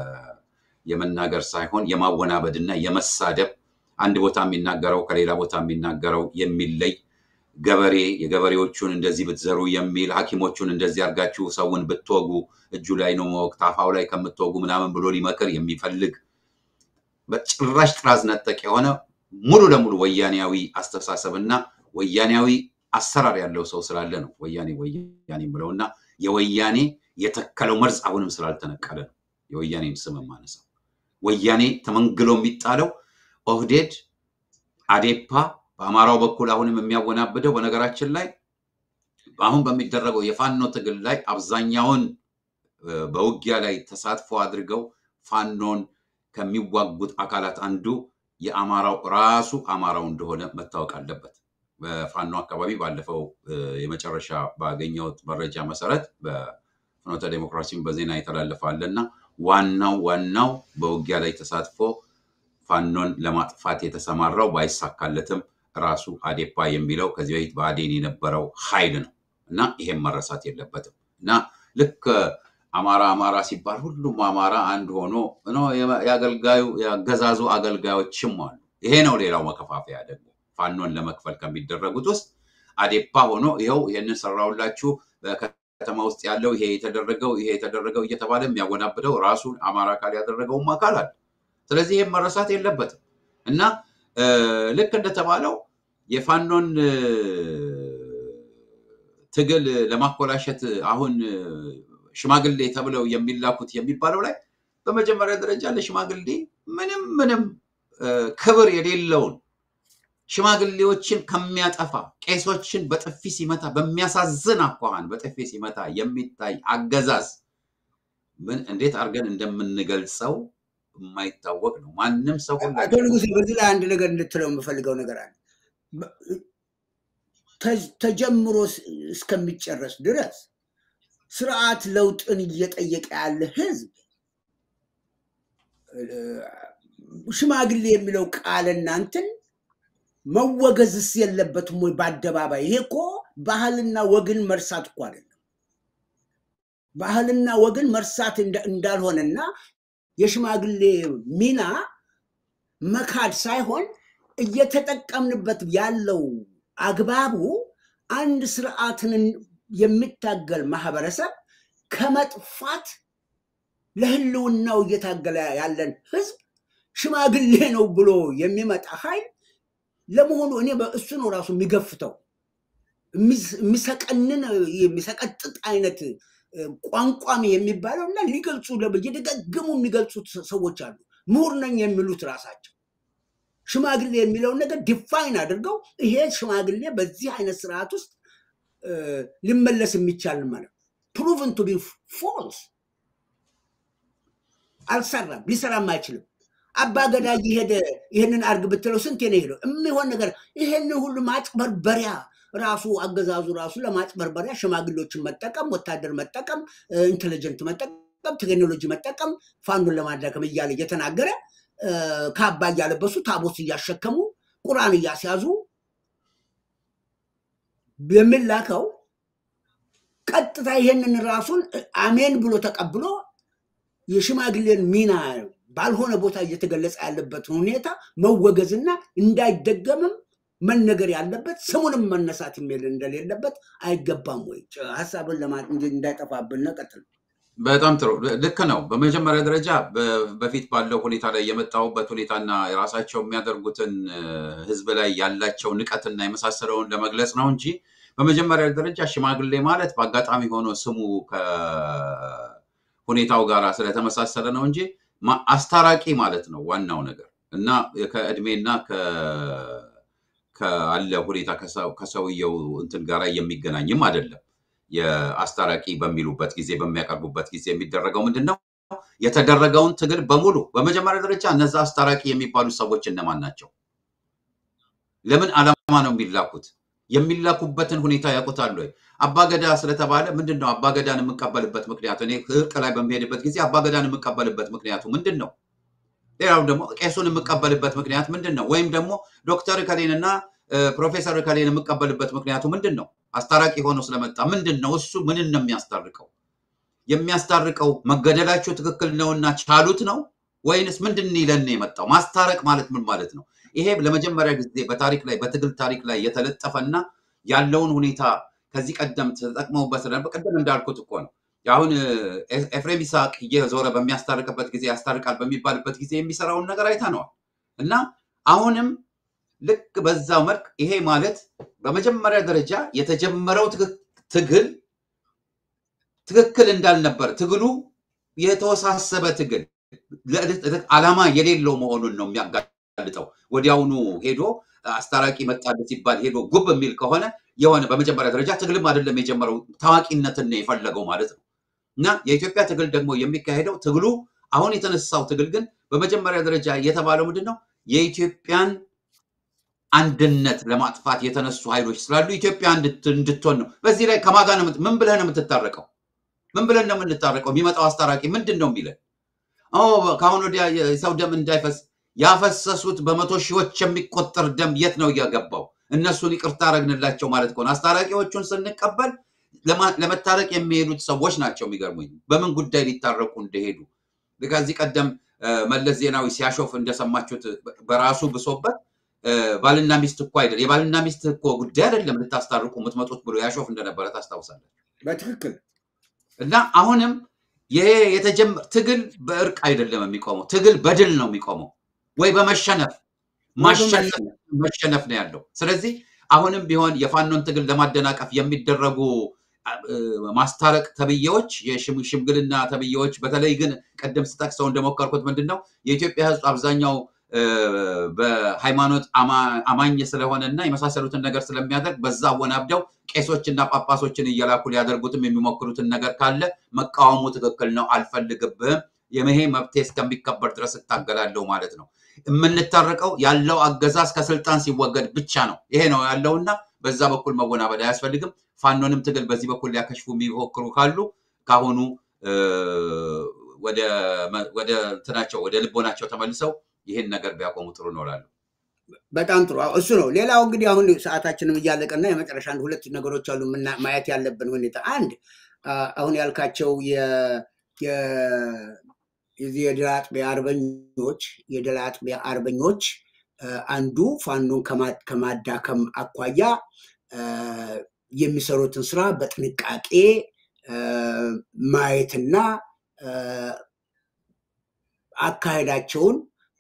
የመናገር ሳይሆን የማወናበድና የመሳደብ አንድ ቦታ የሚናገረው ከሌላ ቦታ የሚናገረው የሚለይ ገበሬ የገበሬዎቹን እንደዚህ ብትዘሩ የሚል ሐኪሞቹን እንደዚህ አድርጋችሁ ሰውን ብትወጉ እጁ ላይ ነው መወቅት አፋው ላይ ከምትወጉ ምናምን ብሎ ሊመክር የሚፈልግ በጭራሽ ጥራዝ ነጠቅ የሆነ ሙሉ ለሙሉ ወያኔያዊ አስተሳሰብና ወያኔያዊ አሰራር ያለው ሰው ስላለ ነው ወያኔ ወያኔ ብለው እና የወያኔ የተከለው መርዝ አሁንም ስላልተነቀለ ነው የወያኔን ስም የማነሳው። ወያኔ ተመንግሎ የሚጣለው ኦህዴድ፣ አዴፓ በአማራው በኩል አሁንም የሚያወናብደው በነገራችን ላይ አሁን በሚደረገው የፋኖ ትግል ላይ አብዛኛውን በውጊያ ላይ ተሳትፎ አድርገው ፋኖን ከሚዋጉት አካላት አንዱ የአማራው ራሱ አማራው እንደሆነ መታወቅ አለበት። በፋኖ አካባቢ ባለፈው የመጨረሻ ባገኘሁት መረጃ መሰረት በፍኖተ ዴሞክራሲም በዜና የተላለፋለ እና ዋናው ዋናው በውጊያ ላይ ተሳትፎ ፋኖን ለማጥፋት የተሰማራው ባይሳካለትም ራሱ አዴፓ የሚለው ከዚህ በፊት በአዴን የነበረው ኃይል ነው እና ይሄም መረሳት የለበትም እና ልክ አማራ አማራ ሲባል ሁሉም አማራ አንድ ሆኖ የአገልጋዩ የአገዛዙ አገልጋዮችም አሉ። ይሄ ነው ሌላው መከፋፈያ ደግሞ ፋኖን ለመክፈል ከሚደረጉት ውስጥ አዴፓ ሆኖ ይኸው ይህንን ሰራውላችሁ በከተማ ውስጥ ያለው ይሄ የተደረገው ይሄ የተደረገው እየተባለ የሚያወናብደው ራሱን አማራ አካል ያደረገውም አካል አለ። ስለዚህ ይህም መረሳት የለበትም እና ልክ እንደተባለው የፋኖን ትግል ለማኮላሸት አሁን ሽማግሌ ተብለው የሚላኩት የሚባለው ላይ በመጀመሪያ ደረጃ ለሽማግሌ ምንም ምንም ክብር የሌለውን ሽማግሌዎችን ከሚያጠፋ ቄሶችን በጥፊ ሲመታ በሚያሳዝን አኳኋን በጥፊ ሲመታ የሚታይ አገዛዝ ምን እንዴት አድርገን እንደምንገልጸው የማይታወቅ ነው። ማንም ሰው አቶ ሁላችን ንጉሴ በዚህ ላይ አንድ ነገር እንድትለው የምፈልገው ነገር አለ። በ- ተ- ተጀምሮ ስ- እስከሚጨረስ ድረስ ስርዓት ለውጥን እየጠየቀ ያለ ህዝብ እ፣ ሽማግሌ የሚለው ቃል እናንትን መወገዝስ የለበትም ወይ? በአደባባይ ይሄ እኮ ባህልና ወግን መርሳት እኮ አይደለም። ባህልና ወግን መርሳት እንዳ- እንዳልሆነና የሽማግሌ ሚና መካድ ሳይሆን እየተጠቀምንበት ያለው አግባቡ አንድ ስርዓትን የሚታገል ማህበረሰብ ከመጥፋት ለህልውናው እየታገለ ያለን ህዝብ ሽማግሌ ነው ብሎ የሚመጣ ኃይል ለመሆኑ እኔ በእሱ ነው ራሱ የሚገፍተው የሚስ- የሚሰቀንን የሚሰቀጥጥ አይነት እ፣ ቋንቋም የሚባለው እና ሊገልጹ ለ- እየደጋገሙ የሚገልጹት ሰዎች አሉ። ምሁር ነኝ የሚሉት ራሳቸው ሽማግሌ የሚለውን ነገር ዲፋይን አድርገው ይሄ ሽማግሌ በዚህ አይነት ስርዓት ውስጥ እ፣ ሊመለስ የሚቻል ማለት ፕሩቭን ቱ ቢ ፎልስ አልሰራም፣ ሊሰራም አይችልም። አባ ገዳ እየሄደ ይህንን አርግ ብትለው ስንቴ ነው ሄደው የሚሆን ነገር ይህን ሁሉ ማጭበርበሪያ ራሱ አገዛዙ ራሱ ለማጭበርበሪያ ሽማግሌዎችን መጠቀም፣ ወታደር መጠቀም፣ ኢንቴሊጀንት መጠቀም፣ ቴክኖሎጂ መጠቀም፣ ፋኑን ለማዳከም እያለ እየተናገረ እ፣ ካባ እያለበሱ ታቦት እያሸከሙ ቁርአን እያስያዙ የሚላከው ቀጥታ ይሄንን ራሱን አሜን ብሎ ተቀብሎ የሽማግሌን ሚና ባልሆነ ቦታ እየተገለጸ ያለበትን ሁኔታ መወገዝና እንዳይደገምም መነገር ያለበት ስሙንም መነሳት የሚል እንደሌለበት አይገባም ወይ? ሀሳብን ለማ እንዳይጠፋብን ቀጥል። በጣም ጥሩ ልክ ነው። በመጀመሪያ ደረጃ በ- በፊት ባለው ሁኔታ ላይ የመጣሁበት ሁኔታና የራሳቸው የሚያደርጉትን እ፣ ህዝብ ላይ ያላቸው ንቀትና የመሳሰለውን ለመግለጽ ነው እንጂ በመጀመሪያ ደረጃ ሽማግሌ ማለት በአጋጣሚ ሆኖ ስሙ ከሁኔታው ጋር ስለተመሳሰለ ነው እንጂ ማ- አስታራቂ ማለት ነው ዋናው ነገር እና ከእድሜና ከ- ካለ ሁኔታ ከሰው- ከሰውየው እንትን ጋር የሚገናኝም አይደለም። የአስታራቂ በሚሉበት ጊዜ በሚያቀርቡበት ጊዜ የሚደረገው ምንድን ነው? የተደረገውን ትግል በሙሉ በመጀመሪያ ደረጃ እነዛ አስታራቂ የሚባሉ ሰዎች እነማን ናቸው? ለምን ዓላማ ነው የሚላኩት? የሚላኩበትን ሁኔታ ያውቁታሉ ወይ? አባገዳ ስለተባለ ምንድን ነው አባገዳን የምቀበልበት ምክንያቱ? እኔ እርቅ ላይ በሚሄድበት ጊዜ አባገዳን የምቀበልበት ምክንያቱ ምንድን ነው? ሌላው ደግሞ ቄሱን የምቀበልበት ምክንያት ምንድን ነው? ወይም ደግሞ ዶክተር ከሌንና ፕሮፌሰር ከሌን የምቀበልበት ምክንያቱ ምንድን ነው? አስታራቂ ሆኖ ስለመጣ ምንድን ነው እሱ ምንን ነው የሚያስታርቀው? የሚያስታርቀው መገደላቸው ትክክል ነውና ቻሉት ነው ወይንስ ምንድን ይለን ነው የመጣው? ማስታረቅ ማለት ምን ማለት ነው? ይሄ ለመጀመሪያ ጊዜ በታሪክ ላይ በትግል ታሪክ ላይ የተለጠፈና ያለውን ሁኔታ ከዚህ ቀደም ተጠቅመውበት ስለነበር ቅድም እንዳልኩት እኮ ነው። አሁን እ፣ ኤፍሬም ይስሐቅ እየዞረ በሚያስታርቅበት ጊዜ ያስታርቃል በሚባልበት ጊዜ የሚሰራውን ነገር አይተነዋል እና አሁንም ልክ በዛው መልክ ይሄ ማለት በመጀመሪያ ደረጃ የተጀመረው ትግ- ትግል ትክክል እንዳልነበር ትግሉ የተወሳሰበ ትግል ለ- ዓላማ የሌለው መሆኑን ነው የሚያጋልጠው። ወዲያውኑ ሄዶ አስታራቂ መጣለት ሲባል ሄዶ ጉብ የሚል ከሆነ የሆነ በመጀመሪያ ደረጃ ትግልም አይደለም የጀመረው ታዋቂነትን ነው የፈለገው ማለት ነው። እና የኢትዮጵያ ትግል ደግሞ የሚካሄደው ትግሉ አሁን የተነሳው ትግል ግን በመጀመሪያ ደረጃ የተባለው ምንድን ነው የኢትዮጵያን አንድነት ለማጥፋት የተነሱ ኃይሎች ስላሉ ኢትዮጵያ እንድት- እንድትሆን ነው። በዚህ ላይ ከማን ጋር ነው የምት- ምን ብለህ ነው የምትታረቀው? ምን ብለን ነው የምንታረቀው? የሚመጣው አስታራቂ ምንድን ነው የሚለን? ኦ ከአሁን ወዲያ የሰው ደም እንዳይፈስ ያፈሰሱት በመቶ ሺዎች የሚቆጠር ደም የት ነው እያገባው? እነሱን ይቅርታ አረግንላቸው ማለት ከሆነ አስታራቂዎቹን ስንቀበል ለማ- ለመታረቅ የሚሄዱት ሰዎች ናቸው። የሚገርሙኝ በምን ጉዳይ ሊታረቁ እንደሄዱ ከዚህ ቀደም እ፣ መለስ ዜናዊ ሲያሾፍ እንደሰማችሁት በራሱ ብሶበት እ፣ ባልና ሚስት እኮ አይደል የባልና ሚስት እኮ ጉዳይ አይደለም ልታስታርቁ የምትመጡት ብሎ ያሾፍ እንደነበረ ታስታውሳለህ። በትክክል እና አሁንም ይሄ የተጀመረ ትግል በእርቅ አይደለም የሚቆመው። ትግል በድል ነው የሚቆመው ወይ በመሸነፍ ማሸነፍ መሸነፍ ነው ያለው። ስለዚህ አሁንም ቢሆን የፋኖን ትግል ለማደናቀፍ የሚደረጉ እ፣ ማስታረቅ ተብዬዎች፣ የሽም- ሽምግልና ተብዬዎች በተለይ ግን ቅድም ስጠቅሰው እንደሞከርኩት ምንድን ነው የኢትዮጵያ ሕዝብ አብዛኛው በሃይማኖት አማኝ ስለሆነ እና የመሳሰሉትን ነገር ስለሚያደርግ በዛ አወናብደው ቄሶችና ጳጳሶችን እየላኩ ሊያደርጉትም የሚሞክሩትን ነገር ካለ መቃወሙ ትክክል ነው፣ አልፈልግብህም፣ የመሄ መብቴ እስከሚከበር ድረስ እታገላለሁ ማለት ነው። የምንታረቀው ያለው አገዛዝ ከስልጣን ሲወገድ ብቻ ነው። ይሄ ነው ያለውና በዛ በኩል መወናበድ አያስፈልግም። ፋኖንም ትግል በዚህ በኩል ሊያከሽፉ የሚሞክሩ ካሉ ካሁኑ ወደ እንትናቸው ወደ ልቦናቸው ተመልሰው ይህን ነገር ቢያቆሙ ጥሩ ነው እላለሁ። በጣም ጥሩ እሱ ነው። ሌላው እንግዲህ አሁን ሰዓታችንም እያለቀና የመጨረሻ አንድ ሁለት ነገሮች አሉ ማየት ያለብን ሁኔታ። አንድ አሁን ያልካቸው የድል አጥቢያ አርበኞች የድል አጥቢያ አርበኞች አንዱ ፋኖን ከማዳከም አኳያ የሚሰሩትን ስራ በጥንቃቄ ማየትና አካሄዳቸውን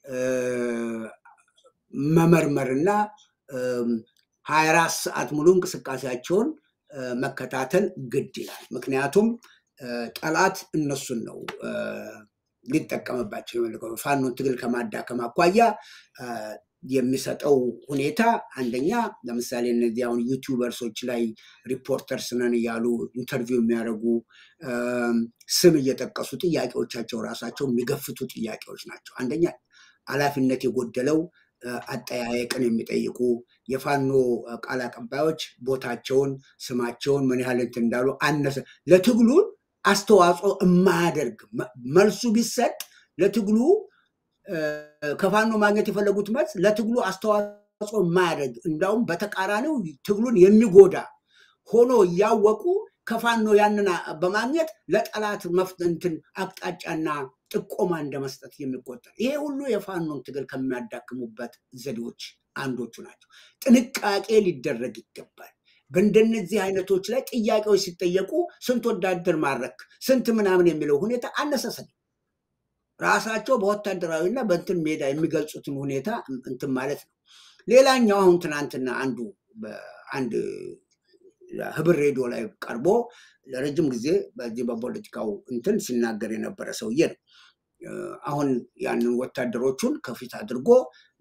መመርመርና ሀያ አራት ሰዓት ሙሉ እንቅስቃሴያቸውን መከታተል ግድ ይላል። ምክንያቱም ጠላት እነሱን ነው ሊጠቀምባቸው የፈልገው። ፋኖን ትግል ከማዳከም አኳያ የሚሰጠው ሁኔታ አንደኛ ለምሳሌ እነዚህ አሁን ዩቲዩበርሶች ላይ ሪፖርተርስ ነን እያሉ ኢንተርቪው የሚያደርጉ ስም እየጠቀሱ ጥያቄዎቻቸው ራሳቸው የሚገፍቱ ጥያቄዎች ናቸው። አንደኛ ኃላፊነት የጎደለው አጠያየቅን የሚጠይቁ የፋኖ ቃል አቀባዮች ቦታቸውን፣ ስማቸውን ምን ያህል እንትን እንዳሉ አነሰ ለትግሉ አስተዋጽኦ የማያደርግ መልሱ ቢሰጥ ለትግሉ ከፋኖ ማግኘት የፈለጉት መልስ ለትግሉ አስተዋጽኦ የማያደርግ እንዳውም በተቃራኒው ትግሉን የሚጎዳ ሆኖ እያወቁ ከፋኖ ያንን በማግኘት ለጠላት መፍትንትን አቅጣጫና ጥቆማ እንደመስጠት የሚቆጠር ይሄ ሁሉ የፋኖን ትግል ከሚያዳክሙበት ዘዴዎች አንዶቹ ናቸው። ጥንቃቄ ሊደረግ ይገባል። በእንደነዚህ አይነቶች ላይ ጥያቄዎች ሲጠየቁ ስንት ወታደር ማድረግ ስንት ምናምን የሚለው ሁኔታ አነሳሰል ራሳቸው በወታደራዊና በእንትን ሜዳ የሚገልጹትን ሁኔታ እንትን ማለት ነው። ሌላኛው አሁን ትናንትና አንዱ አንድ ህብር ሬዲዮ ላይ ቀርቦ ለረጅም ጊዜ በዚህ በፖለቲካው እንትን ሲናገር የነበረ ሰውዬ ነው። አሁን ያንን ወታደሮቹን ከፊት አድርጎ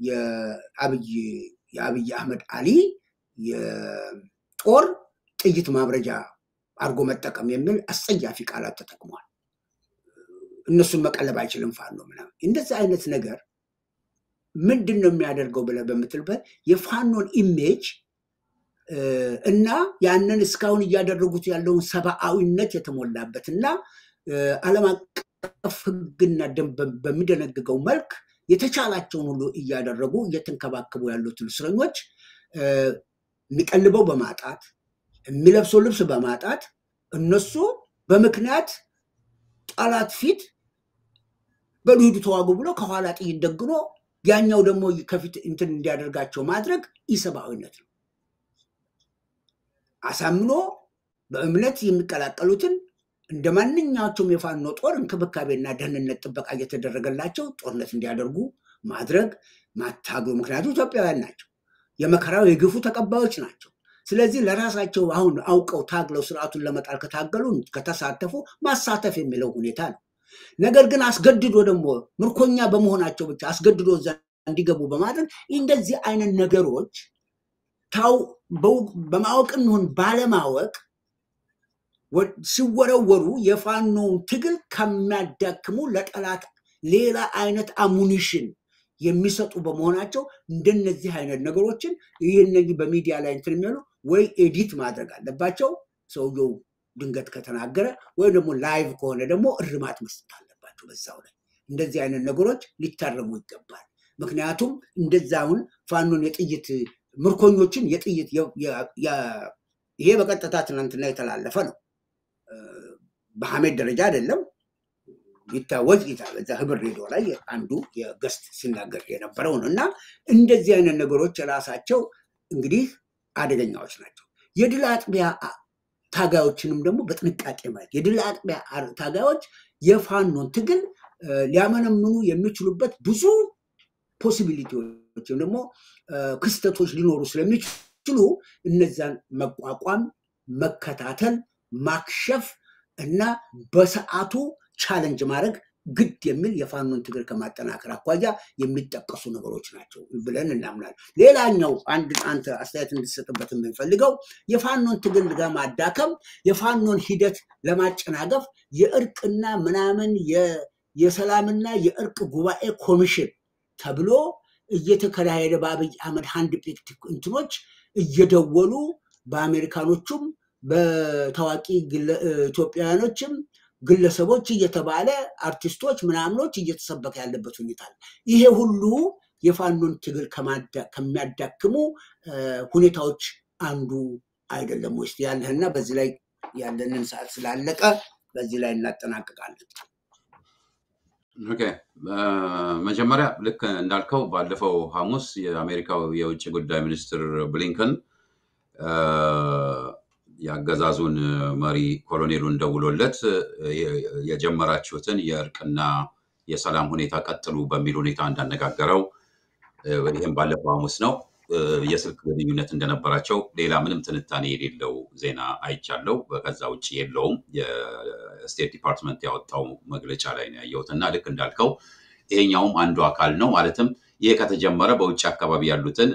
የአብይ አህመድ አሊ የጦር ጥይት ማብረጃ አድርጎ መጠቀም የሚል አስጸያፊ ቃላት ተጠቅሟል። እነሱን መቀለብ አይችልም ፋኖ ምናምን። እንደዚህ አይነት ነገር ምንድን ነው የሚያደርገው ብለህ በምትልበት የፋኖን ኢሜጅ እና ያንን እስካሁን እያደረጉት ያለውን ሰብአዊነት የተሞላበት እና ዓለም አቀፍ ሕግና ደንብ በሚደነግገው መልክ የተቻላቸውን ሁሉ እያደረጉ እየተንከባከቡ ያሉትን እስረኞች የሚቀልበው በማጣት የሚለብሰው ልብስ በማጣት እነሱ በምክንያት ጠላት ፊት በልሂዱ ተዋጉ ብሎ ከኋላ ጥይት ደግኖ ያኛው ደግሞ ከፊት እንትን እንዲያደርጋቸው ማድረግ ኢሰብአዊነት ነው። አሳምኖ በእምነት የሚቀላቀሉትን እንደ ማንኛቸውም የፋኖ ጦር እንክብካቤና ደህንነት ጥበቃ እየተደረገላቸው ጦርነት እንዲያደርጉ ማድረግ ማታገሉ። ምክንያቱም ኢትዮጵያውያን ናቸው፣ የመከራው የግፉ ተቀባዮች ናቸው። ስለዚህ ለራሳቸው አሁን አውቀው ታግለው ስርዓቱን ለመጣል ከታገሉ ከተሳተፉ ማሳተፍ የሚለው ሁኔታ ነው። ነገር ግን አስገድዶ ደግሞ ምርኮኛ በመሆናቸው ብቻ አስገድዶ እዛ እንዲገቡ በማድረግ እንደዚህ አይነት ነገሮች ታው በማወቅም ይሁን ባለማወቅ ሲወረወሩ የፋኖውን ትግል ከሚያዳክሙ ለጠላት ሌላ አይነት አሙኒሽን የሚሰጡ በመሆናቸው እንደነዚህ አይነት ነገሮችን ይህ በሚዲያ ላይ እንትን የሚሉ ወይ ኤዲት ማድረግ አለባቸው ሰውየው ድንገት ከተናገረ ወይም ደግሞ ላይቭ ከሆነ ደግሞ እርማት መስጠት አለባቸው በዛው ላይ እንደዚህ አይነት ነገሮች ሊታረሙ ይገባል ምክንያቱም እንደዛውን ፋኖን የጥይት ምርኮኞችን የጥይት ይሄ በቀጥታ ትናንትና የተላለፈ ነው በሐሜድ ደረጃ አይደለም ይታወጅ በዛ ህብር ሬዲዮ ላይ አንዱ የገስት ሲናገር የነበረው ነው እና እንደዚህ አይነት ነገሮች ራሳቸው እንግዲህ አደገኛዎች ናቸው የድል አጥቢያ ታጋዮችንም ደግሞ በጥንቃቄ ማየት የድል አጥቢያ ታጋዮች የፋኖን ትግል ሊያመነምኑ የሚችሉበት ብዙ ፖሲቢሊቲዎች ወይም ደግሞ ክስተቶች ሊኖሩ ስለሚችሉ እነዛን መቋቋም መከታተል ማክሸፍ እና በሰዓቱ ቻለንጅ ማድረግ ግድ የሚል የፋኖን ትግል ከማጠናከር አኳያ የሚጠቀሱ ነገሮች ናቸው ብለን እናምናለን። ሌላኛው አንድ አንተ አስተያየት እንድትሰጥበት የምንፈልገው የፋኖን ትግል ለማዳከም የፋኖን ሂደት ለማጨናገፍ የእርቅና ምናምን የሰላምና የእርቅ ጉባኤ ኮሚሽን ተብሎ እየተካሄደ በአብይ አህመድ ሃንድ ፒክድ እንትኖች እየደወሉ በአሜሪካኖቹም በታዋቂ ኢትዮጵያውያኖችም ግለሰቦች እየተባለ አርቲስቶች ምናምኖች እየተሰበከ ያለበት ሁኔታ አለ። ይሄ ሁሉ የፋኖን ትግል ከሚያዳክሙ ሁኔታዎች አንዱ አይደለም ውስጥ ያለህና በዚህ ላይ ያለንን ሰዓት ስላለቀ በዚህ ላይ እናጠናቅቃለን። ኦኬ መጀመሪያ ልክ እንዳልከው ባለፈው ሐሙስ የአሜሪካው የውጭ ጉዳይ ሚኒስትር ብሊንከን የአገዛዙን መሪ ኮሎኔሉን ደውሎለት የጀመራችሁትን የእርቅና የሰላም ሁኔታ ቀጥሉ በሚል ሁኔታ እንዳነጋገረው ይህም ባለፈው ሐሙስ ነው። የስልክ ግንኙነት እንደነበራቸው ሌላ ምንም ትንታኔ የሌለው ዜና አይቻለው። ከዛ ውጭ የለውም። የስቴት ዲፓርትመንት ያወጣው መግለጫ ላይ ነው ያየሁት እና ልክ እንዳልከው ይሄኛውም አንዱ አካል ነው። ማለትም ይሄ ከተጀመረ በውጭ አካባቢ ያሉትን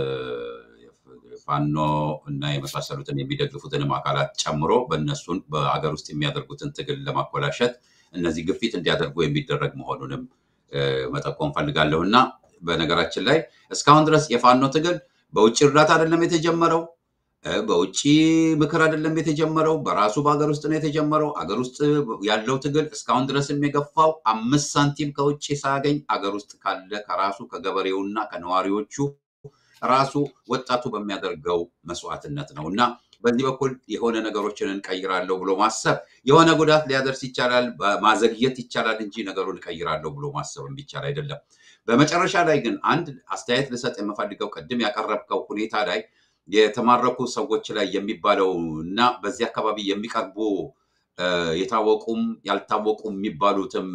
ፋኖ እና የመሳሰሉትን የሚደግፉትንም አካላት ጨምሮ በእነሱን በአገር ውስጥ የሚያደርጉትን ትግል ለማኮላሸት እነዚህ ግፊት እንዲያደርጉ የሚደረግ መሆኑንም መጠቆም ፈልጋለሁ እና በነገራችን ላይ እስካሁን ድረስ የፋኖ ትግል በውጭ እርዳታ አይደለም የተጀመረው፣ በውጭ ምክር አይደለም የተጀመረው፣ በራሱ በሀገር ውስጥ ነው የተጀመረው። አገር ውስጥ ያለው ትግል እስካሁን ድረስም የገፋው አምስት ሳንቲም ከውጭ ሳያገኝ አገር ውስጥ ካለ ከራሱ ከገበሬውና ከነዋሪዎቹ ራሱ ወጣቱ በሚያደርገው መስዋዕትነት ነው እና በዚህ በኩል የሆነ ነገሮችን እንቀይራለሁ ብሎ ማሰብ የሆነ ጉዳት ሊያደርስ ይቻላል፣ ማዘግየት ይቻላል እንጂ ነገሩን እቀይራለሁ ብሎ ማሰብ የሚቻል አይደለም። በመጨረሻ ላይ ግን አንድ አስተያየት ልሰጥ የምፈልገው ቅድም ያቀረብከው ሁኔታ ላይ የተማረኩ ሰዎች ላይ የሚባለው እና በዚህ አካባቢ የሚቀርቡ የታወቁም ያልታወቁ የሚባሉትም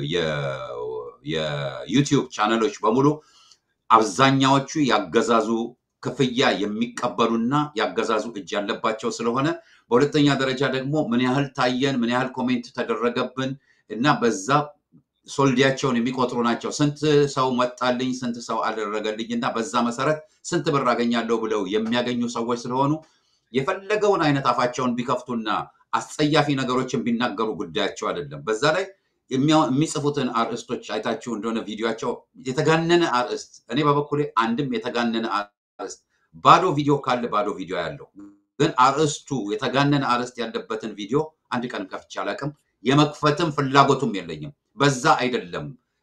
የዩቲዩብ ቻነሎች በሙሉ አብዛኛዎቹ ያገዛዙ ክፍያ የሚቀበሉና ያገዛዙ እጅ ያለባቸው ስለሆነ፣ በሁለተኛ ደረጃ ደግሞ ምን ያህል ታየን፣ ምን ያህል ኮሜንት ተደረገብን እና በዛ ሶልዲያቸውን የሚቆጥሩ ናቸው። ስንት ሰው መጣልኝ፣ ስንት ሰው አደረገልኝ እና በዛ መሰረት ስንት ብር አገኛለሁ ብለው የሚያገኙ ሰዎች ስለሆኑ የፈለገውን አይነት አፋቸውን ቢከፍቱና አስጸያፊ ነገሮችን ቢናገሩ ጉዳያቸው አይደለም። በዛ ላይ የሚጽፉትን አርዕስቶች አይታችሁ እንደሆነ ቪዲዮቸው የተጋነነ አርዕስት፣ እኔ በበኩሌ አንድም የተጋነነ አርዕስት ባዶ ቪዲዮ ካለ ባዶ ቪዲዮ ያለው ግን አርዕስቱ የተጋነነ አርዕስት ያለበትን ቪዲዮ አንድ ቀን ከፍቼ አላውቅም። የመክፈትም ፍላጎቱም የለኝም። በዛ አይደለም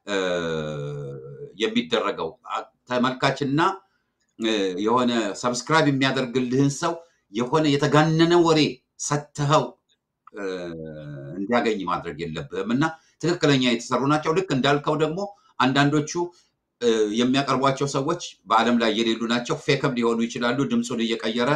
የሚደረገው። ተመልካችና የሆነ ሰብስክራይብ የሚያደርግልህን ሰው የሆነ የተጋነነ ወሬ ሰጥተኸው እንዲያገኝ ማድረግ የለብህም እና ትክክለኛ የተሰሩ ናቸው። ልክ እንዳልከው ደግሞ አንዳንዶቹ የሚያቀርቧቸው ሰዎች በዓለም ላይ የሌሉ ናቸው። ፌክም ሊሆኑ ይችላሉ። ድምፁን እየቀየረ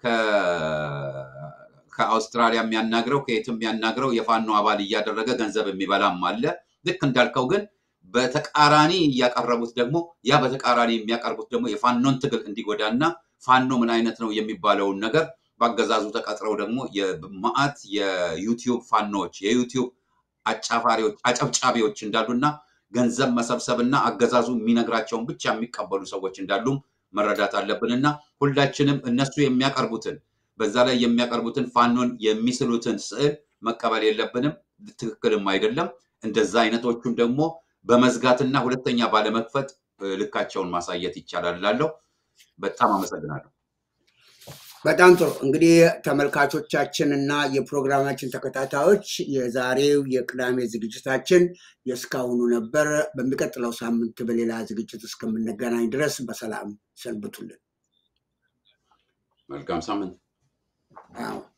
ከአውስትራሊያ የሚያናግረው ከየትም የሚያናግረው የፋኖ አባል እያደረገ ገንዘብ የሚበላም አለ። ልክ እንዳልከው ግን በተቃራኒ እያቀረቡት ደግሞ ያ በተቃራኒ የሚያቀርቡት ደግሞ የፋኖን ትግል እንዲጎዳና ፋኖ ምን አይነት ነው የሚባለውን ነገር በአገዛዙ ተቀጥረው ደግሞ የማአት የዩቲዩብ ፋኖዎች የዩቲዩብ አጫፋሪዎች አጨብጫቢዎች እንዳሉና ገንዘብ መሰብሰብና አገዛዙ የሚነግራቸውን ብቻ የሚቀበሉ ሰዎች እንዳሉም መረዳት አለብንና ሁላችንም እነሱ የሚያቀርቡትን በዛ ላይ የሚያቀርቡትን ፋኖን የሚስሉትን ስዕል መቀበል የለብንም። ትክክልም አይደለም። እንደዛ አይነቶቹን ደግሞ በመዝጋትና ሁለተኛ ባለመክፈት ልካቸውን ማሳየት ይቻላል እላለሁ። በጣም አመሰግናለሁ። በጣም ጥሩ እንግዲህ ተመልካቾቻችን እና የፕሮግራማችን ተከታታዮች የዛሬው የቅዳሜ ዝግጅታችን የእስካሁኑ ነበር። በሚቀጥለው ሳምንት በሌላ ዝግጅት እስከምንገናኝ ድረስ በሰላም ሰንብቱልን። መልካም ሳምንት። አዎ።